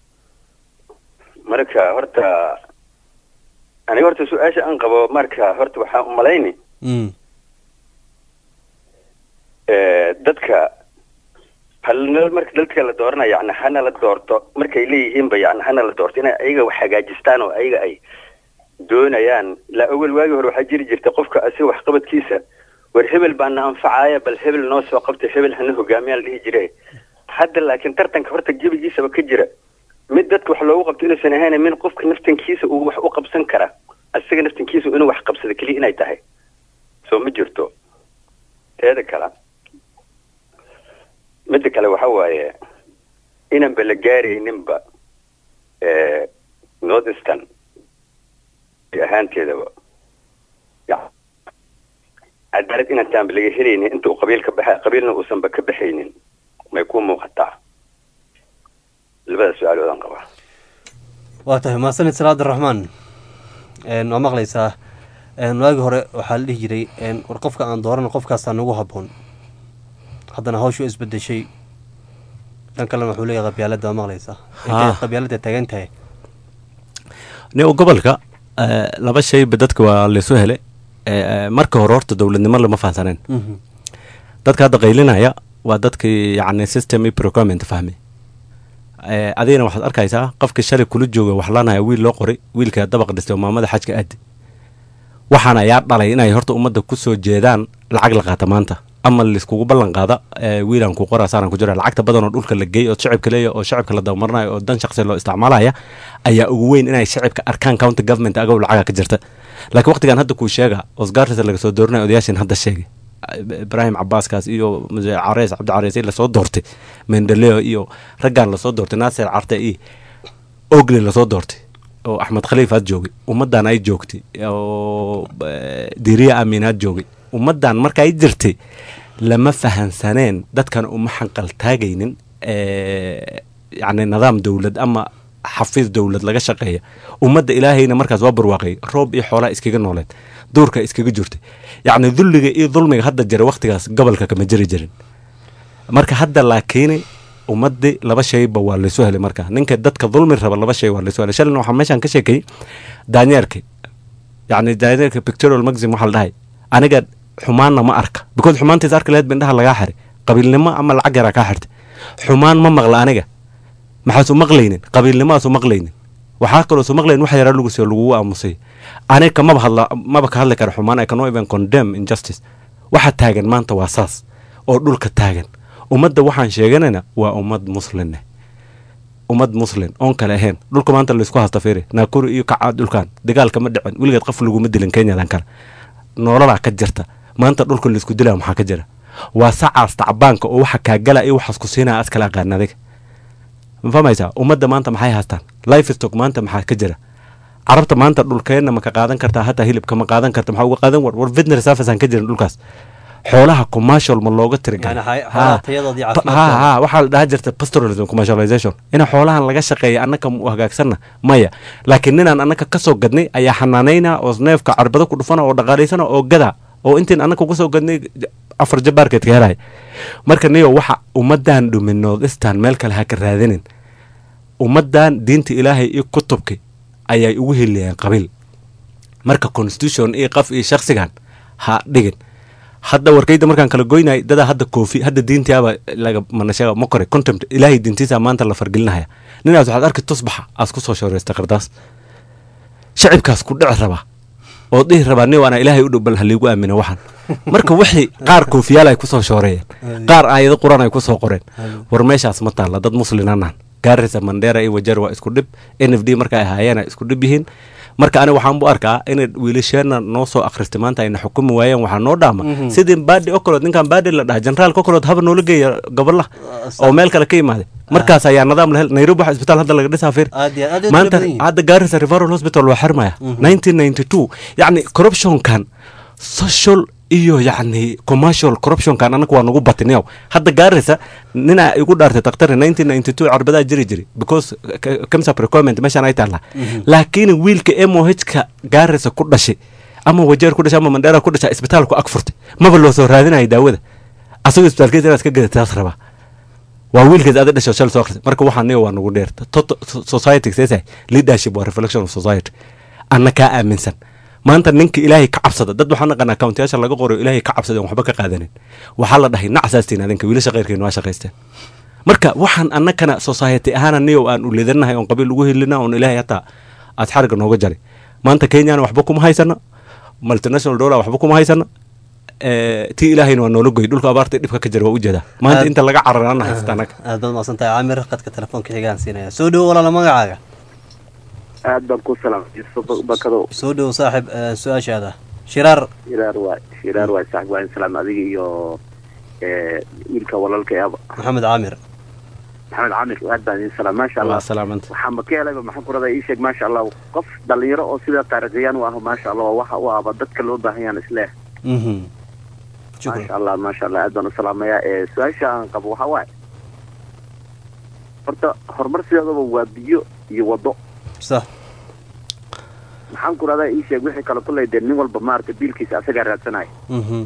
marka horta aniga horta su-aasha aan qabo marka horta waxaan umalayni dadka hal marka dadka la dooranayo yani hana la doorto markay leeyihiinba yani hana la doorto inay ayaga wax hagaajistaan oo ayaga ay doonayaan ilaa awel waagii hore waxaa jiri jirta qofka asiga waxqabadkiisa war hebel baana anfacaaya bal hebel noo soo qabtay hebel hana hogaamiyaa la dhihi jire hadda laakiin tartanka horta gebigiisaba ka jira mid dadka wax loogu qabto inuusan ahayn min qofka naftankiisa uu wax u qabsan kara asiga naftankiisa inuu wax qabsado keliya inay tahay soo ma jirto teeda kale midda kale waxa waaye inanba la gaarayninba north eastern ahaanteedaba cadaalad inaan taanba laga helaynin inta uu qabiil ka baxa qabiilna uusanba ka baxaynin may ku muuqataa labada su-aaloodaan qabaa waa tahay mahadsanid salaad raxmaan waa maqlaysaa Een, waagi hore waxaa la dhihi jiray een, war qofka aan doorana qofkaasaa nagu habboon haddana hawshu way isbedeshay dhan kalena wuxuu leeyahay qabyaalada waa maqlaysaa intay Haa. qabyaalada taagan tahay nin gobolka eh, laba shayba dadka waa laysu hele Eh, marka hore horta dowladnimo lama fahansaneen Mhm. dadka hadda qaylinaya waa dadkii yacni system iyo procurement fahmay Eh, adigana waxaad arkaysaa qofka shalay kula jooga wax lanaya wiil loo qoray wiilka dabaq dhistay oo maamada xajka aadi waxaana ayaa dhalay inay horta ummadda ku soo jeedaan lacag la qaata maanta ama laiskugu ballan qaada eh, wiilaan ku qoraa saaraan ku jira lacagta badan oo dhulka la geey oo shacibka leeya oo shacibka la dabamarnayo oo dan shaqsi loo isticmaalaya ayaa ugu weyn inay shacibka arkaan county government agaw lacaga ka jirta laakiin waqtigan hadda kuu sheega osgaartisa laga soo doorinaya odayaashin hadda sheegay ibraahim cabaaskaas iyo muse careys cabdi careys lasoo doortay mendeleo iyo raggan lasoo doortay naasir carte iyo ogle lasoo doortay oo axmed khaliif aad joogay ummaddan ay joogtay oo eh, diriya amiin aad joogay ummaddan marka ay jirtay lama fahansaneen dadkan uma xanqal taagaynin eh, yacni nidaam dowlad ama xafiis dowlad laga shaqeeya ummadda ilaahayna markaas waa barwaaqay roob iyo xoolaa iskaga nooleed duurka iskaga jirtay yacni dulliga iyo dulmiga hadda jira waqtigaas gobolka kama jiri jirin marka hadda laakiin ummadii laba shayba waa laysu helay marka ninka dadka dulmi raba laba shay waa laysu helay shalina waxaa meeshaan ka sheekayay daanyeerka yacni daanyeerka pictorial magazine waxaa la dhahay aniga xumaanna ma arka because xumaantiis arki lahayd bindhaha lagaa xiray qabiilnimo ama lacag yaraa kaa xirtay xumaan ma maqla aniga maxaasu maqlaynin qabiilnimaasu maqlaynin waxaa kaloo su maqlayn wax yaraa lagu siyo lagugu aamusay aniga kamaba hadla maba ka hadli kara xumaan I cannot even condemn injustice waxa taagan maanta waa saas oo dhulka taagan ummadda waxaan sheeganayna waa ummad muslinne ummad muslin oon kale ahayn dhulka maanta laysku hasta fiiri naakuri iyo kaca dhulkan dagaal kama dhicin weligeed qof laguma dilin kenyadan kale noololaa ka jirta maanta dhulka laysku dilaa maxaa ka jira waa sacaas tacbaanka oo waxa kaagala iyo waxaas ku siinaya askala aqaan adiga ma fahmaysaa ummadda maanta maxay haystaan life stock maanta maxaa ka jira carabta maanta dhulkeenna ma ka qaadan kartaa hataa hilibka ma qaadan karta maxaa uga qaadan war war veterinary service aan ka jirin dhulkaas xoolaha commercial ma looga tirigalay Yani hay- Ha. xoolaha tayadoodii Pa- caafimaadkooda. ha ha waxaa la dhaha jirta pastoralism commercialization in xoolahan laga shaqeeya annaka u hagaagsanna maya laakiin ninaan annaka ka soo gadnay ayaa xanaanayna oo neefka carbado ku dhufana oo dhaqaalaysana oo gada oo intiin annaka uga soo gadnay j- afar jabaarkeed ka helaya marka niyo waxa ummaddan dhumin noodistan meel kale ha ka raadinin ummaddan diinta ilaahay iyo kutubki ayay ugu heliyeen qabiil marka constitution iyo qaf iyo shakhsigan ha dhigin hadda warkayda markaan kala goynay dadaa hadda koofi hadda diintiaba laga manashaga ma kore contempt ilaahay diintiisa maanta la fargelinaya ninaas waxaad arki tusbaxa aas ku soo shooreysta qardaas shacibkaas ku dhici raba oo dhihi rabaa ni waana ilaahay u dhow bal haliigu aamina waxan marka wixii qaar koofiyaal ay kusoo shooreeyeen qaar aayado qur-aan ay kusoo qoreen war meeshaas ma taalla dad muslinanaan gaarisa mandheera iyo wajar waa isku dhib n f d markay ahaayeen ay isku dhib yihiin marka ani waxaan bu arkaa inay wiilasheenna noo soo akhristay maanta ayna xukumi waayeen waxaa noo dhaama Mhm. sidii baadi okolood ninkan baadi la dhaha generaalka okolood haba noola geeya gobollaha oo meel kale ka imaaday markaas ayaa nidaam lahel nairobi waxa isbitaal hadda laga dhisaa fiir aad iyo aad ay maanta tiro badan yihiin. hadda gaarisa referral hospital waa xirmaya 1992 yacni corruptionkan social iyo yacni commercial corruptionkan anaga waa nagu batiniyow hadda gaarisa ninaa igu dhaartay dakhtari 1992 carbadaa jiri jiri because k- kamsa precoment meeshaan ay taallaa Mhm. laakiin wiilka mohka gaarisa ku dhashay ama wajeer ku dhashay ama mandheera ku dhashay isbitaalku ag furtay maba loo soo raadinayo daawada asagoo isbitaalkeeda inaad ka gadataas rabaa waa wiilkeed ada dhasho shal soo akhrisay marka waxaa niga waa nagu dheer Tot- society seesay leadership waa reflection of society anna kaa aaminsan maanta ninka ilaahay ka cabsada dad waxaan naqanaa countiyaasha laga qorayo ilaahay ka cabsada waxba ka qaadanin waxaa la dhahay nacsaastiin adinka wiilasha khayrkeenu waa shaqaysteen marka waxaan annakana society ahaana niyow aan u leedanahay oon qabiil ugu helina oon ilaahay hataa aad xariga nooga jaray maanta kenyana waxba kuma haysano multinational dollar waxba kuma haysano Eh, tii ilaahayna waa noola goy dhulka abaarta dhibka ka jira waa ujeedaa maanta Aad- inta laga cararana haysta annaga aad baad mahadsantahay caamir qadka telefoonka xigaan siinaya soo dhowo walaala magacaaga aad baan ku salaamay bakado soo dhowo saaxib eh, su-aashaada shiraar shiraar waay shiraar waay saaxib waa in salaam adiga iyo eh, wiilka walaalka eeba maxamed caamir maxamed camir aad baan idin salaam maasha allah waa salaamanta waxaan ka helayba maxaan ku radaa ii sheeg maasha allah qof dhalinyaro oo sida taariikhiyaan u ah maasha allah waa waxa u ahba dadka loo baahan yaan isleeh Mhm. maasha allah maasha allah aad baan u salaamayaa ee su-aasha aan qabo waxaa waaye horta horumar sideedaba waa biyo iyo wado sax maxaan ku rahdaa ii sheeg wixii kale kuley dee nin walba maaragtay biilkiisa asagaa raadsanaya Mhm.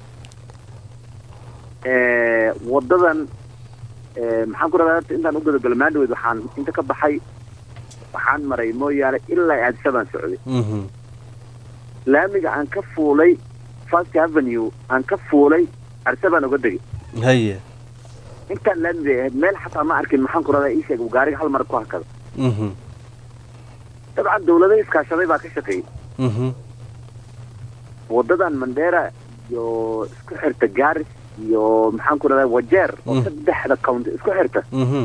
Eh, wadadan eh, maxaan ku rahdaa horta intaan u gudagalo maandhaweyd waxaan inta ka baxay waxaan maray mooyaane ilaa aadisa baan socday Mhm. laamiga aan ka fuulay first avenue aan ka fuulay arsa baan uga degay haye intaan laamiga ahayd meel xataa ma arkin maxaan ku rahdaa ii sheeg uu gaariga hal mar ku hakada Mhm. dabcan dawlado iskaashaday baa ka shaqeeyey Mhm. wadadan mandera iyo isku xirta garis iyo maxaan ku rahdaa wajeer oo Mm. saddexda county isku xirta Mhm.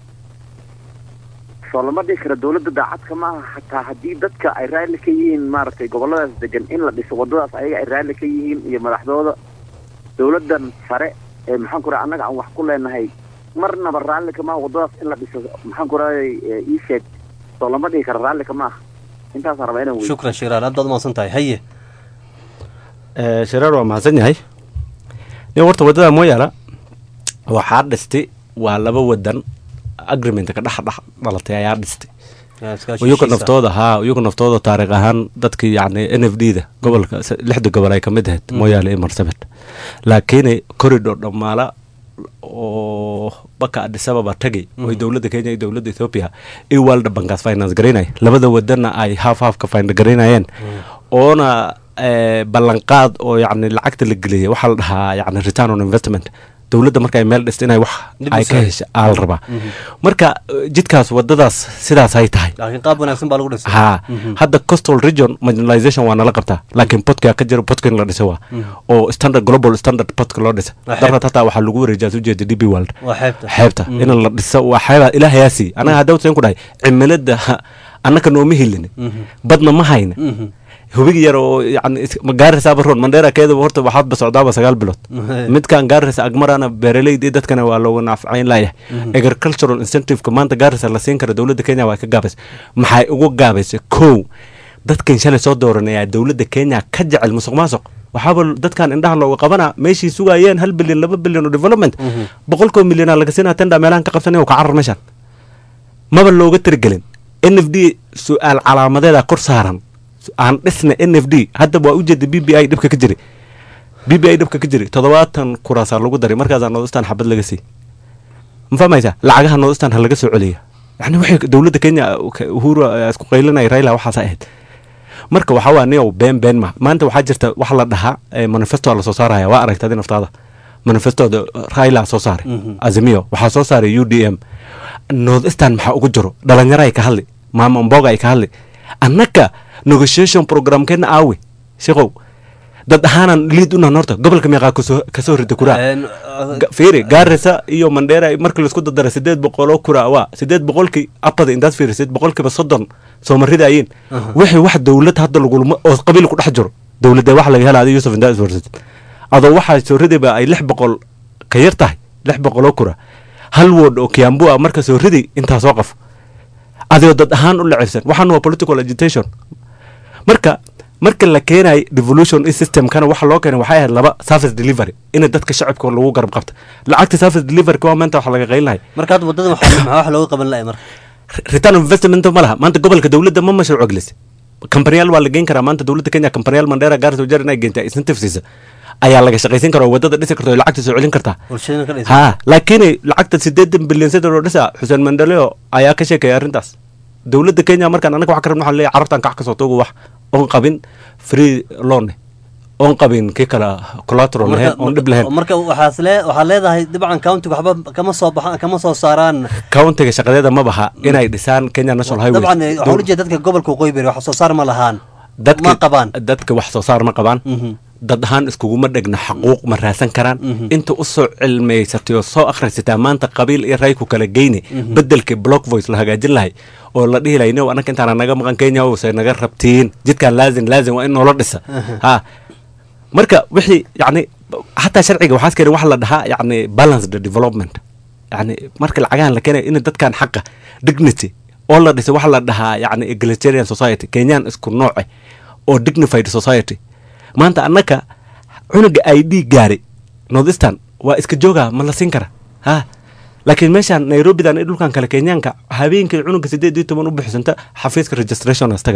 soo lama dhihi kara dawladda daacadka ma aha xataa haddii dadka ay raalli ka yihiin maaragtay goboladaas degan in la dhiso wadadaas ayaga ay raalli ka yihiin iyo madaxdooda dawladdan sare ee maxaan ku raha annaga aan wax ku leenahay marnaba raalli kama aha wadadaas in la dhiso maxaan ku rahay ii sheeg soo lama dhihi kara raalli kama aha intaasaan rabaa inaan weydiiyo shukran shiraar aad baad umahadsan tahay haye Eh, shiraar waa mahadsan yahay nin horta waddada mooyaala waxaa dhistay waa laba wadan agreement ka dhex dhex dhalatay ayaa dhistay Yaa iskaashi iyuka heshiis ah. naftooda haa iyuka naftooda taariikh ahaan dadkii yacni n f d da gobolka se- lixda gobol ay ka mid ahayd Mm. mooyaale iyo marsabit laakiin corridor dhammaala oo baka Addis Ababa tagay oo ay Mhm. dowladda Kenya iyo dowladda Ethiopia iyo World Bankaas finance garaynay labada wadanna ay half half ka finance garaynayeen oona eh, ballanqaad oo yacni lacagta la geliyay waxaa la dhahaa yacni return on investment dowladda marka ay meel dhista inay wax Dib u ay ka soo hesha aa la rabaa Mhm. marka eh, jidkaas wadadaas sidaas ay tahay laakiin qaab wanaagsan baa lagu dhisay haa Mhm. hadda coastal region marginalization waa nala qabtaa laakiin podka ka jiro podka in la dhisa waa Mhm. oo standard global standard podka loo dhisa Waa darad xeebta. hataa waxaa lagu wareejiyaa soo jeeda db world waa xeebta xeebta Mhm. in la dhiso waa xeebaa ilaahayaa sii anaga hadda wasan ku dhahay cimilada annaka nooma helin Mhm. badna ma hayna Mhm. hubigi yar oo yani magaarisaaba roon mandheera keedaba horta waxaadba socdaaba sagaal bilood Mhm. midkan gaarisa agmarana beeraleyda iyo dadkana waa looga nafcayn layahay Mhm. agricultural incentiveka maanta gaarisa la siin kara dowladda kenya waa ka gaabaysa maxay ugu gaabaysa kow dadkan shalay soo dooranayaa dowladda kenya ka jecel musuq maasuq waxaaba dadkan indhaha looga qabanaa meeshii sugayeen hal bilyan laba bilyan oo development Mhm. boqolkoo milyanaa laga siinaa tenda meelahan ka qabsanay oo ka carar meeshan maba looga tirigelin n f d su-aal calaamadeeda kor saaran aan dhisna n f d hadda waa ujeeda b b i dhibka ka jiri b b i dhibka ka jiri toddobaatan kuraasaa lagu daray markaasaa noodistan xabad laga sii ma fahmaysaa lacagaha noodistan ha laga soo celiya yani waxay dowladda kenya ka- uhuru eh, isku qaylinaya raila waxaas ahayd marka waxaa waa niyow been been ma maanta waxaa jirta waxa la dhahaa eh, manifesto la soo saaraya waa aragtay adi naftaada manifestooda raila soo saaray Mhm. azimio waxaa soo saaray u d m northeastern maxaa ugu jiro dhalinyaro ay ka hadli maama mboga ay ka hadli annaka negotiation programkeena aawe sheekow dad ahaanan liid unahan horta gobolka meeqaa kasoo kasoo rida kuraa Een, Ga- fiiri gaarisa iyo mandheera marka laisku dardara sideed boqoloo kura waa sideed boqolkii apada intaad fiirisid boqolkiiba soddon soo marida ayiin Aha. wixii wax dowlad hadda lagulma oo qabiil ku dhex jiro dowladda wax laga hela adi yusuf intaad iswarsid adoo waxaa soo ridayba ay lix boqol ka yar tahay lix boqoloo kura hal wood oo kiambu ah marka soo riday intaa soo qaf adigoo dad ahaan u lacibsan waxaan waa political agitation marka marka la keenay devolution in systemkana waxa loo keenay waxay ahayd laba service delivery in dadka shacabka lagu garab qabta lacagta service delivery waa maanta wax laga qaylinahay marka hadda wadada maxaa maxaa wax looga qaban lahay marka return on investment ma laha maanta gobolka dowladda ma mashruuc gelisay kambanyaal waa la geyn karaa maanta dowladda kenya kambanyaal mandheera gaarisa wajeer inay geyntaa incentive siisa ayaa laga shaqaysan karaa oo wadada dhisi karta oo lacagta soo celin kartaa bulshadana ka dhisa ha laakiin lacagta sideedan bilyan sida loo dhisa xuseen mandaleo ayaa ka sheekaya arrintaas dowladda kenya markaan anaga wax ka rabno waxaan leeyahay carabtan kax kasoo togo wax oon qabin free loan oon qabin kii kale collateral lahayn oon dhib lahayn marka waxaas lee waxaad leedahay dabcan countiga waxba kama soo baxaan kama soo saaraan countiga shaqadeeda ma baha inay dhisaan kenya national highway dabcan waxaa ula jeeda dadka gobolka waqooyi bari wax soo saar ma lahaan dadka ma qabaan dadka wax soo saar ma qabaan Mhm. dad ahaan iskuguma dhegna xaquuq ma raasan karaan Mhm. inta u soo cilmaysatay oo soo akhrisataa maanta qabiil iyo ray ku kala geyne Mhm. bedelkii block voice la hagaajin lahay oo la dhihi lahay no anaka intaana naga maqan kenya ose naga rabtiin jidkan laazim laazim waa in noola dhisa Mhm. ha marka wixii yacni hataa sharciga waxaas keenay waxa la dhahaa yacni balanced development yacni marka lacagahan la keenay in dadkan xaqa dignity oo la dhisay waxa la dhahaa yacni egalitarian society kenyaan isku nooce oo dignified society maanta annaka cunuga i d gaari northeastern waa iska jooga ma la siin kara ha laakiin meeshaan nairobidan iyo dhulkan kale kenyaanka habeenkii cunuga sideed iyo toban u bixisanta xafiiska registration astaga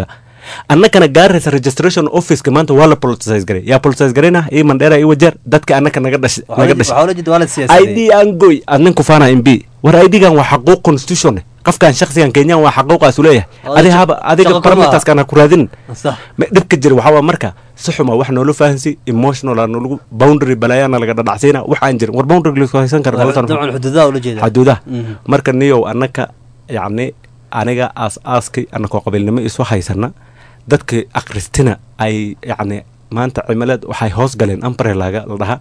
annakana gaaraysa registration officeka maanta waa la politicize garay yaa politicize garayna ii mandheera ii wajeer dadka annaka naga dhashay naga dhashay id aan goy adnin kufaana mb war idgan waa xaquuq constitution qofkan shaksigan kenyan waa xaquuqaasu leeyahay adi haba adiga parameterskan ha ku raadin dhibka jira waxaa waa marka si xuma wax noola fahansi emotional aa noolagu boundary balaayaana laga dhadhacsiina wax aan jirin war boundary laisku haysan kara xaduudaha marka niyow annaka yacni aniga aas aaskay annakoo qabiilnimo isu haysana dadka akristina ay yacni maanta cimileed waxay hoos galeen ambrelaga la dhahaa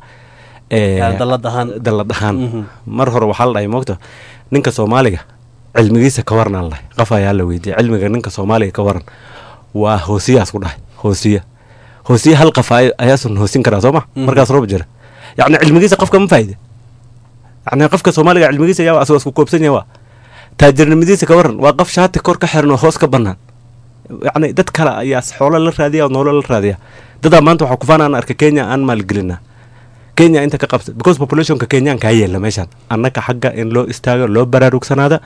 dallad ahaan mar hore waxaa la dhahay moogta ninka soomaaliga cilmigiisa ka waran aan lahay qof ayaa la weydiiyey cilmiga ninka soomaaliga ka waran waa hoosiyaas ku dhahay hoosiya hoosiya hal qof ayaasun hoosin karaa soo ma markaas roob jira yacni cilmigiisa qofka ma faa'ide yacni qofka soomaaliga cilmigiisa yaa asagoo isku koobsan yahay waa taajirnimadiisa ka waran waa qof shaati kor ka xiran oo hoos ka bannaan yacni dad kale ayaa xoolo la raadiya oo noolo la raadiya dadaa maanta waxaa kufaan aan arka kenya aan maalgelinaa kenya inta ka qabta because populationka kenyaanka ha yeela meeshaan annaka xagga in loo istaago loo baraarugsanaada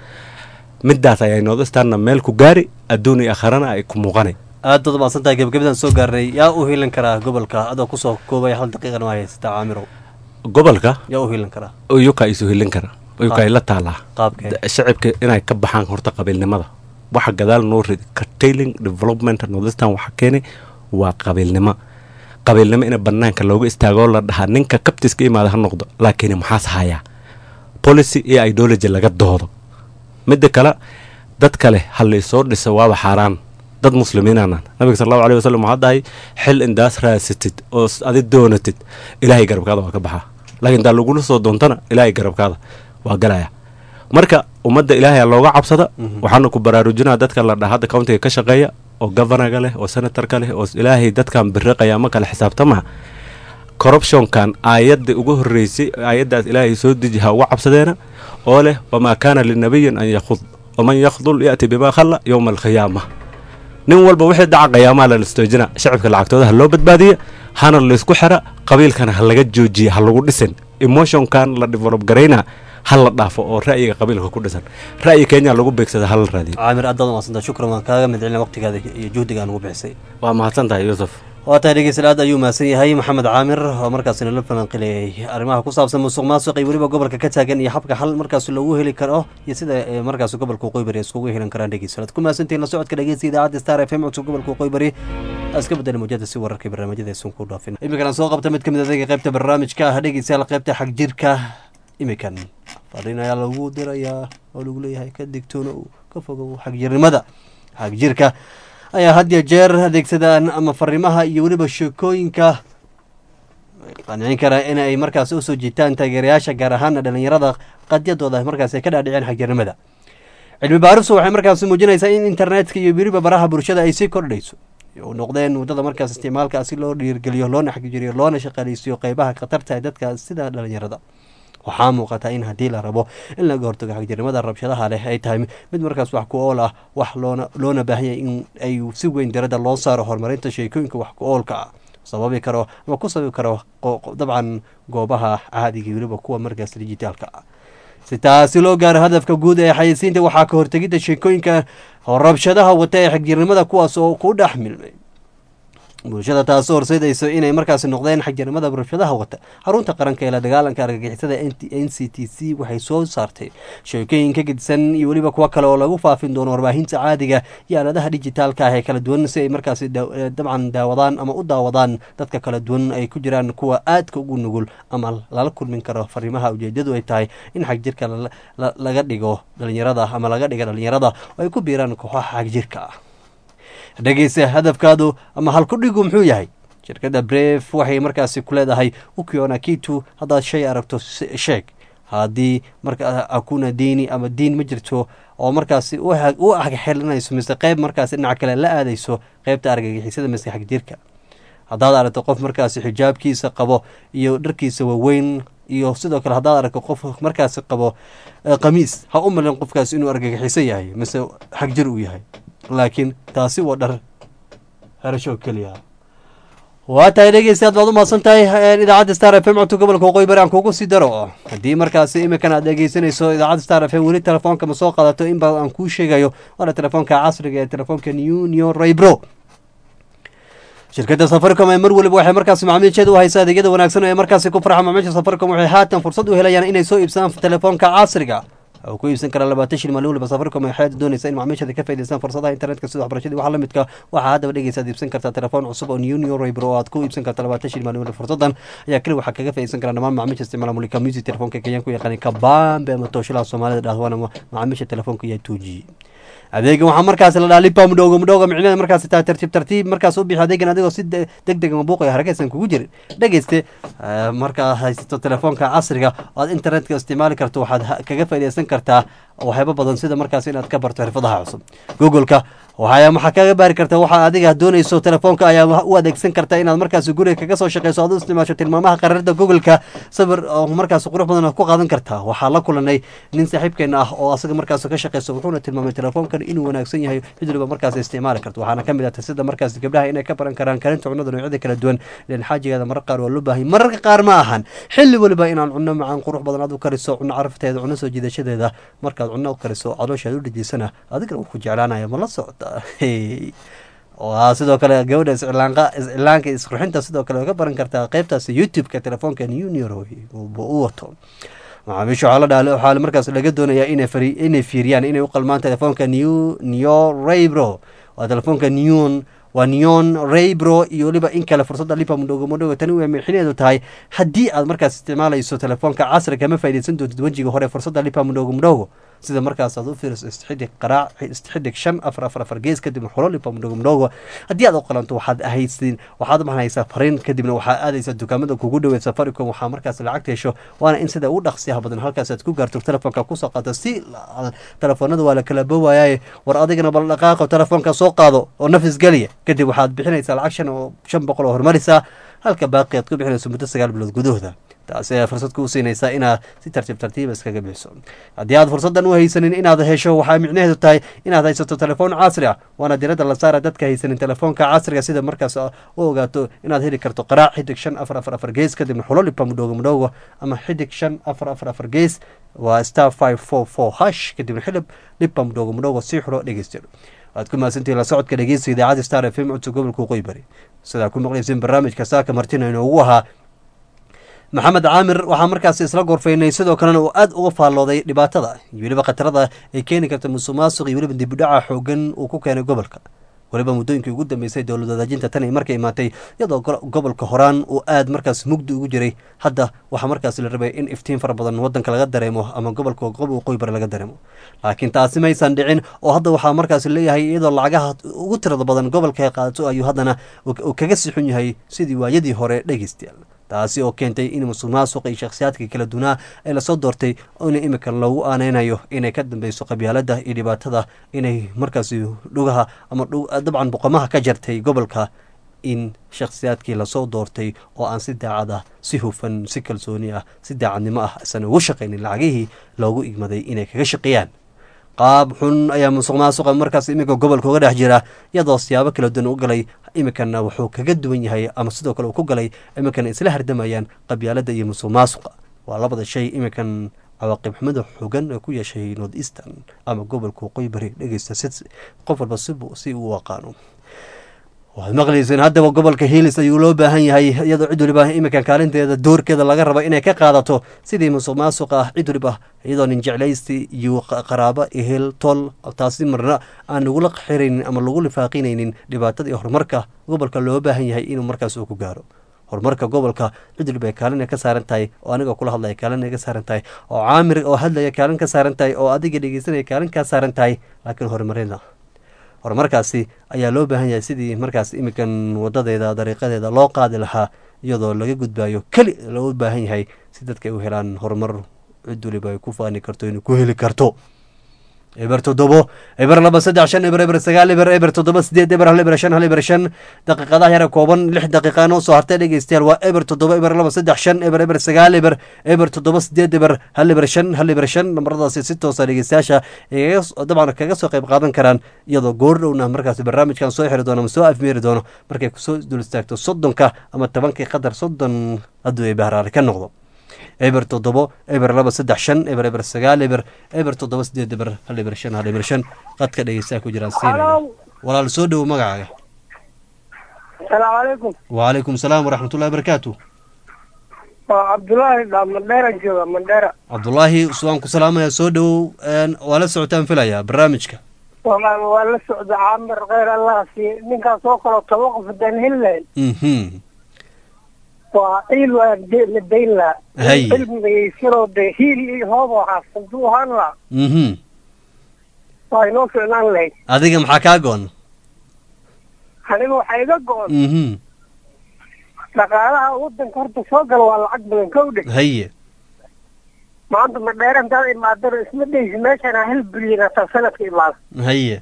midaas ayay nooda istaanna meel ku gaari adduun iyo akharana ay ku muuqanay aad baad umaasantahay gebagabadaan soo gaarnay yaa u hiilan karaa gobolka adoo kusoo koobaya hal daqiiqan ma haysata caamirow gobolka yaa u hiilan karaa uyuka isu hilin kara uyuka ay la taalaa qaabkee shacibka inay ka baxaan horta qabiilnimada waxa gadaal noo ridi curtailing development northeastern waxa keenay waa qabiilnimo qabiilnimo in banaanka looga istaagoo la dhahaa ninka kabtiska imaada ha noqdo laakiin maxaas hayaa policy iyo ideology laga doodo midda kale dad kale ha laysoo dhiso waaba xaaraan dad muslimiinaanan nabiga sal allahu aleyh wasalam waxaa dhahay xil indaas raasatid oo adi doonatid ilaahay garabkaada waa ka baxaa laakiin daa lagula soo doontana ilaahay garabkaada waa galaya marka ummadda ilaahay looga cabsada waxaana ku baraarujinaa dadka la dhaha hadda countiga ka shaqeeya oo governaga leh oo senatorka leh oo ilaahay dadkan biriqaya ma kale xisaabtamaha corruptionkan aayadda ugu horreysay aayaddaas ilaahay soo deji ha uga cabsadeena oo leh wamaa kaana linabiyin an yakhud waman yakhdul ya'ti bimaa khalla yowma alqiyaama nin walba wixii dhaca qiyaamaha la listoojina shacibka lacagtooda ha loo badbaadiya hana laysku xira qabiilkana ha laga joojiya ha lagu dhisin emotionkan la develop garayna ha la dhaafo oo ra'yiga qabiilka ku dhisan ra'yi kenya lagu beegsada ha la raadiyo caamir aad baad umaadsanta shukran waan kaaga midcelina waqtigaada iyo juhdiga aan ugu bixisay waa mahadsan tahay yuusuf waa tahay dhegeystayaal aad ayuu mahadsan yahay maxamed caamir oo markaasina la falanqilayay arrimaha ku saabsan musuq maasuq iyo weliba gobolka ka taagan iyo habka xal markaas loogu heli karo iyo sida markaas gobolka qoybari iskugu helan karaan dhegeystayaal aad ku mahadsantihiin la socodka dhegeysta idaacadda star f m codka gobolka qoybari iska bedeli mujada si wararka barnaamijyada aysan ku dhaafin iminkana soo qabta mid ka mid adeega qaybta barnaamijka ah dhegeystayaal qaybta xag jirka iminkan fariin ayaa lagu dirayaa oo lagu leeyahay ka digtoono ka fogow xagjirnimada xagjirka ayaa had ya jeer adeegsadaan ama fariimaha iyo weliba sheekooyinka qancin kara in ay markaas usoo jiitaan taageerayaasha gaar ahaana dhalinyarada qadyadooda markaas ay ka dhaadhiceen xagjirnimada cilmi baarisu waxay markaas muujinaysaa in internetka iyo weliba baraha bulshada ay sii kordhayso u noqdeen waddada markaas isticmaalka si loo dhiirgeliyo loona xagjiriyo loona shaqaaleysiyo qeybaha khatarta ee dadka sida dhalinyarada waxaa muuqata in haddii la rabo in laga hortago xagjirnimada rabshadaha leh ay tahay mid markaas wax ku ool ah wax loona loona baahanyay in ay si weyn diradda loo saaro horumarinta sheekooyinka wax ku oolka ah sababi karo ama ku sababi karo dabcan goobaha caadiga weliba kuwa markaas dijitaalka ah si taasi loo gaaro hadafka guud ee xayeysiinta waxaa ka hortegidda sheekooyinka rabshadaha wata ee xagjirnimada kuwaas oo ku dhex milmay bulshada taasoo horseydayso inay markaasi noqdeen xagjirnimada rabshadaha wata xarunta qaranka ee la dagaalanka argagixisada n c t c waxay soo saartay sheekooyin ka gedisan iyo weliba kuwo kale oo lagu faafin doono warbaahinta caadiga iyo aaladaha dijitaalka ah ee kala duwan si ay markaasi dabcan daawadaan ama u daawadaan dadka kala duwan ay ku jiraan kuwa aadka ugu nugul ama lala kulmin karo fariimaha ujeedadu ay tahay in xagjirka laga dhigo dhalinyarada ama laga dhiga dhalinyarada oo ay ku biiraan kooxaha xagjirka ah dhegeysa hadafkaadu ama halkudhigu muxuu yahay shirkadda bref waxay markaasi ku leedahay ukiona kitu haddaad shay aragto sheeg haddii marka akuna diini ama diin ma jirto oo markaasi u agxelinayso mise qeyb markaasi dhinaca kale la aadayso qeybta argagixisada mise xagjirka haddaad aragto qof markaasi xijaabkiisa qabo iyo dharkiisa waaweyn iyo sidoo kale haddaad aragto qof markaasi qabo qamiis ha u malin qofkaasi inuu argagixiso yahay mise xagjir uu yahay laakiin taasi waa dhar herasho keliya waa tahay dhegeystayaad baad u mahadsan tahay idaacadda star f m codka gobolka waqooyi bari aan kugu sii daro haddii markaasi iminkan aad dhegeysanayso idaacadda star f m weli telefoonka ma soo qaadato in badan aan kuu sheegayo waana telefoonka casriga ee telefoonka new new raybro shirkadda safaricom ee mar waliba waxay markaasi macaamiisheeda u haysa adeegyada wanaagsan ee markaasi ku farxa macaamiisha safaricom waxay haatan fursad u helayaan inay soo iibsadaan telefoonka casriga oo ku iibsan karaa labaatan shil maalin waliba safaricom ay xeed doonaysa in macaamiisheeda ka faa'iidaystaan fursadaha internetka sida waxbarashadii waxa la midka waxaa haddaba dhegeysa aad iibsan kartaa telefoon cusub oo new new raber oo aad ku iibsan karta labaatan shil maalin waliba fursadan ayaa keli waxaa kaga faa'iidaysan karaa dhammaan macaamiisha isticmaala mulika music telefoonka kenyan ku yaqaanay kabambe ama tooshilaha soomaalida dhahwaana macaamiisha telefoonka iyo tuuji adeegan waxaa markaasi la dhaha lipa mudhowga mudhowga micnaheeda markaasi taa tartiib tartiib markaas u bixi adeegan adigoo si deg deg ama buuq iyo harakaysan kugu jirin dhegeyste markaa haysato telefoonka casriga oo aad internetka isticmaali karto waxaad kaga faa'iidaysan kartaa waxyaabo badan sida markaas inaad ka barto xirfadaha cusub googleka waxaa waxaa kaga baari karta waxa adiga doonayso telefoonka ayaa u adeegsan karta inaad markaas guriga kaga soo shaqeyso aad u isticmaasho tilmaamaha qararada googleka sawir oo markaas qurux badan ku qaadan kartaa waxaa la kulanay nin saaxiibkeena ah oo asaga markaas ka shaqeyso wuxuuna tilmaamay telefoonkan inuu wanaagsan yahay cid waliba markaas isticmaali karto waxaana kamid ah sida markaas gabdhaha inay ka baran karaan karinta cunada noocyada kala duwan len xaajigeeda marar qaar waa loo baahay mararka qaar ma ahan xilli waliba inaan cunno macaan qurux badan aad u kariso cunno carafteeda cunno soo jiidashadeeda markaad cunno u kariso calooshaad u dhejisana adigana wuu ku jeclaanaya ma la socda sidoo kale gabadha iscilaanqa iscilaanka isqurxinta sidoo kale ka baran kartaa qeybtaas youtube-ka telefoonka junior u wato macaamiisha waxaa la dhaha waxaa markaas laga doonayaa inay fari inay fiiriyaan inay u qalmaan telefoonka new neo raybro waa telefoonka neon waa neon raybro iyo weliba in kale fursadda lipa mudhogo mudhogo tani way mixinaedu tahay haddii aad markaas isticmaalayso telefoonka casriga ma faa'iidaysan doontid wejiga hore fursadda lipa mudhogo mudhogo sida markaas aad u fiiriso istixidhig qaraac istixidhig shan afar afar afar gees kadibna xulo lipa mudhogo mudhogo haddii aad u qalanto waxaad ahaysin waxaad maxanaysaa fariin kadibna waxaa aadaysaa dukaamada kugu dhoweed safaricom waxaa markaas lacagta hesho waana in sida ugu dhaqsiyaha badan halkaas aad ku gaarto telefoonka kusoo qaado si telefoonada waa la kala bowaayaye war adigana bal dhaqaaqo telefoonka soo qaado oo nafis geliya kadib waxaad bixinaysaa lacag shan oo shan boqol oo hormarisa halka baaqi aad ku bixinayso muddo sagaal bilood gudahooda taasi ayaa fursad kuu siinaysaa inaad si tartiib tartiiba iskaga bixiso haddii aad fursaddan u haysanin inaad hesho waxaa micnaheedu tahay inaad haysato telefoon casri ah waana diradda la saara dadka haysanin telefoonka casriga sida markaas u ogaato inaad heli karto qaraac xidig shan afar afar afar gees kadibna xulo lipa mudhoogo mudhoogo ama xidig shan afar afar afar gees waa star five four four hash kadibna xilib lipa mudhoogo mudhoogo sii xulo dhegeysta waad ku mahadsantihin la socodka dhegeysta idaacadda star f m codka gobolka waqooyi bari sidaa ku maqlayseen barnaamijka saaka martina inoogu ahaa maxamed caamir waxaa markaasi isla gorfaynay sidoo kalena uu aad uga faallooday dhibaatada iyo weliba khatarada ay keeni karta musuq maasuq iyo weliba dibudhaca xoogan uu ku keenay gobolka weliba muddooyinkii ugu dambeysay dowlad wadaajinta tan ay markay imaatay iyadoo gobolka horaan uu aad markaas mugdi ugu jiray hadda waxaa markaas la rabay in iftiin fara badan wadanka laga dareemo ama gobolka waqooyi bari laga dareemo laakiin taasi maysan dhicin oo hadda waxaa markaas leeyahay iyadoo lacagaha ugu tirada badan gobolka ay qaadato ayuu haddana uu kaga sixun yahay sidii waayadii hore dhegeystayaal taasi oo keentay in musuq maasuqa iyo shakhsiyaadka kala dunaa ee lasoo doortay ina imika loogu aaneynayo inay ka dambeyso qabyaalada iyo dhibaatada inay markaasi dhugaha ama dabcan boqomaha ka jartay gobolka in shakhsiyaadkii lasoo doortay oo aan si daacad ah si hufan si kalsooni ah si daacadnimo ah isan ugu shaqaynin lacagihii loogu igmaday inay kaga shaqeeyaan qaab xun ayaa musuq maasuqa markaas iminka gobolka uga dhex jira iyadoo siyaabo kala duwan u galay iminkana wuxuu kaga duwan yahay ama sidoo kale uu ku galay iminkana isla hardamayaan qabyaalada iyo musuq maasuqa waa labada shay iminkan cawaaqib xumada xoogan ee ku yeeshay north eastern ama gobolka waqooyi bari dhegeysta si qof walba si uu aqaano waxaad maqlayseen haddaba gobolka hiilis ayuu loo baahan yahay iyadoo cid waliba iminkan kaalinteeda doorkeeda laga raba inay ka qaadato sidii musuq maasuq ah cid waliba iyadoo nin jeclaysti iyo qaraabo ehel tol taasi marna aan lagula xiraynin ama lagu lifaaqinaynin dhibaatada iyo horumarka gobolka loo baahan yahay inuu markaas uu ku gaaro horumarka gobolka cid waliba ay kaalin ka saaran tahay oo aniga kula hadlaya kaalin ay ka saaran tahay oo caamir oo hadlaya kaalin ka saaran tahay oo adiga dhegeysanaya kaalin ka saaran tahay laakiin horumarina horumarkaasi ayaa loo baahan yahay sidii markaas iminkan wadadeeda dariiqadeeda loo qaadi lahaa iyadoo laga gudbayo keli loo baahan yahay si dadka ay u helaan horumar cid waliba ay ku faani karto inay ku heli karto eber toddobo eber laba saddex shan eber eber sagaal eber eber toddoba sideed eber hal eber shan hal eber shan daqiiqadaha yara kooban lix daqiiqaana usoo hartay dhegeystayaal waa eber toddoba eber laba saddex shan eber eber sagaal eber eber toddoba sideed eber hal eber shan hal eber shan namaradaasi si toosa dhegeystayaasha dabcan kaga soo qayb qaadan karaan iyadoo goor dhowna markaasi barnaamijkan soo xiri doono ama soo afmeeri doono markay kusoo dul istaagto soddonka ama tobankii qadar soddon hadduu ay bahraari ka noqdo eber toddobo eber laba saddex shan eber eber sagaal eber eber toddoba sideed eber hal eber shan hal eber shan qadka dhegeystaha ku jiraan siinaya walaal soo dhowo magacaaga asalaamu calaykum wacalaykum salaam waraxmatullahi barakaatu waa cabdullaahi dhaa mandheera jooga mandheera cabdulaahi waan ku salaamaya soo dhowow een, waa la socotaan filayaa barnaamijka walaal waa la socda caamir kheyr allah siiye ninkaas oo kaloo toba qof haddaan heli lahayn mhm waa ciil waa de- la dayn lahaa Hay. cilmigaysanoo de hiil iyo hoob waxaas hadduu ahaan lahaa mhm waa inoo ficnaan lahayd adiga maxaa kaa go-an aniga waxaa iga go-on mhm dhaqaalaha wadanka horta soo gala waa lacag badan kowdhe haye maanta madheera intaad imaadana isma dheysi meeshaan hal bilyan hataa sanadka imaada haye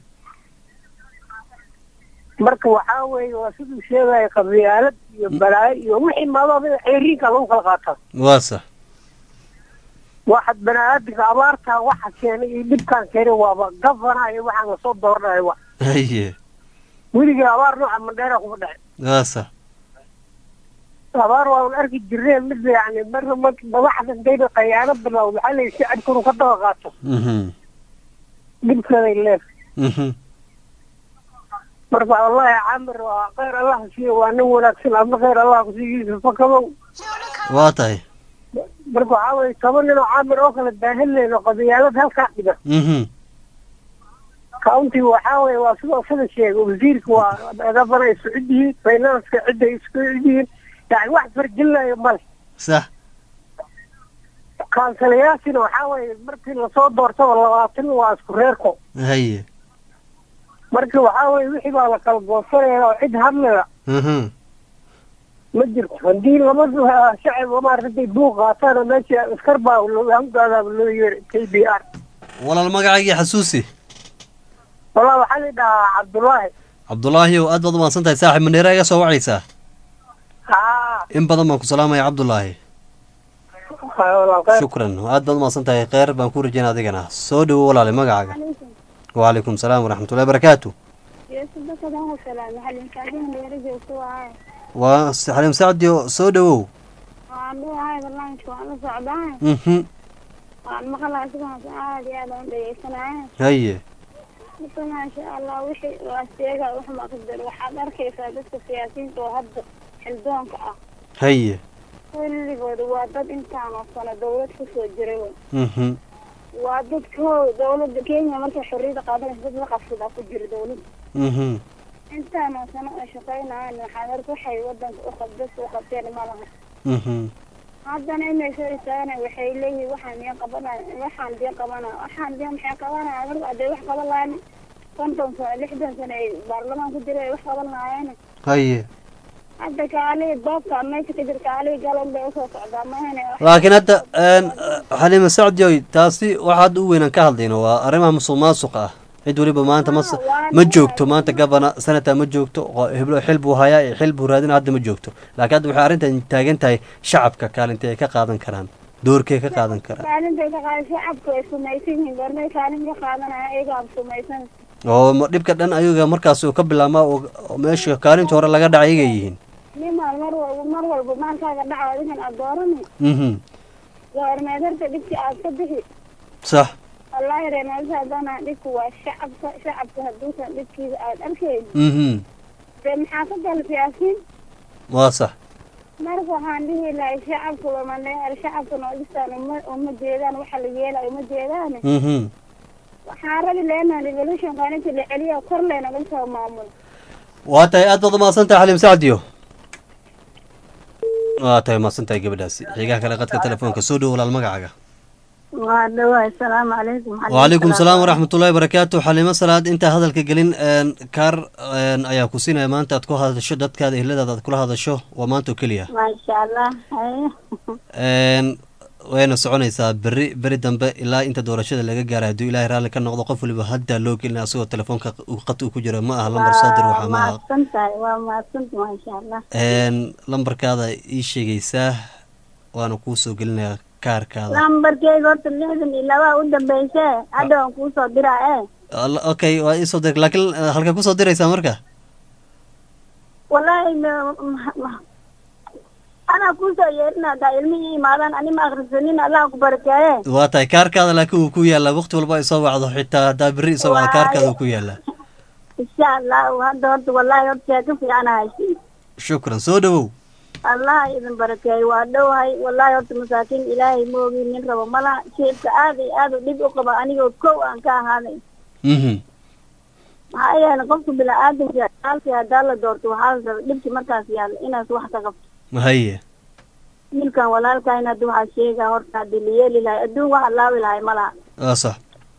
marka waxaa weeye waa siduu sheegaya qabyaalad iyo balaayo iyo wixii imaadooda ceeriinka lagu kala qaataa waa sax waxaad bani-aadamka abaartaa waxa keenay iyo dhibkaan keenay waaba gavana iyo waxaan lasoo dooranaya wa haye weligii abaar nooca mandheera kuma dhacin waa sax abaar waan arki jirneen mid yani marna marka madaxda intayna qayaano bilaawd waxaa la si cadkunu ka daba qaato mhm dhibkeeday leef mhm marka wallahi camir waa kheyr allah siiye waa nin wanaagsan adna kheyr allah kusiiyo yuusuf fakabow waa tahay marka waxaa weye toban nin oo camir oo kale daaheleyno qabyaalad halkaa dhiga mhm county waxaa weye waa sidoo sida sheegay wasiirka waa gabana isku cid yihiin financeka cidda isku cid yihiin yani wax farjilnayo male sax kansalayaashina waxaa weye markii lasoo doortaba labaatan waa isku reerko haye marka waxaa weye wixii baa la kala goosanaya oo cid hadlaya mhm ma jirto haddii laba shacab maaragtay buuq qaataan meesha askar baa hamgaadaaba loo yeeray k b r walaal magacaygii xasuusi wallah waxaa la dhahaa cabdullaahi cabdulaahi ow aad baad umahadsan tahay saaxib mandheera iga soo wacaysaa haa in badan baan ku salaamaya cabdulaahi shukran aad baad umahadsan tahay kheyr baan ku rajeyna adigana soo dhowo walaale magacaaga wacalaykum salaam waraxmatullahi barakaatu waa xaliim sacdio soo dhowow waan dhuahay barnaamijka waan la socdaa mhm waan maqlaa sidaas aad iyo aad aan dhegeysanaya haye marka maasha allah wixii waa sheega wax maqdar waxaad arkaysaa dadka siyaasiyiinta oo hadda xildoonka ah haye kulligooda waa dad intaan oo sano dawlad kusoo jiray wey mhm waa dadko dawladda kenya markay xorriyada qaadanaysa dad la qabsadaa ku jira dawladda mhm intaan oo sano oo shaqaynayaan waxaad arka waxay wadanka u qabdas u qabteen ma laha mhm haddana inay soo istaagana waxay leeyihiin waxaan diyan qabanaya waxaan diyan qabanaya waxaan diyan maxay qabanaya marka hadday wax qaban lahayn konton sano lixdan sano ay baarlamaan ku jira ay wax qaban lahaayeen haye hadda kaalii doobka meesha ka jira kaalii galon bay usoo socdaa mahane laakiin hadda xaliima sacdioy taasi waxa hadda u weynaan ka hadlayno waa arrimaha musuq maasuqa ah cid weliba maanta ma ma joogto maanta gabana sanata ma joogto heblo xil buu hayaa iyo xil buu raadina hadda ma joogto laakiin hadda waxay arrintan taagan tahay shacabka kaalintay ay ka qaadan karaan doorkay ka qaadan karaan kaalintay ka qaadan shacabku ay sumaysan yihiin goormay kaalin ka qaadanaya ayagaa sumaysan oo ma- dhibka dhan ayaga markaas uu ka bilaabmaa oo oo meesha kaalinta hore laga dhacay ayagay yihiin nimaan mar walba mar walba maalkaaga dhaco adigan aad doorani mhm goormeed horta dhibkii aad ka bixi sax wallaahi reemaalisa haddana dhibku waa shacabka shacabka hadduusan dhibkiisa aad arkayn mhm dee maxaa ka gala siyaasiin waa sax marka waxaan dhihi lahay shacabka lamaneer shacabka noodistaan uma uma jeedaan waxa la yeelay uma jeedaan mhm waxaan rabi leenaha revolution qaaninta la celiya kor leenaga soo maamulo waa tahay aad baad umahadsan tahay xaliim sacdiyo waa tahay umahadsan tahay gabadhaasi xigaha kale qadka telefoonka soo dhow walaal magacaaga waa dhawahay asalaamu calaykum wacalaykum salaam waraxmatullahi barakaatu xaliimo salaad intaa hadalka gelin een, kaar een, ayaa ku siinaya maanta aad ku hadasho dadkaada ehladaada aad kula hadasho waa maanta oo keliya maasha allah haye een, wayna soconaysaa beri beri dambe ilaa inta doorashada laga gaaray hadduu ilaahay raalli ka noqdo qof waliba hadda loo gelina asagoo telefoonka uu qad uu ku jiro ma aha lambar soo dir waa waxaa ma aha mahadsan tahay waa mahadsanta maasha allah een, lambarkaada ii sheegaysaa waana kuu soo gelinayaa kaarkaada lambarkeyga horta lixdan iyo labaa u dambeyse hadda waan kuusoo diraa e Alla- okay waa iisoo dir laakiin eh, halkee kusoo diraysaa marka wallaahi ma- ma- ma- anaa kuusoo yeerina hadaa ilmihii imaadaan ani ma akrisanin allah ku barakeeye waa tahay kaarkaada laakiin wuu ku yaalaa waqti walba ay soo wacdo xitaa haddaa berri isoo wacdo kaarkaada wuu ku yaalaa insha allahu hadda horta wallaahi horta sheeko fiican haysi shukran soo dhowow allah idin barakeeyo waa dhowahay wallahi horta masaakiin ilaahay moogi nin rabo malaha shicibka aad iyo aad u dhib u qaba anigoo kow aan ka ahaaday mhm maxaa yeelay qofka bini-aadamka halkii haddaa la doorto waxaa la raba dhibki markaas yaalla inaas wax ka qabto haye wiilkan walaalkayn hadda waxaa sheegaa horta haddii la yeeli lahay adduun waxa laabi lahay malaha waa sax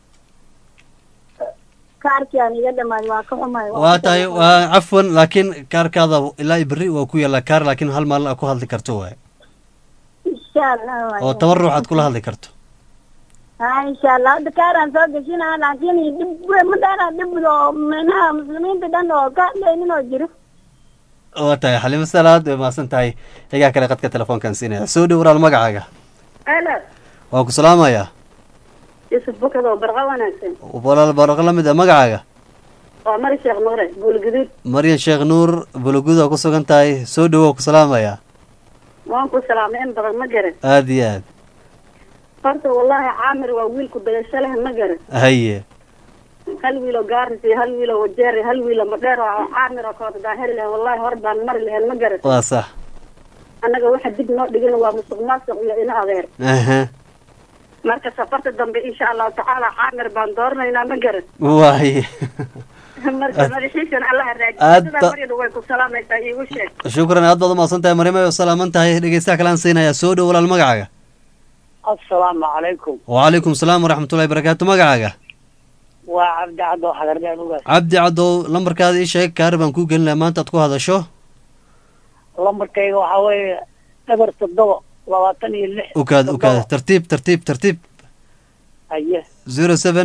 kaarkii aan iga dhamaaday waa ka xumay waa tahay waa cafwan laakiin kaarkaada ilaa berri waa ku yaallaa kaar laakiin hal maalin aad ku hadli karto waay insha allah waay. oo toban ruux aad kula hadli karto ha insha allah hadda kaaraan soo gashina laakiin dhib ma dheera dhib oo micnaha muslimiinta dhan oo ka hadlaynin oo jiro waa tahay xalimo salaad way mahadsan tahay xigaa kale qadka telefoonkan siinaya soo dhow walaal magacaaga alo waa ku salaamayaa yusuf bukad oo barqa wanaagsan walaal baraqo la mid ah magacaaga waa mari sheekh nuure buulguduud maryan sheekh nuur bulugud waa ku sugan tahay soo dhow waa ku salaamayaa waan ku salaamay in badan ma garan aada iyo aad horta wallahi caamir waa wiilku badasho leh ma garan haye hal wiilo gaaris iyo hal wiilo wajeer iyo hal wiilo madheer oo caamir oo kale daan heli lahayn wallahi hor baan mari lahayn ma garan waa sax annaga waxa dib noo dhigin waa musuq maasuq iyo ina adeer aha marka safarta dambe insha allahu tacaala caamir baan dooranaynaa ma garan waaye marka madaxiisan allaha raajiyo Aad sidaa ba- maryana way ku salaamaysaa iigu sheeg shukran aad baad umahadsan tahay maryam ay salaaman tahay dhegeystaha kalaan siinayaa soo dhow walaal magacaaga asalaamu calaykum wacalaykum salaam waraxmatullahi barakaatu magacaaga waa cabdi caddo xagardeen ugaas cabdi caddow lambarkaada ii sheeg kaar baan kuu gelin lahaa maanta aad ku hadasho lambarkayga waxaa weeye eber toddoba labaatan iyo lix ukaad ukaad tartiib tartiib tartiib haye zero seven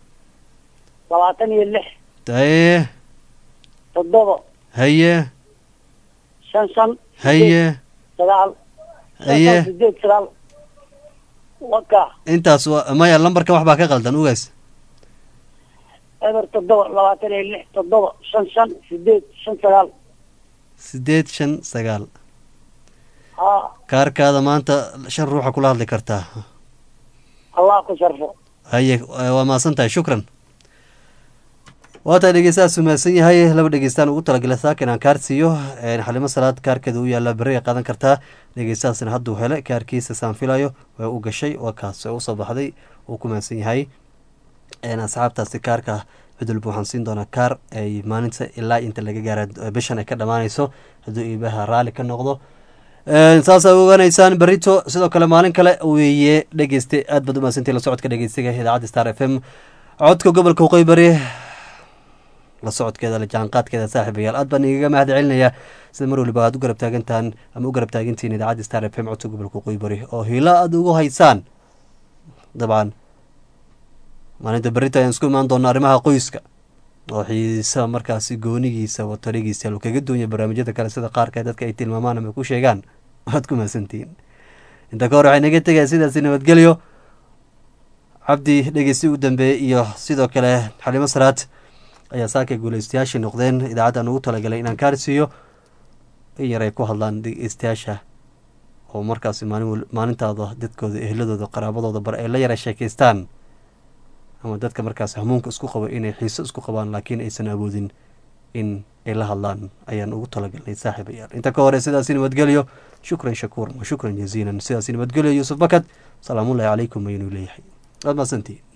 labaatan iyo lix haye toddoba haye shan shan haye sagaal shan haye shan sideed sagaal waka intaas waa maya lambarka wax baa ka qaldan ugaas eber toddoba labaatan iyo lix toddoba shan shan sideed shan sagaal sideed shan sagaal ha kaarkaada maanta shan ruuxa kula hadli kartaa allah ku sharfo haye waa mahadsan tahay shukran waa tahay dhegeystahaas mahadsan yahay laba dhegeystaan ugu talagalay saakin aan kaar siiyo een, xalimo salaad kaarkeeda u yaalla berri ay qaadan kartaa dhegeystahaasna hadduu hele kaarkiisa saan filayo way u gashay waa kaas way usoo baxday uu ku mahadsan yahay een, asxaabtaasi kaarka cid walba waxaan siin doonaa kaar ay maalinta ilaa inta laga gaara bishan ay ka dhammaanayso hadduu iibaha raalli ka noqdo Een, saasaa ogaanaysaan berito sidoo kale maalin kale weeye dhegeyste aad baad umahadsantii la socodka dhegeystiga idaacadda star f m codka gobolka waqooyi bari la socodkeeda la jaanqaadkeeda saaxiibayaal aad baan igaga mahad celinayaa sida mar waliba aad u garab taagantaan ama u garab taagantihiin idaacadda star f m codka gobolka waqooyi bari oo hiilo aad ugu haysaan dabcan maalinta berita ayaan isku imaan doonaa arrimaha qoyska oo xiisa markaasi goonigiisa watarigiisa lu kaga duunya barnaamijyada kale sida qaarka dadka ay tilmaamaan ama ku sheegaan waad ku mahadsantihiin inta ka hor waxay naga tegaya sidaasi nabadgelyo cabdi dhegeysi u dambeeyey iyo sidoo kale xalimo salaad ayaa saaka guuleystayaashii noqdeen idaacaddan ugu talagalay inaan kaarsiiyo in yar ay ku hadlaan dhegeystayaasha oo markaasi maalin wal- maalintaada dadkooda ehladooda qaraabadooda bar ay la yara sheekeystaan ama dadka markaas hamuunka isku qabo inay xiiso isku qabaan laakiin aysan awoodin in ay la hadlaan ayaan ugu talagalnay saaxiibayaal inta ka hore sidaasi nabadgelyo shukran shakuuran wa shukran jaziilan sidaasi nabadgelyo yuusuf bakad salaamullahi calaykum aynu leeyahay waad mahadsantihiin